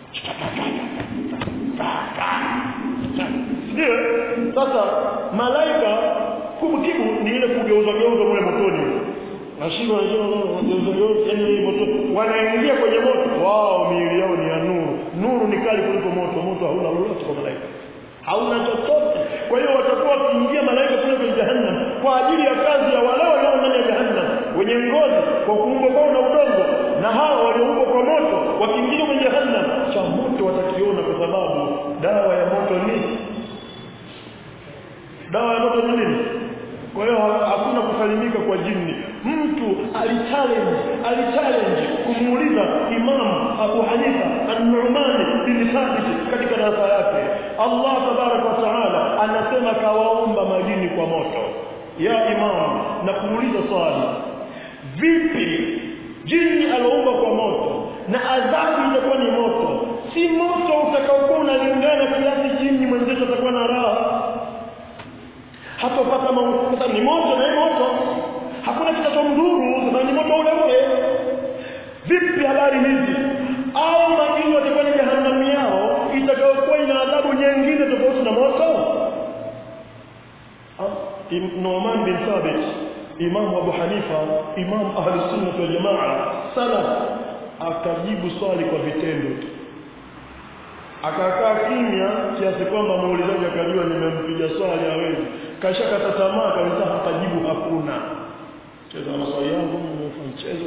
ndio sasa malaika kumkibu ni ile kugeuza geuza mule motoni nashindwa geuza geuza yani moto wanaingia kwenye moto wao miili yao ni ya nuru nuru ni kali kuliko moto moto hauna lolote kwa malaika hauna chochote kwa hiyo watakuwa wakiingia malaika kule kwenye jahannam kwa ajili ya kazi ya wale walio ndani ya jahannam wenye ngozi kwa kuumbwa kwao na udongo na hao walioumbwa kwa moto wakiingia kwenye jahannam cha moto watakiona kwa sababu dawa ya moto ni dawa ya moto ni nini kwa hiyo hakuna kusalimika kwa jini mtu alichallenge alichallenge kumuuliza Imam Abu Hanifa An-Nu'man bin Thabit katika darasa yake Allah tabarak wa taala anasema kawaumba majini kwa moto ya Imam na kumuuliza swali vipi jini aloumba kwa moto na adhabu itakuwa ni moto si moto utakaokuwa unalingana kiasi jini mwenzetu atakuwa na raha hatopata mauti ni moto na moto hakuna kitachomdhuru sasa ni moto ule ule vipi habari hizi au majini watakuwa ni jehanamu yao itakayokuwa ina adhabu nyingine tofauti na moto Nu'man bin Thabit Imam Abu Hanifa Imam Ahli Sunna wal Jamaa salaf akajibu swali kwa vitendo tu akakaa kimya kiasi kwamba muulizaji akajua nimempiga swali hawezi kashakata tamaa kabisa hatajibu hakuna cheza na maswali yangu nimefanya mchezo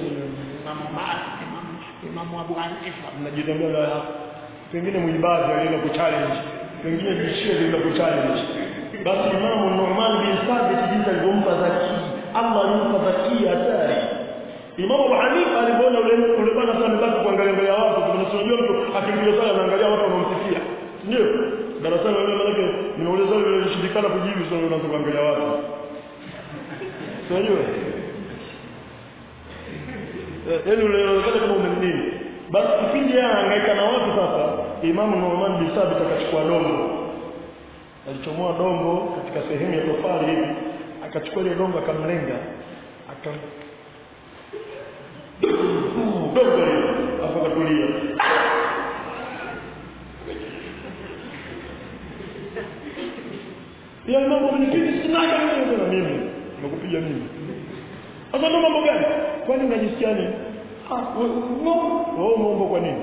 Imamu Abu Hanifa mnajitembea pengine mwibadi alienda kuchallenge pengine bishia alienda kuchallenge basi imamu Nu'man bin Thabit jinsi alivyompa zaki Allah alimpa zaki hatari Imamu Abu Hanifa alipoona ule ule bwana sana amebaki kuangalia mbele ya watu tunasojua mtu akimpiga sala anaangalia watu wanamsikia ndio darasani wale manake nimeuliza wale walishindikana kujibu swali unaanza kuangalia watu unajua yaani unaonekana kama umemnini basi kipindi yeye anahangaika na watu sasa Imamu Nu'man bin Thabit akachukua dongo alichomoa dongo katika sehemu ya tofali hivi akachukua ile dongo akamlenga akam dogo hilo afu akatulia ya mambo mnipiga sinaga mimi na mimi nakupiga mimi sasa ndo mambo gani kwani unajisikia nini ah wewe wewe umeomba kwa nini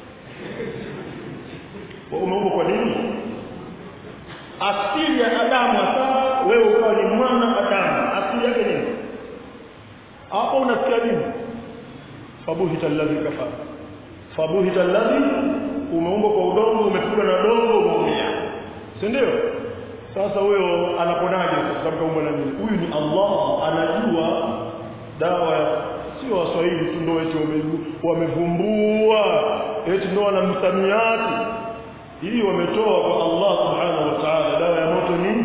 wewe umeomba kwa nini asili ya Adamu hasa wewe ukawa ni mwana Adamu asili yake nini hapo unasikia nini fabuhita alladhi kafara fabuhita alladhi umeumbwa kwa udongo umepigwa na dongo umeumia si ndio sasa huyo anaponaje kwa sababu kaumbwa na nini huyu ni Allah anajua dawa sio waswahili tu ndio eti wamevumbua eti ndio wana msamiati hii wametoa kwa Allah subhanahu wa ta'ala dawa ya moto nini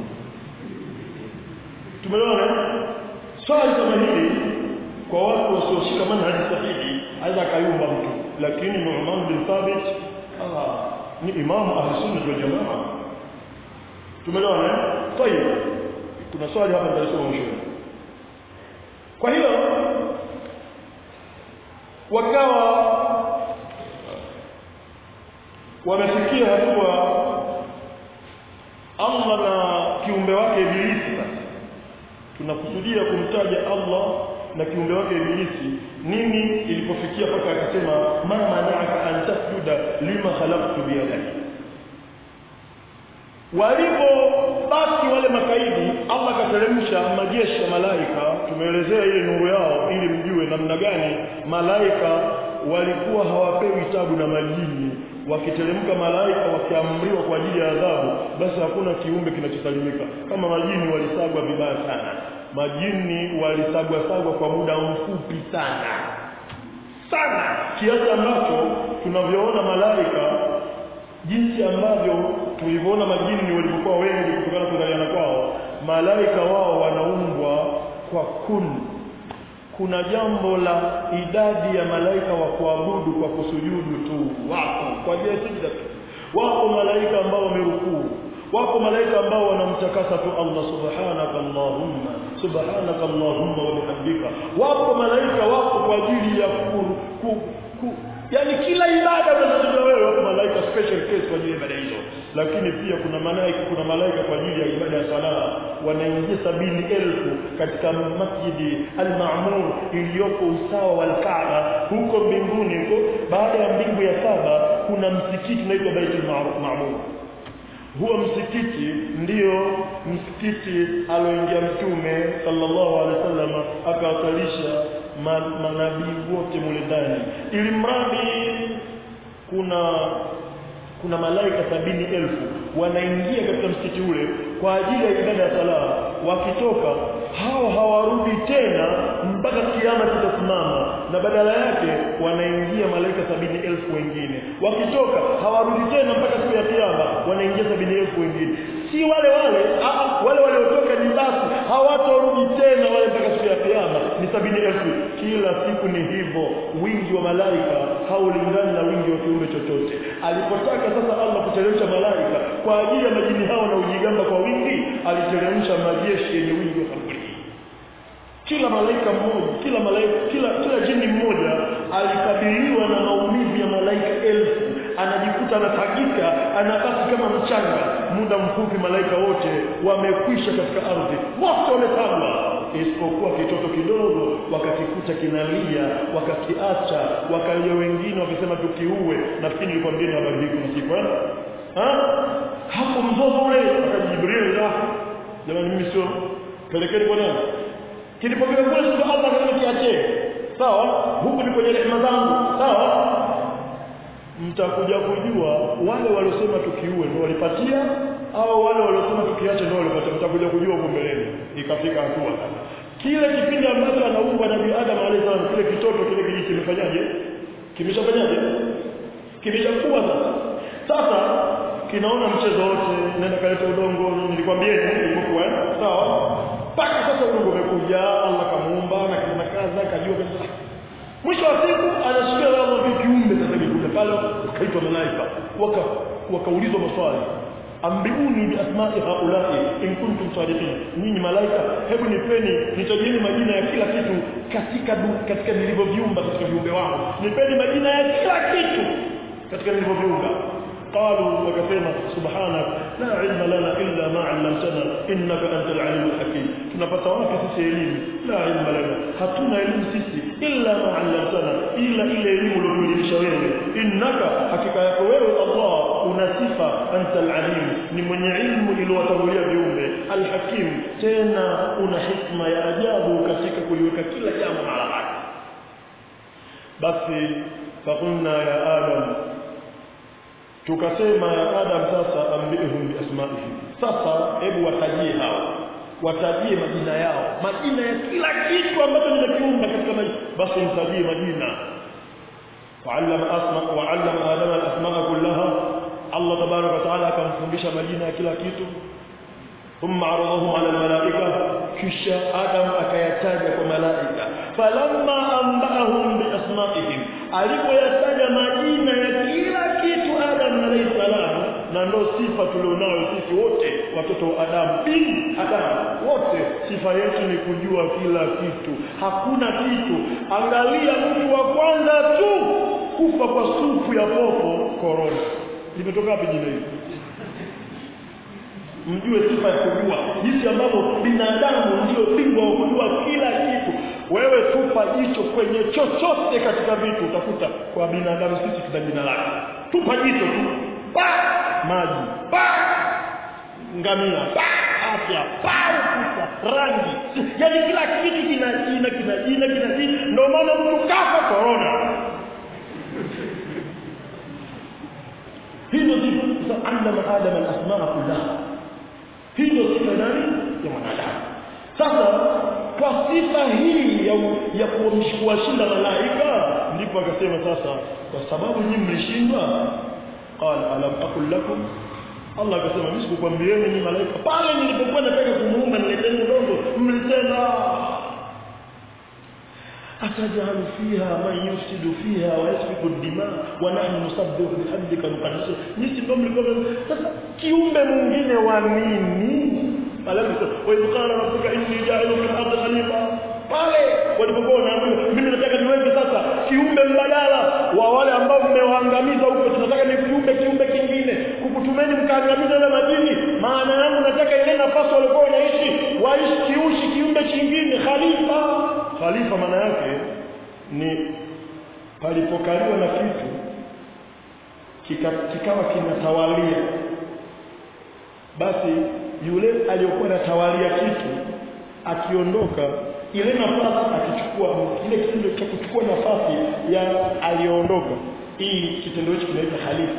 tumeona swali kama hili kwa watu wasioshika manhaji sahihi aidha akayumba mtu lakini Nu'man bin Thabit ah ni imamu ahli sunna wal jamaa tumeona eh tayeb kuna swali hapa nitasoma mwishoni kwa hiyo wakawa wamefikia hatua Allah na kiumbe wake Ibilisi sasa tunakusudia kumtaja Allah na kiumbe wake Ibilisi nini ilipofikia mpaka akasema ma mana'aka an tasjuda lima khalaqtu biyadayya walipo basi wale makaidi Allah kateremsha majeshi ya malaika tumeelezea ile nuru yao ili mjue namna gani malaika walikuwa hawapewi tabu na majini wakiteremka malaika wakiamriwa kwa ajili ya adhabu basi hakuna kiumbe kinachosalimika kama majini walisagwa vibaya sana majini walisagwa sagwa kwa muda mfupi sana sana kiasi ambacho tunavyoona malaika jinsi ambavyo tulivyoona majini walivyokuwa wengi kutokana na kuzaliana kwao malaika wao wanaumbwa kwa kun kuna jambo la idadi ya malaika wa kuabudu kwa kusujudu tu wako kwa ajili ya sijda tu wako malaika ambao wamerukuu wako malaika ambao wanamtakasa tu Allah subhanaka allahumma subhanaka allahumma wa bihamdika wako malaika wako kwa ajili ya ku, ku, ku yani kila ibada unazojua wewe wako malaika special case kwa ajili ya ibada hizo lakini pia kuna malaika kuna malaika kwa ajili ya ibada ya sala wanaingia sabini elfu katika masjidi al-Ma'mur iliyoko usawa wa al-Kaaba huko mbinguni huko baada ya mbingu ya saba kuna msikiti unaitwa Baitul Ma'mur huo msikiti ndiyo msikiti aloingia mtume sallallahu alaihi wasallam akawasalisha manabii wote mule ndani ili mradi kuna kuna malaika sabini elfu wanaingia katika msikiti ule kwa ajili ya ibada ya sala wakitoka hao hawarudi tena mpaka kiama kitasimama na badala yake wanaingia malaika sabini elfu wengine wakitoka hawarudi tena mpaka siku ya kiama wanaingia sabini elfu wengine si wale wale aa, wale waliotoka ni basi hawatorudi tena wale mpaka siku ya kiama ni sabini elfu kila siku ni hivyo wingi wa malaika haulingani na wingi wa kiumbe chochote alipotaka sasa Allah kuteremsha malaika kwa ajili ya majini hao na ujigamba kwa wingi aliteremsha majeshi yenye wingi wa sabini kila malaika mmoja kila malaika kila kila jini mmoja alikabiliwa na maumivu ya malaika elfu anajikuta anatagika anabaki kama mchanga muda mfupi malaika wote wamekwisha katika ardhi wote wamepangwa isipokuwa kitoto kidogo wakakikuta kinalia wakakiacha wakalia wengine wakisema tukiue nafikiri nilikwambia ni habari hii kuna siku eh hapo mzozo ule akajibril la jamani mimi sio pelekeni kwa nani kilipofika kule sio Allah akasema kiache sawa huku ni kwenye rehema zangu sawa mtakuja kujua wale waliosema tukiue ndio walipatia au wale waliosema tukiache ndio walipatia mtakuja kujua huko mbeleni ikafika hatua sasa kile kipindi ambacho anaumbwa nabii Adam alayhi salam kile kitoto kile kijiji kimefanyaje kimeshafanyaje kimeshakuwa sasa sasa kinaona mchezo wote nenda kaleta udongo nilikwambieni ilikuwa sawa mpaka sasa udongo umekuja Allah kamuumba na kina kaza kajua kabisa mwisho wa siku anashikia Allah vipi kiumbe sasa kimekuja pale kaitwa malaika waka wakaulizwa maswali ambiuni biasma'i haulai in kuntum sadiqin nyinyi malaika hebu nipeni nitajeni majina ya kila kitu katika du, katika nilivyoviumba katika viumbe wangu nipeni majina ya kila kitu katika nilivyoviumba قالوا وكفينا سبحانك لا علم لنا إلا ما علمتنا إنك أنت العليم الحكيم tunapata wapi sisi elimu la ilma lana hatuna elimu sisi illa ma 'allamtana illa ile elimu uliyotuelimisha wewe innaka hakika yako wewe Allah una sifa anta al-alim ni mwenye ilmu iliyowatangulia viumbe al-hakim tena una hikma ya ajabu katika kuliweka kila jambo mahala pake basi faqulna ya adam tukasema ya adam sasa ambihum biasma'ihim sasa hebu watajie hao watajie majina yao majina ya kila kitu ambacho nimekiumba katika maisha basi mtajie majina wa'allama asma wa'allama adama al-asma'a kullaha Allah tabaraka wa taala akamfundisha majina ya kila kitu thumma aradahum ala al-malaika kisha adam akayataja kwa malaika falamma anba'ahum bi asma'ihim alipoyataja majina ya kila kitu adam alayhi salam na ndo sifa tulionayo sisi wote watoto wa Adam bin Adam wote sifa yetu ni kujua kila kitu hakuna kitu angalia mtu wa kwanza tu kufa kwa supu ya popo corona limetoka wapi jina hili mjue sifa ya kujua jinsi ambavyo binadamu ndio bingwa wa kujua kila kitu wewe tupa jicho kwenye chochote katika vitu utakuta kwa binadamu sisi tuna jina lake tupa jicho tu pa maji pa ngamia pa afya pa ukuta rangi yaani kila kitu kina jina kina jina kina jina ndio maana mtu kafa corona hizo sifa allama adama alasmaa kullaha hizo sifa nani ya mwanadamu sasa kwa sifa hii ya, ya kuwashinda malaika ndipo akasema sasa kwa sababu nyinyi mlishindwa qala alam aqul lakum Allah akasema mimi sikukwambieni ni malaika pale nilipokuwa nataka kumuumba nileteni udongo mlisema أتجعل فيها من يفسد فيها ويسفك الدماء ونحن نسبح بحمدك ونقدس nisi ndio mlikuwa sasa kiumbe mwingine wa nini alafu wa qala rabbuka inni ja'ilu fil ardi khalifa pale walipokuwa wanaambiwa mimi nataka niweke sasa kiumbe mbadala wa wale ambao mmewaangamiza huko tunataka ni kiumbe kiumbe kingine kukutumeni mkaangamiza ile majini maana yangu nataka ile nafasi walikuwa wanaishi waishi kiushi kiumbe kingine khalifa khalifa maana yake ni palipokaliwa na kitu kika, kikawa kinatawalia basi yule aliyokuwa anatawalia kitu akiondoka ile nafasi akichukua ile kitendo cha kuchukua nafasi ya aliyoondoka hii kitendo hicho kinaitwa khalifa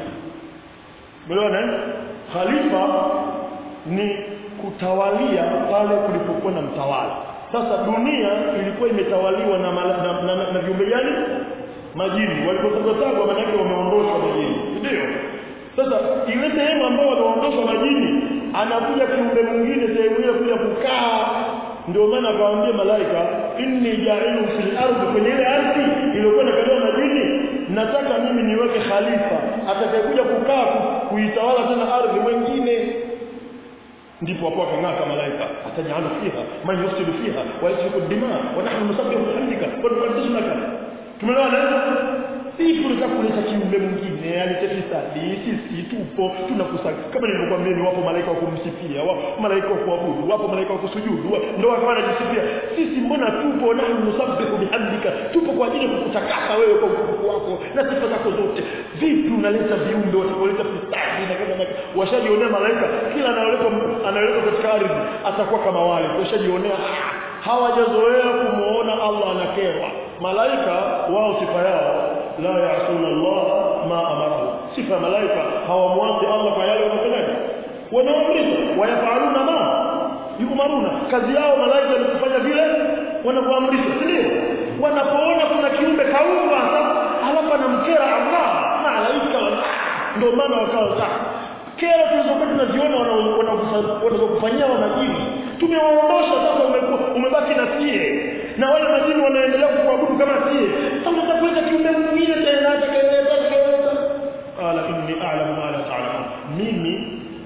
umeona khalifa ni kutawalia pale kulipokuwa na mtawala sasa dunia ilikuwa imetawaliwa na mala, na, na, na, na viumbe gani majini walipotagotagwa maana yake wameondoshwa majini ndio sasa ile sehemu ambayo wameondoshwa majini anakuja kiumbe mwingine sehemu ile kuja kukaa ndio maana akawaambia malaika inni ja'ilu fil ardi kwenye ile ardhi iliyokuwa inakaliwa majini nataka mimi niweke khalifa atakayekuja kukaa kuitawala tena ardhi mwingine ndipo hapo akang'aka malaika atajalu fiha man yufsidu fiha wa yasfiku dima wa nahnu nusabbihu bihamdika wa nuqaddisu laka tumeelewana si tunataka kuleta kiumbe mwingine yani tefisadi sisi tupo tunakusanya kama nilivyokuambia ni wapo malaika wa kumsifia wapo malaika wa kuabudu wapo malaika wa kusujudu ndio wakawa wanajisifia sisi mbona tupo nahnu nusabbihu bihamdika tupo kwa ajili ya kukutakasa wewe kwa utukufu wako na sifa zako zote vipi unaleta viumbe watakaoleta fisadi na kadha na washajionea malaika kila anayoletwa anayoletwa katika ardhi atakuwa kama wale washajionea hawajazoea kumuona Allah anakerwa malaika wao sifa yao la yaasuna Allah ma amarahu sifa malaika hawamwasi Allah kwa yale wanafanyaje wanaamrisha wayafaluna ma yumaruna kazi yao malaika ni kufanya vile wanakuamrisha si ndio wanapoona kuna kiumbe kaumba halafu anamkera Allah malaika ndio maana wakawa kero tulizokuwa tunaziona wanazokufanyia wanajini tumewaondosha sasa umebaki na sie na wale majini wanaendelea kukuabudu kama sie sasa unataka kuleta kiumbe mwingine tena atakayeeleza atakayeeleza qala inni a'lamu ma la ta'lamun mimi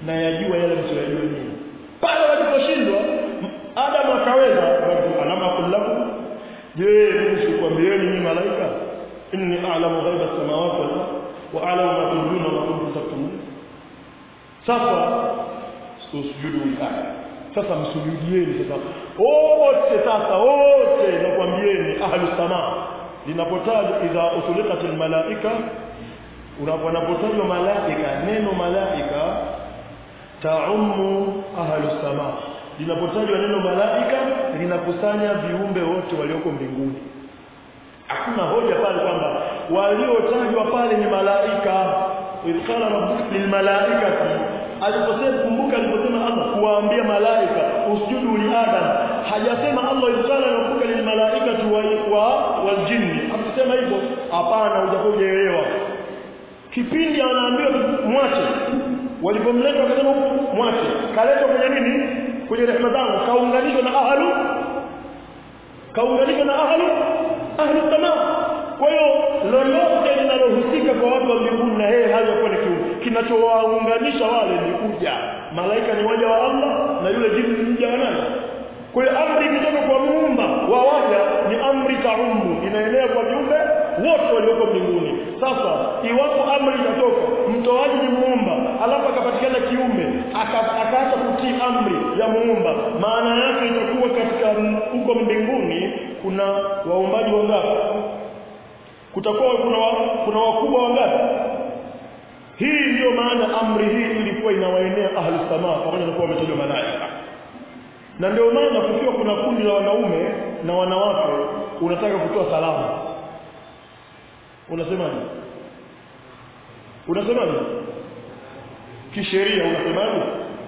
na yajua yale msiyojua nyinyi pale waliposhindwa Adam akaweza alama kullakum je mimi sikwambieni nyinyi malaika inni a'lamu ghaiba samawati wal ardh wa a'lamu ma tubduna wa ma kuntum taktumun sasa usujudu aya sasa msujudieni sasa wote sasa wote nakwambieni ahlu samaa linapotajwa idha usulikat almalaika unapotajwa malaika neno malaika taumu ahlu samaa linapotajwa neno malaika linakusanya viumbe wote walioko mbinguni hakuna hoja pale kwamba waliotajwa pale ni malaika idh qala rabbuka lilmalaikati aliposema kumbuka aliposema Allah kuwaambia malaika usjudu li adam hajasema Allah idh qala rabbuka lilmalaikati wa waljinni hakusema hivyo hapana hujakuelewa kipindi anaambiwa mwache walipomleta wakasema huku mwache kaletwa kwenye nini kwenye rehema zangu kaunganishwa na ahlu kaunganishwa na ahlu ahlu samaa kwa hiyo lolote linalohusika kwa watu wa mbinguni na yeye hajakuwa ni kiumbe kinachowaunganisha wale ni kuja malaika ni waja wa Allah na yule jini ni mja wa nani kwa hiyo amri ikitoka kwa muumba wa waja ni amri kaumu inaenea kwa viumbe wote walioko mbinguni sasa iwapo amri itatoka mtoaji ni muumba alafu akapatikana kiume akaacha kutii amri ya muumba maana yake itakuwa katika huko mbinguni kuna waumbaji wangapi kutakuwa kuna wa, kuna wakubwa wangapi hii ndiyo maana amri hii ilikuwa inawaenea ahli samaa pamoja na kuwa wametajwa malaika na ndio maana kukiwa kuna kundi la wanaume na wanawake unataka kutoa salamu unasemaje unasemaje kisheria unasemaje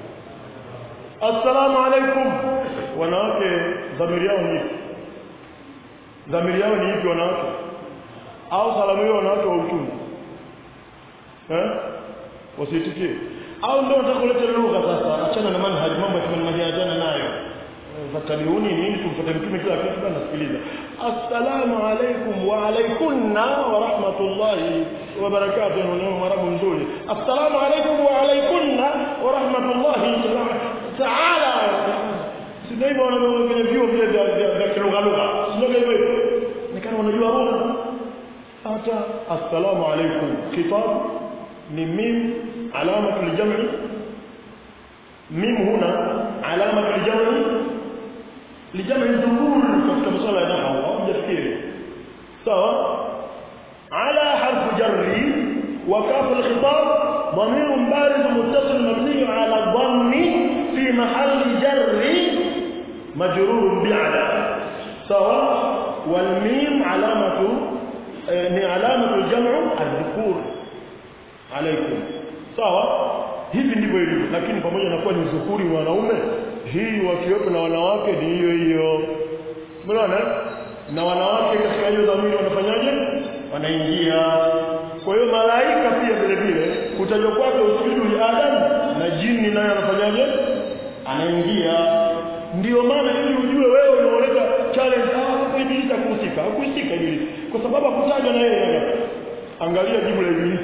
assalamu alaikum wanawake dhamiri yao ni dhamiri yao ni ipi wanawake au salamu hiyo wanawake wa uchumi eh wasiitikie au ndio nataka kuleta lugha sasa achana na manhaji mambo ya manhaji achana nayo fatabiuni nini kumfuata mtume kila kitu bana sikiliza assalamu alaikum wa alaikunna wa rahmatullahi wa barakatuh ni mwarabu mzuri assalamu alaikum wa alaikunna wa rahmatullahi taala sio hivyo wanaona kwenye vyuo vile vya kilugha lugha sio hivyo nikana wanajua lugha hata assalamu alaikum kitab ni mim علامة الجمع ميم هنا علامة الجمع لجمع الذكور katika masuala ya nahwu au jafikiri sawa على حرف جر وكاف الخطاب ضمير بارز متصل مبني على الضم في محل جر مجرور بعلى سواء والميم علامة علامة الجمع الذكور عليكم sawa hivi ndivyo ilivyo lakini pamoja na kuwa ni uzukuri wa wanaume hii wakiwepo na wanawake ni hiyo hiyo umeona na wanawake katika hiyo dhamiri wanafanyaje wanaingia kwa hiyo malaika pia vile vile kutajwa kwake usujudu li adam na jini naye anafanyaje anaingia ndio maana ili ujue wewe unaoleta challenge ah ibilisi hakuhusika hakuhusika ibilisi kwa sababu hakutajwa na yeye angalia jibu la ibilisi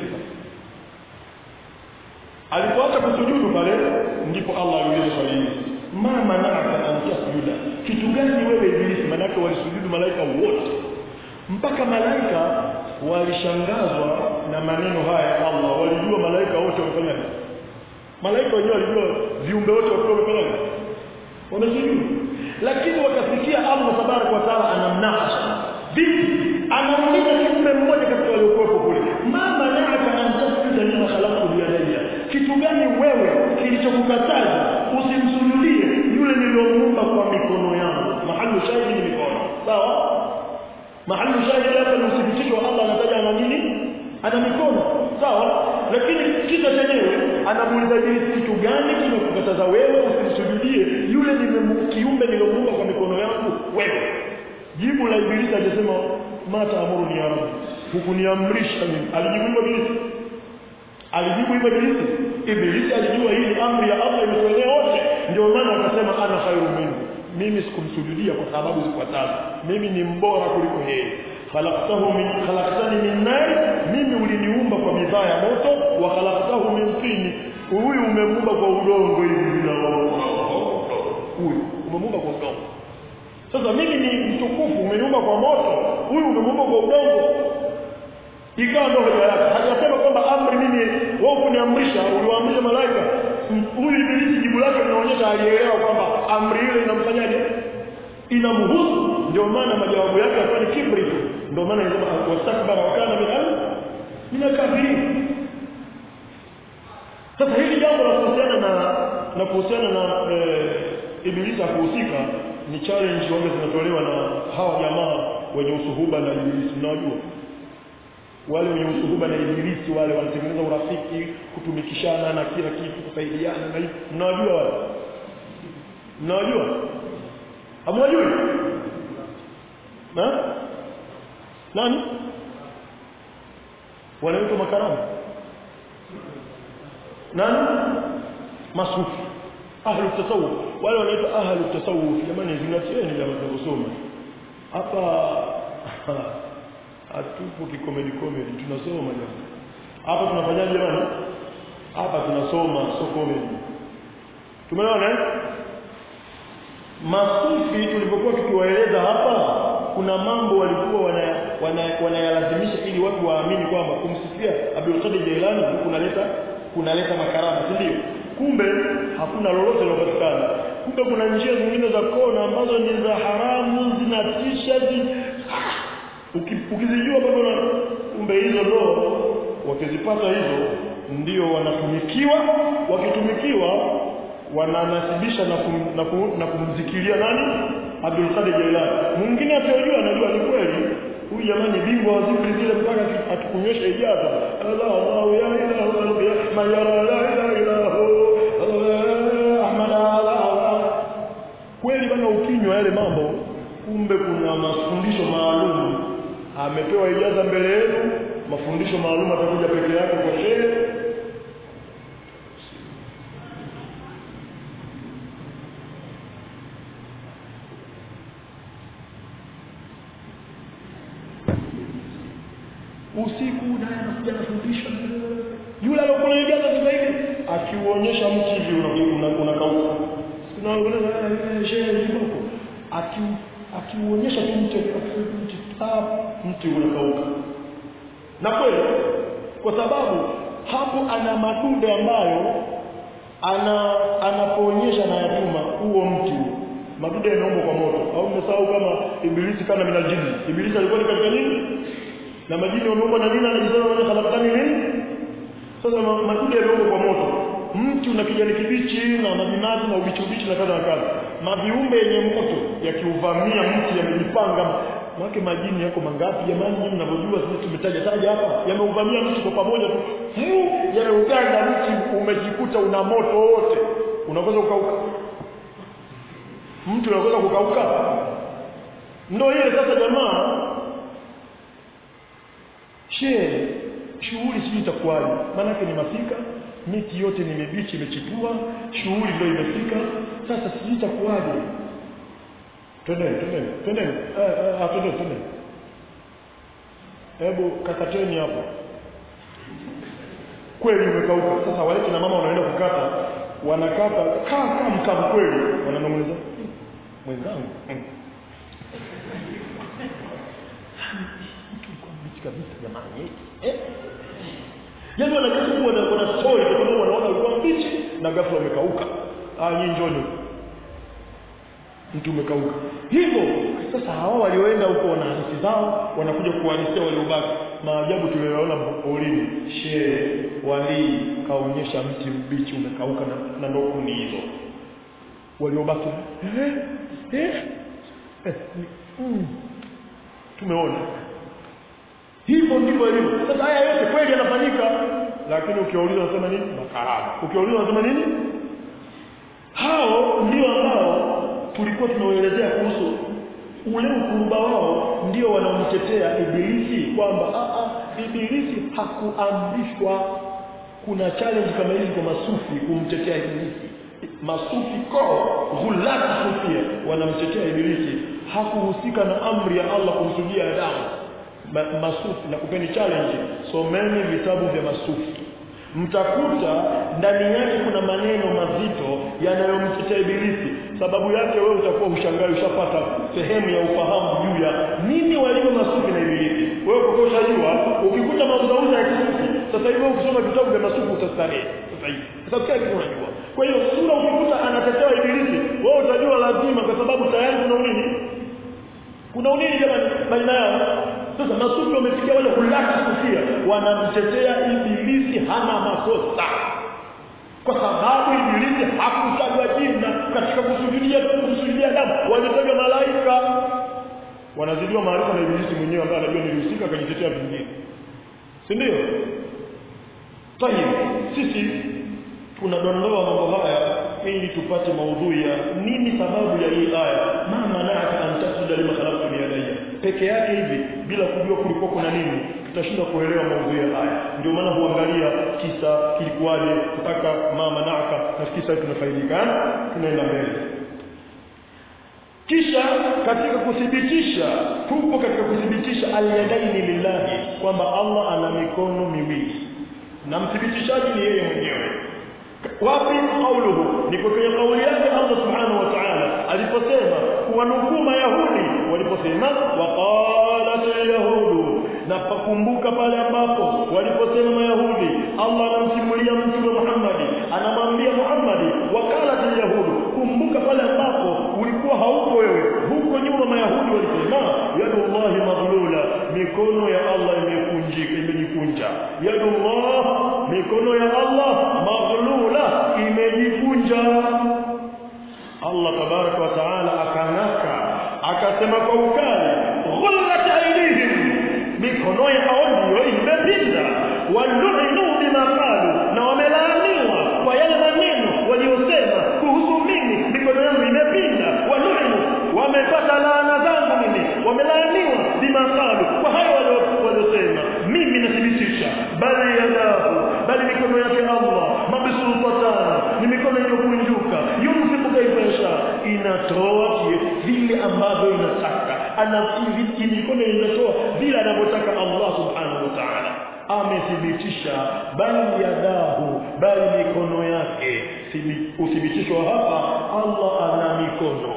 alipoacha kusujudu pale ndipo Allah aliuliza swali hili ma manaka an tasjuda kitu gani wewe ibilisi manake walisujudu malaika wote mpaka malaika walishangazwa na maneno haya ya Allah walijua malaika wote wamefanya nini malaika wenyewe walijua viumbe wote walikuwa wamefanya nini wamesujudu lakini wakasikia Allah tabaraka wa taala anamnakasha vipi anauliza kiumbe mmoja katika waliokuwepo kule ma manaka an tasjuda lima khalaqtu biyadayya kitu gani wewe kilichokukataza usimsujudie yule niliyomuumba kwa mikono yangu mahali shahidi ni mikono sawa mahali shahidi hapa ni uthibitisho wa Allah anataja ana nini ana mikono sawa lakini kisa chenyewe anamuuliza Ibilisi kitu gani kimekukataza wewe usimsujudie yule kiumbe niliyomuumba kwa mikono yangu wewe jibu la Ibilisi alisema mata amuru ya rabbi hukuniamrisha mimi alijibu hivyo Ibilisi alijibu hivyo Ibilisi Ibilisi alijua hii ni amri ya Allah imetuenea wote ndio maana akasema ana khairu minhu mimi sikumsujudia kwa sababu zifuatazo mimi ni mbora kuliko yeye khalaqtahu min khalaqtani min nar mimi uliniumba kwa bidhaa ya moto wa khalaqtahu min tin huyu umemuumba kwa udongo hivi na huyu umemuumba kwa udongo sasa mimi ni mtukufu umeniumba kwa moto huyu umemuumba kwa udongo ikawa ndio hoja yake hajasema kwamba amri mimi wewe kuniamrisha uliwaamrisha malaika huyu ibilisi jibu lake linaonyesha alielewa kwamba amri ile inamfanyaje inamhusu ndio maana majawabu yake yalikuwa ni kibri tu ndio maana inasema wastakbara wa kana min al min al-kafirin sasa hili jambo la kuhusiana na na kuhusiana na eh, ibilisi kuhusika ni challenge wanga zinatolewa na hawa jamaa wenye usuhuba na ibilisi mnawajua wale wenye usuhuba na ibilisi wale wanatengeneza urafiki kutumikishana na kila kitu kusaidiana na hivi mnawajua wale mnawajua hamwajui na nani wanaitwa makaramu nani masufi ahlu tasawuf wale wanaitwa ahlu tasawuf jamani zingatieni jamani tunasoma hapa hatupo kikomedi komedi tunasoma jamani hapa tunafanyaje jamani hapa tunasoma so comedy tumeona eh masufi tulipokuwa tukiwaeleza hapa kuna mambo walikuwa wanayalazimisha wana, wana ili watu waamini kwamba kumsifia Abdul Qadir Jailani kunaleta kunaleta makarama si ndio kumbe hakuna lolote lilopatikana kumbe kuna njia zingine za kona ambazo ni za haramu zinatisha zi... ukizijua bado na kumbe hizo ndo wakizipata hizo ndio wanatumikiwa wakitumikiwa wananasibisha na, kum, na, kum, na kumzikilia nani Abdul Qadir Jailani mwingine asiyojua anajua ni kweli huyu jamani bingwa wa zikri zile mpaka atukunyosha ijaza Allah Allah ya ilahu ya man yara la ilaha illahu Ahmad Allah kweli bana ukinywa yale mambo kumbe kuna mafundisho maalum amepewa ijaza mbele yenu mafundisho maalum atakuja peke yake kwa shehe usiku naye anakuja anafundisha yule aliyokuwa anajaza sasa hivi akiuonyesha mti hivi unakauka unaona shehe yuko aki akiuonyesha tu mti mti mti unakauka na kweli kwa sababu hapo ana madude ambayo ana anapoonyesha na yatuma huo mti madude yanaumbwa kwa moto au mmesahau kama ibilisi kana minajini ibilisi alikuwa ni katika nini na majini wameumbwa na nini anajisema wale khalaqani nini sasa madudu yameumbwa kwa moto mti una kijani kibichi na majinazi na ubichi ubichi na kadha na kadha maviumbe yenye moto yakiuvamia mti yamejipanga maana majini yako mangapi jamani nyinyi mnavyojua sisi tumetaja taja hapa yameuvamia mti kwa pamoja tu yameuganda mti umejikuta una moto wote unaweza kukauka mtu unaweza kukauka ndio ile sasa jamaa shehe shughuli sijui itakuwaje maanake ni masika miti yote ni mibichi imechipua shughuli ndio imefika sasa sijui itakuwaje twendeni twendeni twendeni ah twendeni twendeni hebu kakateni hapo kweli umekauka sasa wale kina mama wanaenda kukata wanakata kaa kaa mkavu kweli wananong'oneza mwenzangu kabisa jamani eh yaani wanajaribu wana wana story kwa sababu wanaona ulikuwa mbichi na ghafla umekauka ah nyinyi njoni mtu umekauka hivyo sasa hawa walioenda huko wana hadithi zao wanakuja kuhadithia waliobaki maajabu tuliyoona polini shehe walii kaonyesha mti mbichi umekauka na, na ndo kundi hizo waliobaki eh eh, eh mm. tumeona hivyo ndivyo ilivyo sasa haya yote kweli yanafanyika lakini ukiwauliza wanasema nini makarama ukiwauliza wanasema nini hao ndio ambao tulikuwa tunawaelezea kuhusu ule ukuruba wao ndio wanaomtetea ibilisi kwamba ibilisi hakuamrishwa kuna challenge kama hizi kwa masufi kumtetea ibilisi masufi ko ghulati sufia wanamtetea ibilisi hakuhusika na amri ya Allah kumsujia Adamu ma, masufi na kupeni challenge someni vitabu vya masufi mtakuta ndani yake kuna maneno mazito yanayomtetea ibilisi sababu yake wewe utakuwa ushangai ushapata sehemu ya ufahamu juu ya nini walivyo masufi na ibilisi wewe kwa kuwa ushajua ukikuta mauzauza ya kisufi sasa hivi wewe ukisoma vitabu vya masufi utastarehe sasa hivi kwa sababu kila kitu unajua kwa hiyo sura ukikuta anatetea ibilisi wewe utajua lazima kwa sababu tayari kuna unini kuna unini jamani baina yao sasa masufi wamefikia wale hulaki kufia wanamtetea ibilisi hana makosa kwa sababu ibilisi hakutajwa jina katika kusujudia kusujudia damu walitajwa malaika wanazidiwa maarifa na ibilisi mwenyewe ambaye anajua nilihusika akajitetea vingine si ndio tayib sisi tunadondoa mambo haya ili tupate maudhui ya nini sababu ya hii aya ma manaka an tasjuda lima khalaqtu biyadayya peke yake hivi bila kujua kulikuwa kuna nini tutashindwa kuelewa maudhui ya aya ndio maana huangalia kisa kilikuwaje mpaka ma manaka na kisa tunafaidika tunaenda mbele kisha katika kuthibitisha tupo katika kuthibitisha alyadaini lillahi kwamba Allah ana mikono miwili na mthibitishaji ni yeye mwenyewe wapi kauluhu ni kwenye kauli yake Allah subhanahu wa ta'ala aliposema kuwanukuu mayahudi waliposema waqalat alyahudu na pakumbuka pale ambapo waliposema mayahudi Allah anamsimulia mtume Muhammad anamwambia Muhammad waqalat alyahudu kumbuka pale ambapo ulikuwa haupo wewe huko nyuma mayahudi walisema yadullahi maghlula mikono ya Allah imekunjika imejikunja yadullah mikono ya Allah maghlula imejikunja Allah tabaraka wa taala akanaka akasema kwa ukali ghullat aydihim mikono yao ndio imepinda walu'inu bima qalu na wamelaaniwa kwa yale maneno waliosema kuhusu mimi mikono yangu imepinda walu'inu wamepata laana zangu mimi wamelaaniwa bima qalu kwa hayo waliosema mimi nathibitisha bali yadahu bali mikono yake Allah mabsultatan ni mikono iliyokunjuka yumsiku kaifa yasha inatoa vile ambavyo inataka ana mikono inatoa vile anavyotaka Allah subhanahu wa ta'ala amethibitisha bali yadahu bali mikono yake uthibitishwa hapa Allah ana mikono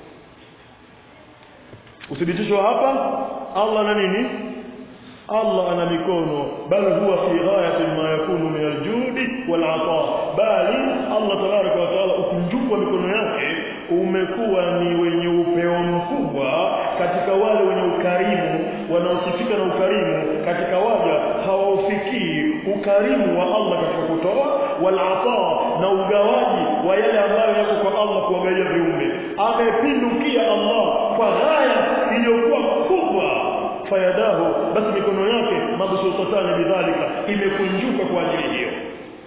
uthibitishwa hapa Allah ana nini Allah ana mikono bal huwa fi ghayati ma yakunu min aljudi wal ata bali Allah tabaraka wa taala ukunjufu wa mikono yake umekuwa ni wenye upeo mkubwa katika wale wenye ukarimu wanaosifika na ukarimu katika waja hawaufikii ukarimu wa Allah katika kutoa wal ata na ugawaji wa yale ambayo yako kwa Allah kuwagawia viumbe amepindukia Allah kwa ghaya iliyokuwa kubwa fayadahu basi mikono yake mabsutatani bidhalika imekunjuka kwa ajili hiyo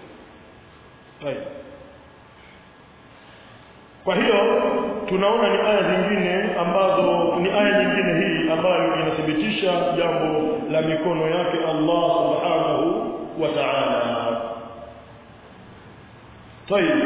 kwa hiyo tunaona ni aya zingine ambazo ni aya nyingine hii ambayo inathibitisha jambo la mikono yake Allah subhanahu wa ta'ala طيب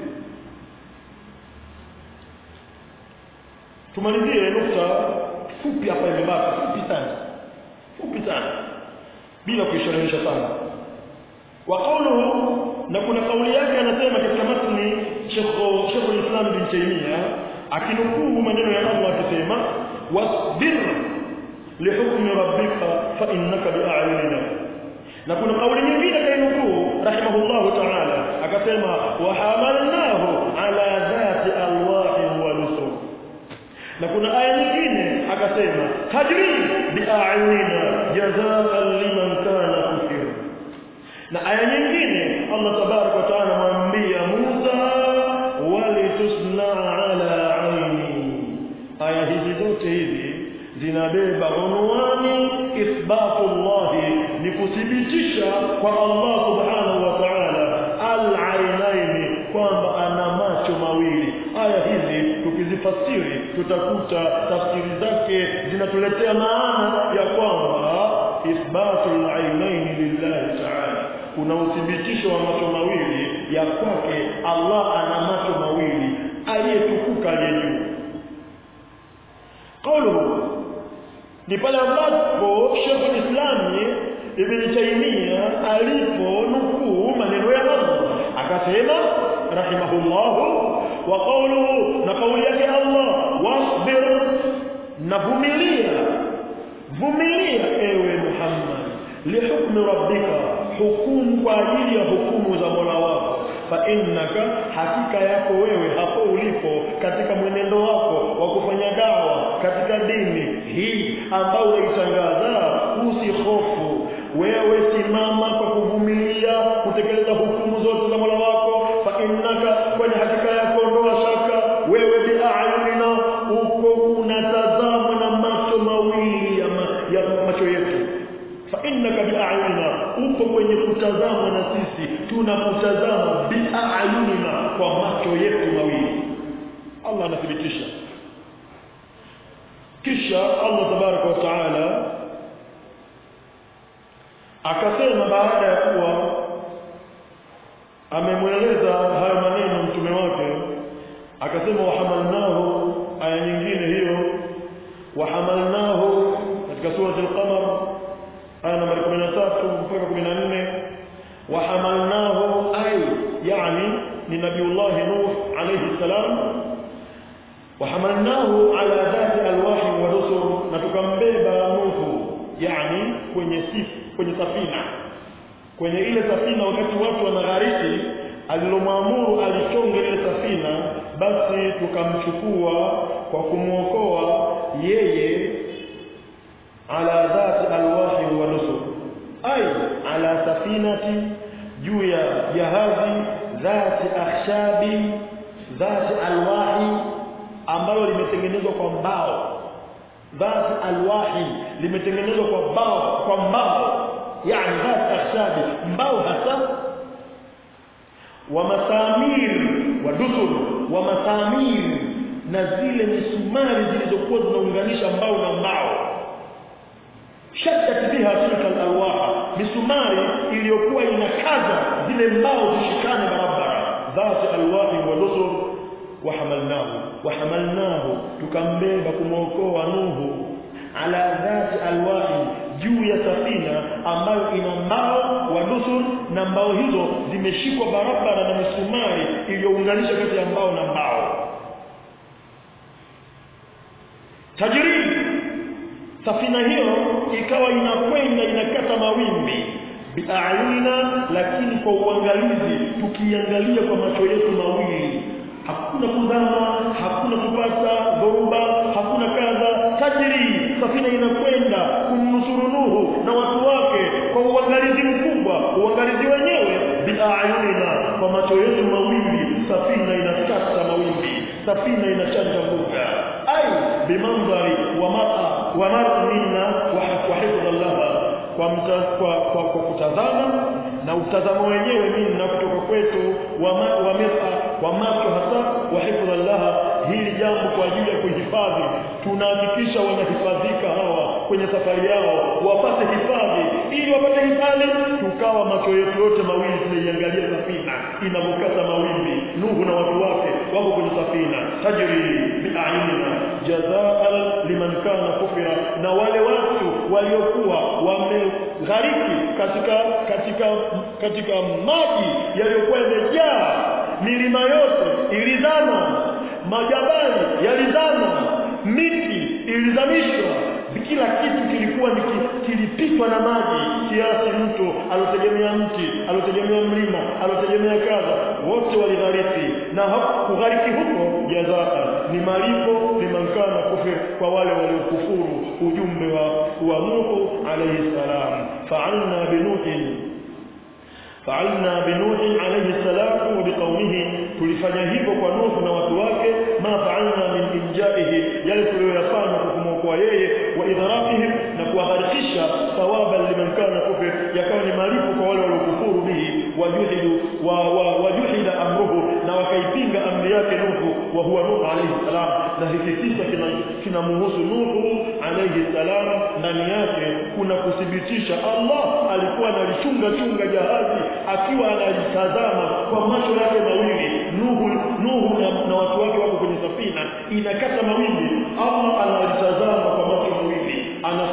tumalizie nukta fupi hapa imebaki fupi sana fupi sana bila kuisherehesha sana wa qawluhu na kuna kauli yake anasema katika matni Sheikh Sheikh al-Islam bin Taymiyyah akinukuu maneno ya Allah akisema wasbir lihukmi rabbika fa innaka bi'ayunina na kuna kauli nyingine kainukuu rahimahullahu ta'ala akasema wa hamalnahu ala dhati alwahi wa nusur na kuna aya nyingine akasema tajri bi'ayunina jazaan liman kana kufira na aya nyingine Allah tabarak wa taala mwambia Musa walitusna ala aini aya hizi zote hizi zinabeba unwani ithbatullah ni kuthibitisha kwa Allah subhanahu wa ta'ala al-ainaini kwamba ana macho mawili aya hizi tukizifasiri tutakuta tafsiri zake zinatuletea maana ya kwamba ithbatul ainaini lillahi ta'ala kuna uthibitisho wa macho mawili ya kwake Allah ana macho mawili aliyetukuka aliye juu qawluhu ni pale ambapo Sheikh Islami Ibn Taymiyyah alipo nukuu maneno ya Allah akasema rahimahullahu wa qawluhu na kauli yake Allah wasbir na vumilia vumilia ewe Muhammad lihukmi rabbika hukumu kwa ajili ya hukumu za Mola wako fa innaka hakika yako wewe hapo ulipo katika mwenendo wako wa kufanya dawa katika dini hii ambayo unaitangaza usihofu wewe simama kwa kuvumilia kutekeleza hukumu zote za Mola wako fa innaka kwani hakika yako ndoa shaka wewe bi'ayunina uko unatazama na macho mawili ya, ma, ya macho yetu fa innaka bi'ayunina uko kwenye kutazama na sisi tunakutazama bi'ayunina kwa macho yetu mawili Allah anathibitisha kisha Allah tabaraka wa taala akasema baada ya kuwa amemweleza hayo maneno mtume wake akasema wahamalnahu aya nyingine hiyo wahamalnahu katika surati al-qamar aya nambari 13 mpaka 14 wahamalnahu ay yani ni nabiullah nuh alayhi salam wahamalnahu ala dhati alwahi wa rusul na tukambeba nuhu yani kwenye sifu kwenye safina kwenye ile safina wakati watu wanaghariki alilomwamuru alichonge ile safina basi tukamchukua kwa kumwokoa yeye ala dhati alwahi wa nusur ay ala safinati juu ya jahazi dhati akhshabi dhati alwahi ambalo limetengenezwa kwa mbao dhati alwahi limetengenezwa kwa mbao kwa mbao yani dhati akhshabi mbao hasa wa masamir wa dusur wa masamir na zile misumari zilizokuwa zinaunganisha mbao na mbao shaddat biha tilka alwaha misumari iliyokuwa inakaza zile mbao zishikane barabara dhati alwahi wa dusur wahamalnahu wahamalnahu tukambeba kumwokoa nuhu ala dhati alwahi juu ya safina ambayo ina mbao wa dusur na mbao hizo zimeshikwa barabara na misumari iliyounganisha kati ya mbao na mbao tajiri safina hiyo ikawa inakwenda inakata mawimbi biayunina lakini kwa uangalizi tukiangalia kwa macho yetu mawili hakuna kuzama hakuna kupata dhoruba hakuna kadha tajiri safina inakwenda kumnusuru nuhu na watu wake kwa uangalizi mkubwa uangalizi wenyewe biayunina kwa macho yetu mawili safina inakata mawimbi safina inachanja mbuga ai bimandhari wa mara wa mara minna wa hifdha laha kwa, mta, kwa, kwa, kwa kutazama na utazamo wenyewe minna kutoka kwetu wa, ma, wa mira wa macho hasa wa hifdha laha hili jambo kwa ajili ya kuhifadhi tunahakikisha wanahifadhika hawa kwenye safari yao wapate hifadhi ili wapate hifadhi tukawa macho yetu yote mawili tunaiangalia safina inavyokata mawimbi nuhu na watu wake wako kwenye safina tajri biayunina jazaan liman kana kufira na wale watu waliokuwa wameghariki katika katika katika maji yaliyokuwa yamejaa milima yote ilizama majabali yalizama miti ilizamishwa kila kitu kilikuwa ni kilipitwa na maji kiasi mtu alotegemea mti alotegemea mlima alotegemea kadha wote walighariki na kughariki huko jazaa ni malipo limankana kufir kwa wale waliokufuru ujumbe wa, wa Nuhu alayhi salam fa'alna binuhin فعلنا بنوح عليه السلام وبقومه tulifanya hivyo kwa Nuhu na watu wake ma fa'alna min injaihi yale tuliyofanya kumwokoa yeye wa idrakihim na kuwaharikisha thawaban liman kana kufir yakawa ni malipo kwa wale waliokufuru bihi wajuhidu wa, wa wajuhida amruhu na wakaipinga amri yake Nuhu wa huwa Nuhu alayhi salam na hiki kisa kinamuhusu Nuhu alayhi salam ndani yake kuna kuthibitisha Allah alikuwa analichunga chunga jahazi akiwa analitazama kwa macho yake mawili Nuhu Nuhu na, na watu wake wako kwenye safina inakata mawimbi Allah analitazama kwa macho mawili ana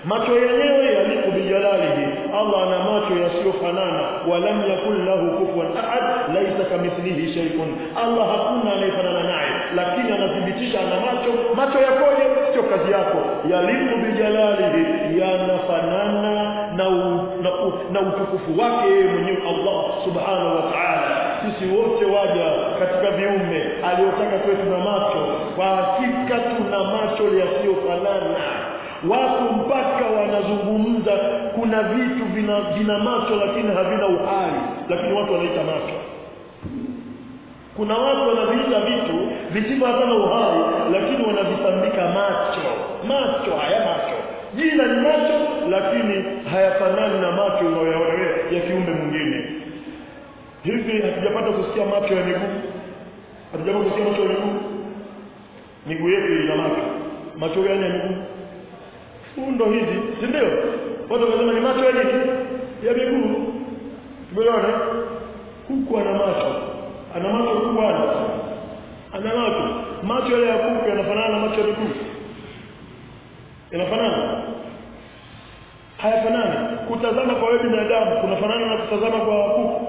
macho yenyewe yaliku bijalalihi Allah ana macho yasiyofanana walam yakul lahu kufuwan ahad laisa kamithlihi shay'un Allah hakuna anayefanana naye lakini anathibitisha ana macho macho yakoje sio kazi yako yaliku bijalalihi yanafanana na, u, na, u, na utukufu wake yeye mwenyewe Allah subhanahu wa ta'ala sisi wote waja katika viumbe aliotaka tuwe tuna macho kwa hakika tuna macho yasiyofanana watu mpaka wanazungumza kuna vitu vina, vina macho lakini havina uhai lakini watu wanaita macho kuna watu wanaviita vitu visivyo hata na uhai lakini wanavitambika macho macho haya macho jina ni macho lakini hayafanani na macho unayoyaona ya kiumbe mwingine hivi hatujapata kusikia macho ya miguu hatujapata kusikia macho ya miguu miguu yetu ina macho macho gani ya miguu fundo hizi si ndio watu wanasema ni macho ya nini ya miguu tumeona kuku ana macho ana macho kuku ana ana macho macho yale ya kuku yanafanana na macho ya miguu yanafanana hayafanani kutazama kwa wewe binadamu kunafanana na kutazama kwa kuku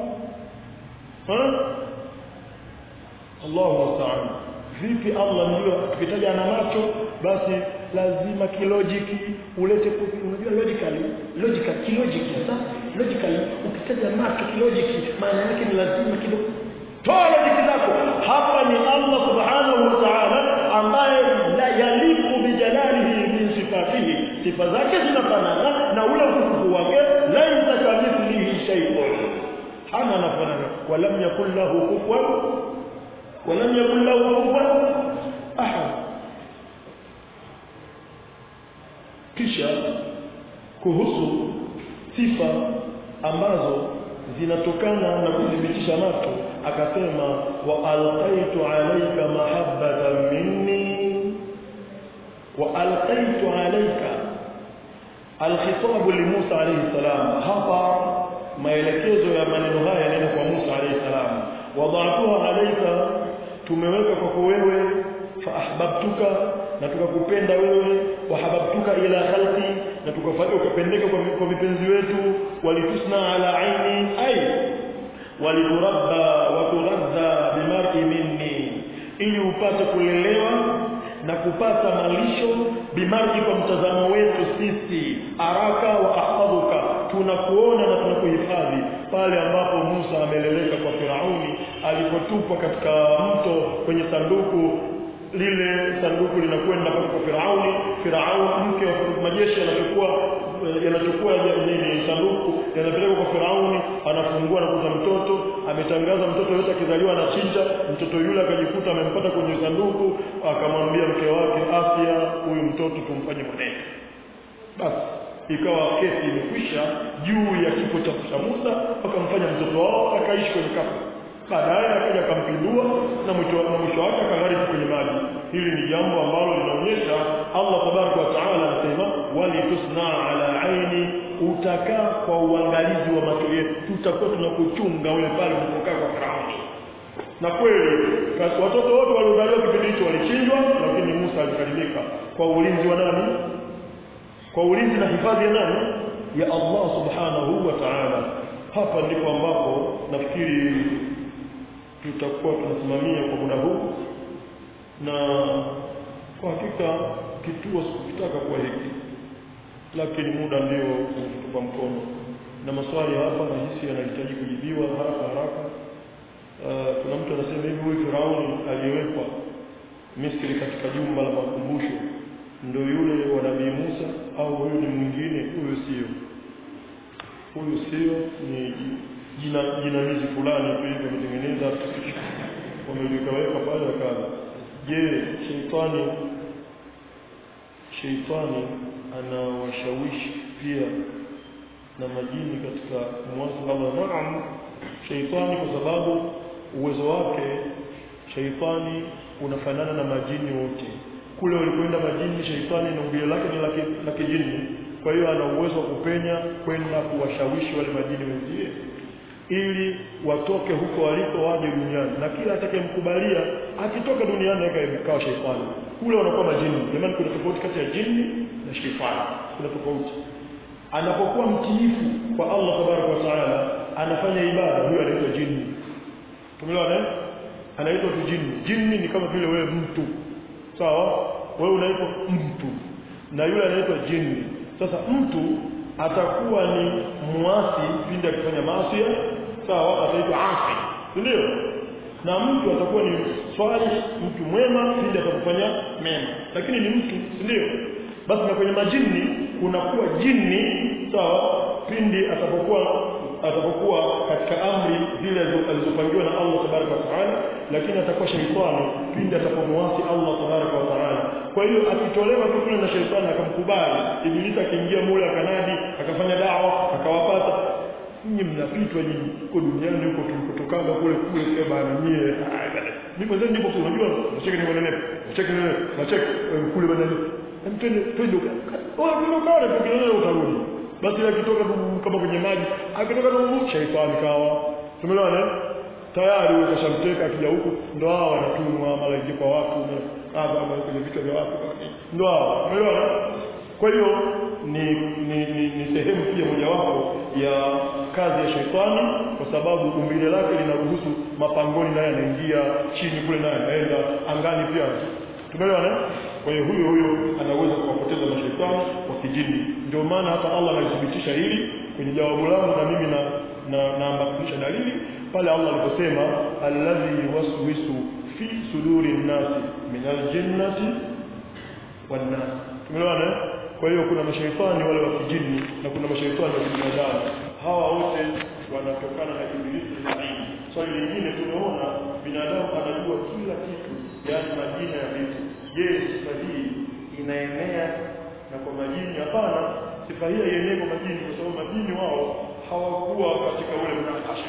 Allahu musta'an vipi Allah ndio tukitaja ana macho basi lazima kilojiki ulete unajua logically logical kilojiki sasa logically ukitaja macho kilojiki maana yake ni lazima kidogo toa logiki zako hapa ni Allah subhanahu wa ta'ala ambaye la yaliku bijalalihi min sifatihi sifa zake zinafanana na ule utukufu wake laisa kamithlihi shay'un hana anafanana walam yakul lahu kufuwan walam yakul lahu kufuwan ahad kisha kuhusu sifa ambazo zinatokana na kuthibitisha macho akasema wa alqaitu alayka mahabbatan minni wa alqaitu alayka alkhitabu li Musa alayhi salam hapa maelekezo ya maneno haya yanaenda kwa Musa alayhi salam wada'tuha alayka tumeweka kwako wewe fa ahbabtuka na tukakupenda wewe wahababtuka ila khalqi na tukafanya ukapendeka kwa, kwa vipenzi wetu walitusna ala aini ay waliturabba wa tughadha bimar'i minni ili upate kulelewa na kupata malisho bimar'i kwa mtazamo wetu sisi araka wa ahfadhuka tunakuona na tunakuhifadhi pale ambapo Musa ameleleka kwa Firauni alipotupwa katika mto kwenye sanduku lile sanduku linakwenda kwa Firauni Firauni mke wa majeshi anachukua yanachukua nini sanduku yanapeleka kwa Firauni anafungua na kuta mtoto ametangaza mtoto yote akizaliwa anachinja mtoto yule akajikuta amempata kwenye sanduku akamwambia mke wake afya huyu mtoto tumfanye mwenendo basi ikawa kesi imekwisha juu ya kifo cha Musa wakamfanya mtoto wao akaishi kwenye kafu baadaye akaja akampindua na mwisho na mwisho wake akaghariki kwenye maji hili ni jambo ambalo linaonyesha Allah tabaraka wa taala anasema wali tusna ala aini utakaa kwa uangalizi wa macho yetu tutakuwa tunakuchunga wewe pale unapokaa kwa Firauni na kweli watoto wote waliozaliwa kipindi hicho walichinjwa lakini Musa alikalimika kwa ulinzi wa nani kwa ulinzi na hifadhi ya nani ya Allah subhanahu wa ta'ala hapa ndipo ambapo nafikiri tutakuwa tunasimamia kwa muda huu na kwa hakika kituo sikutaka kuwa hiki lakini muda ndio kutupa mkono na maswali hapa nahisi yanahitaji kujibiwa haraka haraka uh, kuna mtu anasema hivi huyu Firauni aliyewekwa Misri katika jumba la makumbusho ndio yule wa Nabii Musa au huyu ni mwingine huyu sio huyu sio ni jina jinamizi fulani tu hivi wametengeneza wameliweka pale akaza je sheitani sheitani anawashawishi pia na majini katika muwasala naam sheitani kwa sababu uwezo wake sheitani unafanana na majini wote kule walikwenda majini sheitani na umbile lake ni la kijini kwa hiyo ana uwezo wa kupenya kwenda kuwashawishi wale majini wenzie ili watoke huko waliko waje duniani na kila atakayemkubalia akitoka duniani akawa sheitani kule wanakuwa majini jamani kuna tofauti kati ya jini na sheitani kuna tofauti anapokuwa mtiifu kwa Allah tabaraka wa taala anafanya ibada huyo anaitwa jini tumeelewana anaitwa tu jini jini ni kama vile wewe mtu sawa wewe unaitwa mtu na yule anaitwa jini sasa mtu atakuwa ni muasi pindi akifanya maasi sawa ataitwa asi ndio na mtu atakuwa ni swali mtu mwema pindi atakufanya mema lakini ni mtu ndio basi na kwenye majini kunakuwa jini sawa pindi atapokuwa atapokuwa katika amri zile alizopangiwa na Allah tabaraka wa taala lakini atakuwa shaitani pindi atapomwasi Allah tabaraka wa taala kwa hiyo akitolewa tu kule na shaitani akamkubali ibilisi akiingia mule akanadi akafanya dawa akawapata nyinyi mnapitwa nyinyi huko duniani huko tulikotokaga kule kule kwa bana nyie mimi mwenyewe ndipo unajua nacheka ni mwenene nacheka ni nacheka kule bana twende twende oh ndio kale tukilala utarudi basi akitoka kama kwenye maji akitoka tu shaitani kawa tumeelewana tayari ukashamteka akija huku ndo hao wanatumwa malaika kwa watu hapa kwenye vichwa vya watu ndo hao umeelewana kwa hiyo ni ni, ni, ni sehemu pia mojawapo ya kazi ya shetani kwa sababu umbile lake linaruhusu mapangoni naye anaingia chini kule naye anaenda angani pia tumeelewana kwa hiyo huyo huyo anaweza kuwapoteza mashaitani wa kijini ndio maana hata Allah analithibitisha hili kwenye jawabu langu na mimi na na naambatanisha dalili pale Allah aliposema alladhi yuwaswisu fi suduri nnasi min aljinnati wan nas tumeelewana kwa hiyo kuna mashaitani wale wa kijini na kuna mashaitani wa binadamu hawa wote wanatokana na ibilisi laini swali so, lingine tumeona binadamu anajua kila kitu yaani majina ya vitu je sifa hii inaenea na kwa majini hapana sifa hii haienei kwa majini kwa sababu majini wao hawakuwa katika ule mnakasha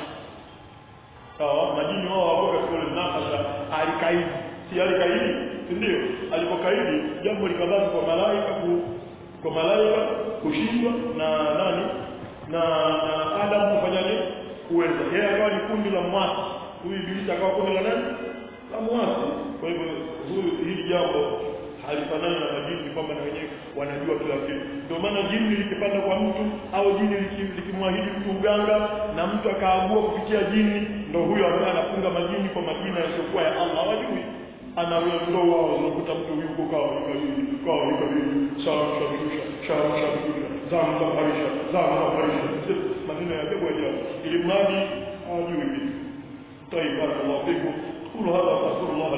sawa majini wao hawakuwa katika ule mnakasha alikaidi si alikaidi si ndio alipokaidi jambo likabaki kwa malaika ku, kwa malaika kushindwa na nani na, na Adam kufanyaje kuweza yeye akawa ni kundi la mwasi huyu ibilisi akawa kundi la nani la mwasi kwa hivyo huyu hili jambo halifanani na majini kwamba na wenyewe wanajua kila kitu ndio maana jini likipanda kwa mtu au jini likimwahidi mtu uganga na mtu akaagua kupitia jini ndo huyo ambaye anafunga majini kwa majina yasiyokuwa ya Allah hawajui ana ndo wao unakuta mtu yuko kawa hivi kawa hivi sawa shabisha sawa shabisha zamu za maisha zamu za maisha maneno ya ajabu ajabu ili mradi hawajui vitu طيب بارك الله فيكم قولوا هذا واستغفر الله